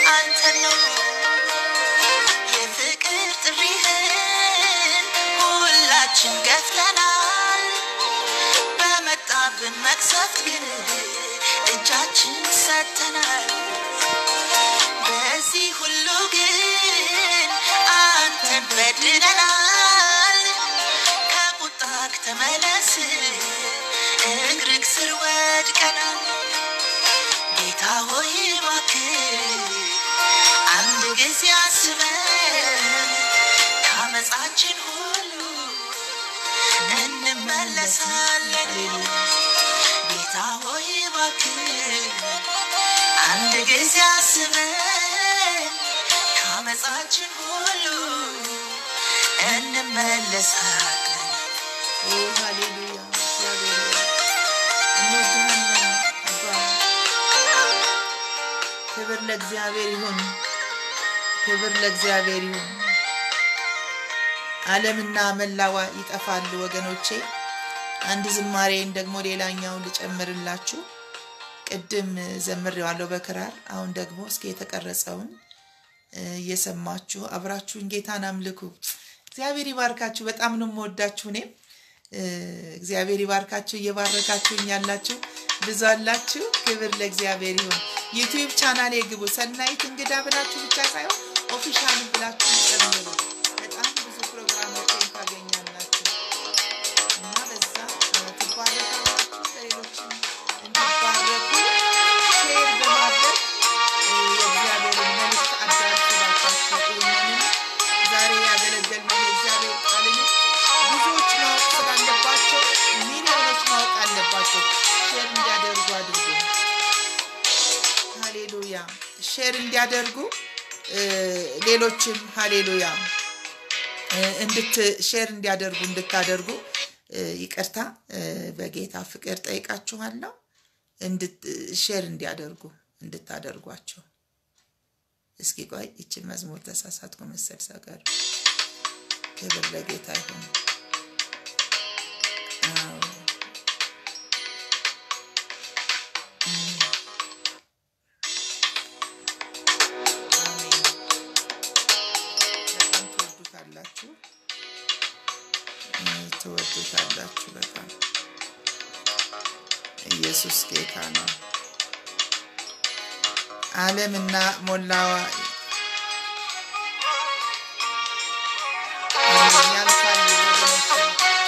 አንተን ነው የፍቅር ጥሪህን ሁላችን ገፍተናል። በመጣብን መቅሰፍት ግን እጃችን ሰጥተናል። በዚህ ሁሉ ግን አንተን በድለናል። ከቁጣክ ተመለስ እግርክ ስር ወድቀናል። ጌታ ሆይ እባክህ አንድ ጊዜ አስበን ከአመፃችን ሁሉ እንመለሳለን። ጌታ ሆይ እባክህ አንድ ጊዜ አስበን ከአመፃችን ሁሉ እንመለሳለን። ኦ ሃሌሉያ እግዚአብሔር ሆይ፣ እንወድሃለን አባ። ክብር ለእግዚአብሔር ይሁን፣ ክብር ለእግዚአብሔር ይሁን። ዓለምና መላዋ ይጠፋሉ ወገኖቼ። አንድ ዝማሬን ደግሞ ሌላኛውን ልጨምርላችሁ። ቅድም ዘምሬዋለሁ በክራር። አሁን ደግሞ እስኪ የተቀረጸውን እ፣ እየሰማችሁ አብራችሁን ጌታን አምልኩ። እግዚአብሔር ይባርካችሁ። በጣም ነው የምወዳችሁ። እኔም እ፣ እግዚአብሔር ይባርካችሁ። እየባረካችሁኝ ያላችሁ ብዙ አላችሁ። ክብር ለእግዚአብሔር ይሁን። ዩቲዩብ ቻናሌ ግቡ። ሰናይት እንግዳ ብላችሁ ብቻ ሳይሆን ኦፊሻል ብላችሁ ጨምሩ። በጣም ብዙ ፕሮግራሞችን ታገኛላችሁ እና በዛ እ፣ ትባረካላችሁ። ለሌሎችም እንዲባረኩ ሼር በማድረግ እ፣ የእግዚአብሔርን መልእክት አዳርሱላችሁ። ይህንንም ዛሬ ያገለገልነውን የእግዚአብሔር ቃልን ብዙዎች ማወቅ ስላለባቸው ሚሊዮኖች ማወቅ አለባቸው። ሼር እንዲያደርጉ አድርጉ። ሃሌሉያ ሼር እንዲያደርጉ እ፣ ሌሎችም ሃሌሉያ እ፣ እንድት ሼር እንዲያደርጉ እንድታደርጉ እ፣ ይቅርታ እ፣ በጌታ ፍቅር ጠይቃችኋለሁ። እንድት ሼር እንዲያደርጉ እንድታደርጓቸው። እስኪ ቆይ ይችን መዝሙር ተሳሳትኩ መሰል ሰገር ክብር ለጌታ ይሁን። አዎ አሜን። በጣም ትወዱታላችሁ እ፣ ትወዱታላችሁ በጣም ኢየሱስ ጌታ ነው። ዓለምና ሞላዋ አሜን ያልፋል ወገኖቼ።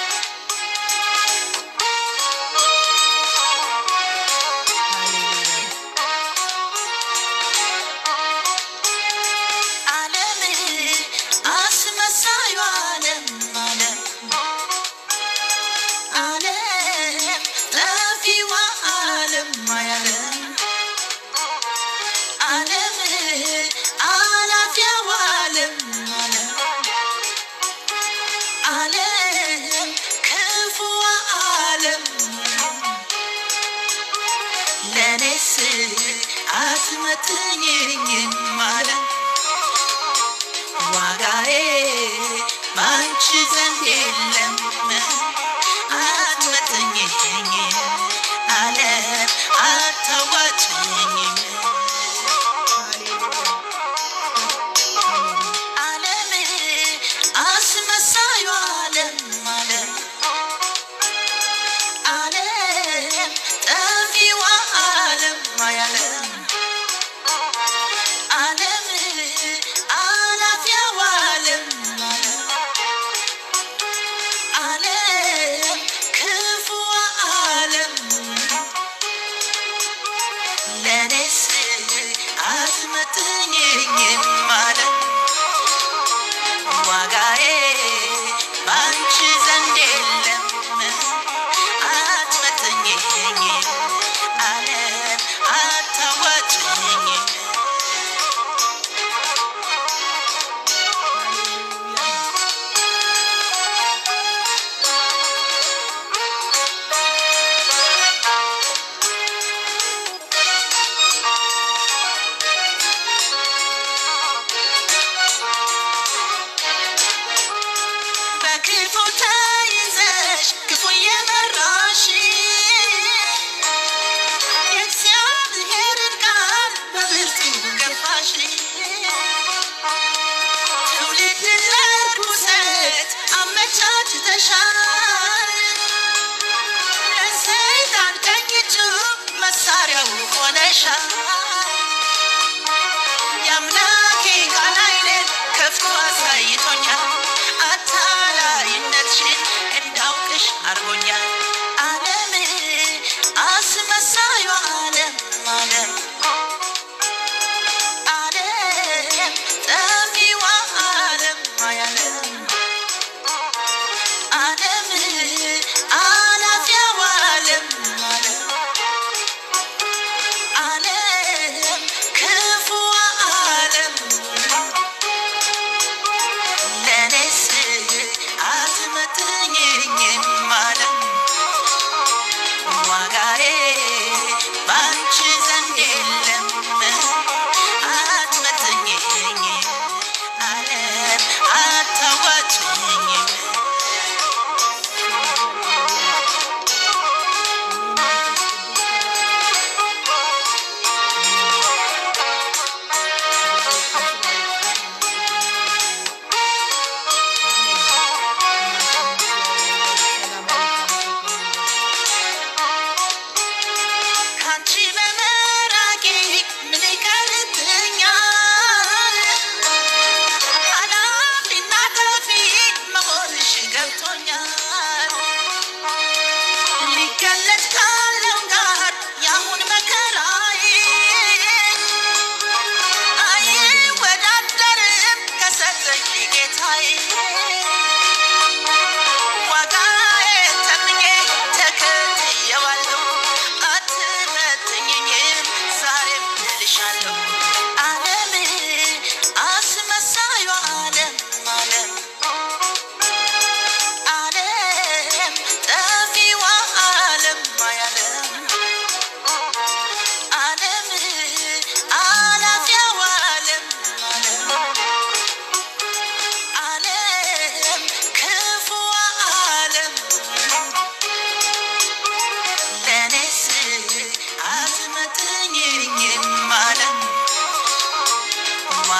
ሃሌሉያ ዓለም አስመሳዩ ዓለም ዓለም ዓለም ጠፊዋ ዓለም ዓለም ዓለም አላፊያዋ ዓለም ዓለም ዓለም ክፉዋ ዓለም ለእኔስ አትመጥኝም ዓለም ዋጋዬ ባንቺ ዘንድ የለም አትመጥኝም ዓለም አታዋጭኝም ሃሌሉያ አሜን ዓለም አስመሳዩ ዓለም ዓለም ዓለም ጠፊዋ ዓለም ዓለም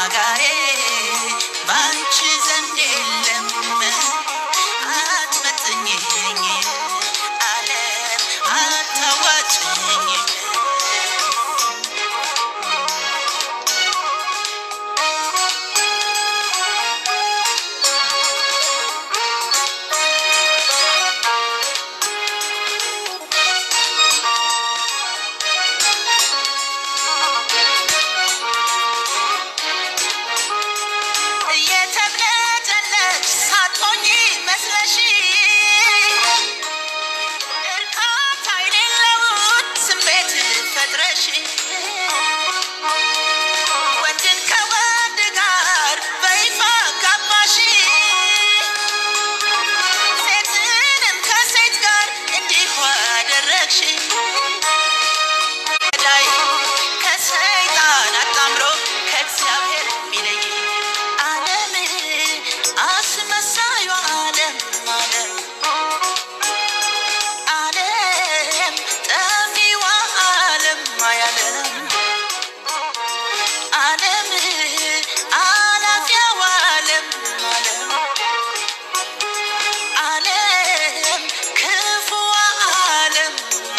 ዋጋዬ ባንቺ ዘንድ የለም አትመጥኝኝ ዓለም አታዋጭኝ እየተብለጨለች ሳትሆኚ መስለሽ እርካታ የሌለውን ስሜት ፈጥረሽ ወንድን ከወንድ ጋር በይፋ ጋባሽ ሴትንም ከሴት ጋር እንዲሁ አደረግሽ ገዳይ ከሰይጣን አጣምሮ ከእግዚአብሔር የሚለይ ዓለም አስመሳዩ ዓለም ዓለም ዓለም ጠፊዋ ዓለም አያለም ዓለም አላፊያዋ ዓለም ዓለም ዓለም ክፉዋ ዓለም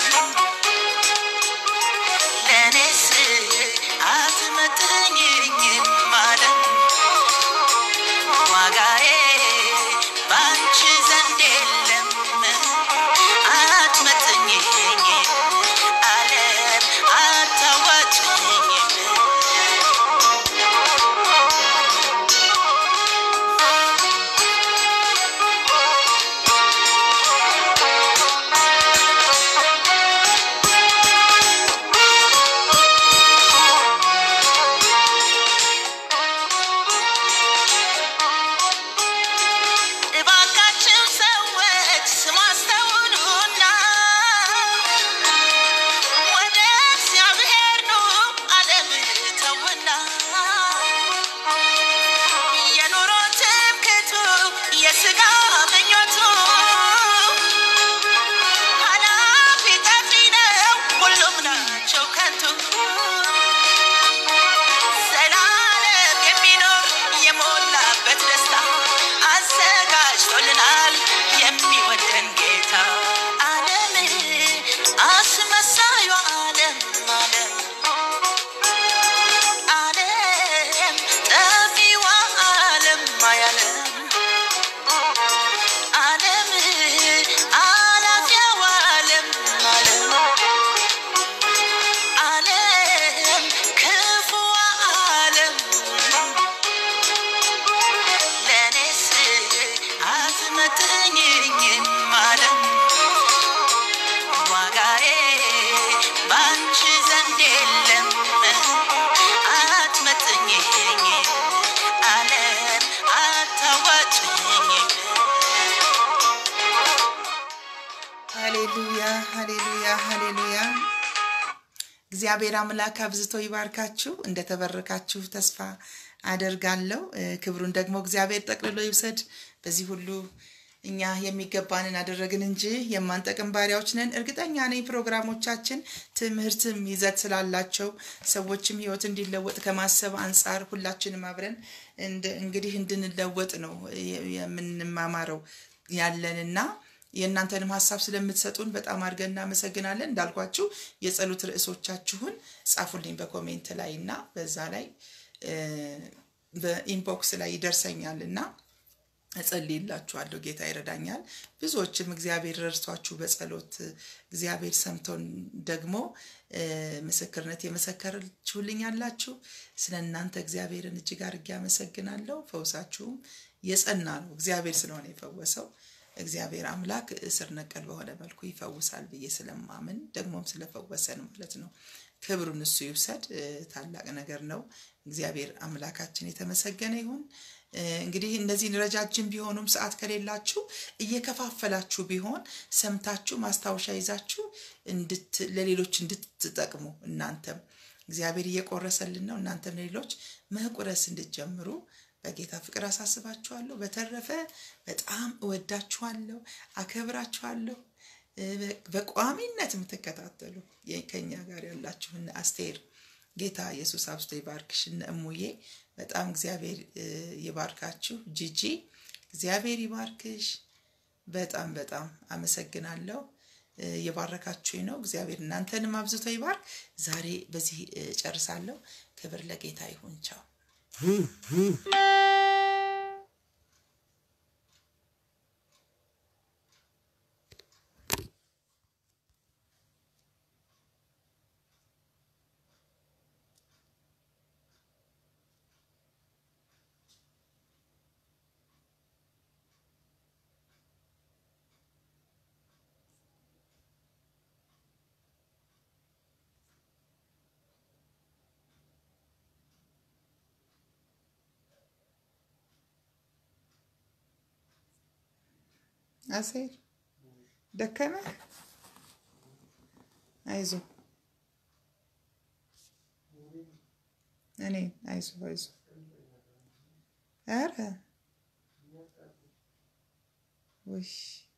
ለእኔስ አትመጥኝም ዓለም ዋጋዬ ባንቺ ዘንድ የለም አትመጥኝም ዓለም አታዋጭኝም እባካችሁ ሰዎች ስሙ አስተውሉና ወደ እግዚአብሔር ኑ ዓለም ተውና የኑሮ ትምክቱ የሥጋ ምኞቱ ኃላፊ ጠፊ ነው ሁሉም ናቸው ከንቱ ዘላለም የሚኖር የሞላበት ደስታ አዘጋጅቶልናል የሚወደን ጌታ። ዓለም አስመሳዩ ዓለም ዓለም ዓለም ጠፊዋ ዓለም አያለም ዓለም አላፊያዋ ዓለም ዓለም ዓለም ክፉዋ ዓለም ለእኔስ አትመጥኝም ዓለም ዋጋዬ ባንቺ ዘንድ የለም አትመጥኝም ዓለም አታዋጭኝም ሃሌሉያ ሃሌሉያ ሃሌሉያ። እግዚአብሔር አምላክ አብዝቶ ይባርካችሁ። እንደተበረካችሁ ተስፋ አደርጋለሁ። እ፣ ክብሩን ደግሞ እግዚአብሔር ጠቅልሎ ይውሰድ። በዚህ ሁሉ እኛ የሚገባንን አደረግን እንጂ የማንጠቅም ባሪያዎች ነን። እርግጠኛ ነኝ ፕሮግራሞቻችን ትምህርትም ይዘት ስላላቸው ሰዎችም ሕይወት እንዲለወጥ ከማሰብ አንጻር ሁላችንም አብረን እንድ- እንግዲህ እንድንለወጥ ነው የ- የምንማማረው ያለንና የእናንተንም ሀሳብ ስለምትሰጡን በጣም አድርገን እናመሰግናለን። እንዳልኳችሁ የጸሎት ርዕሶቻችሁን ጻፉልኝ በኮሜንት ላይ እና በዛ ላይ እ፣ በኢንቦክስ ላይ ይደርሰኛል እና እጸልይላችኋለሁ። ጌታ ይረዳኛል። ብዙዎችም እግዚአብሔር ረድቷችሁ በጸሎት እግዚአብሔር ሰምቶን ደግሞ እ፣ ምስክርነት የመሰከረችሁልኝ ያላችሁ ስለ እናንተ እግዚአብሔርን እጅግ አድርጌ አመሰግናለሁ። ፈውሳችሁም የጸና ነው። እግዚአብሔር ስለሆነ የፈወሰው እግዚአብሔር አምላክ ስር ነቀል በሆነ መልኩ ይፈውሳል ብዬ ስለማምን ደግሞም ስለፈወሰን ማለት ነው። ክብሩን እሱ ይውሰድ። እ፣ ታላቅ ነገር ነው። እግዚአብሔር አምላካችን የተመሰገነ ይሁን። እ፣ እንግዲህ እነዚህን ረጃጅም ቢሆኑም ሰዓት ከሌላችሁ እየከፋፈላችሁ ቢሆን ሰምታችሁ ማስታወሻ ይዛችሁ እንድት ለሌሎች እንድትጠቅሙ እናንተም እግዚአብሔር እየቆረሰልን ነው። እናንተም ለሌሎች መቁረስ እንድትጀምሩ በጌታ ፍቅር አሳስባችኋለሁ። በተረፈ በጣም እወዳችኋለሁ፣ አከብራችኋለሁ። እ፣ በ- በቋሚነት የምትከታተሉ የ- ከኛ ጋር ያላችሁ እነ አስቴር ጌታ ኢየሱስ አብዝቶ ይባርክሽ። እነ እሙዬ በጣም እግዚአብሔር እ፣ ይባርካችሁ። ጂጂ እግዚአብሔር ይባርክሽ። በጣም በጣም አመሰግናለሁ። እ፣ የባረካችሁኝ ነው። እግዚአብሔር እናንተንም አብዝቶ ይባርክ። ዛሬ በዚህ እ፣ ጨርሳለሁ። ክብር ለጌታ ይሁን። ቻው። አሴር ደከመህ? አይዞ እኔ አይዞ አይዞ ኧረ ውይ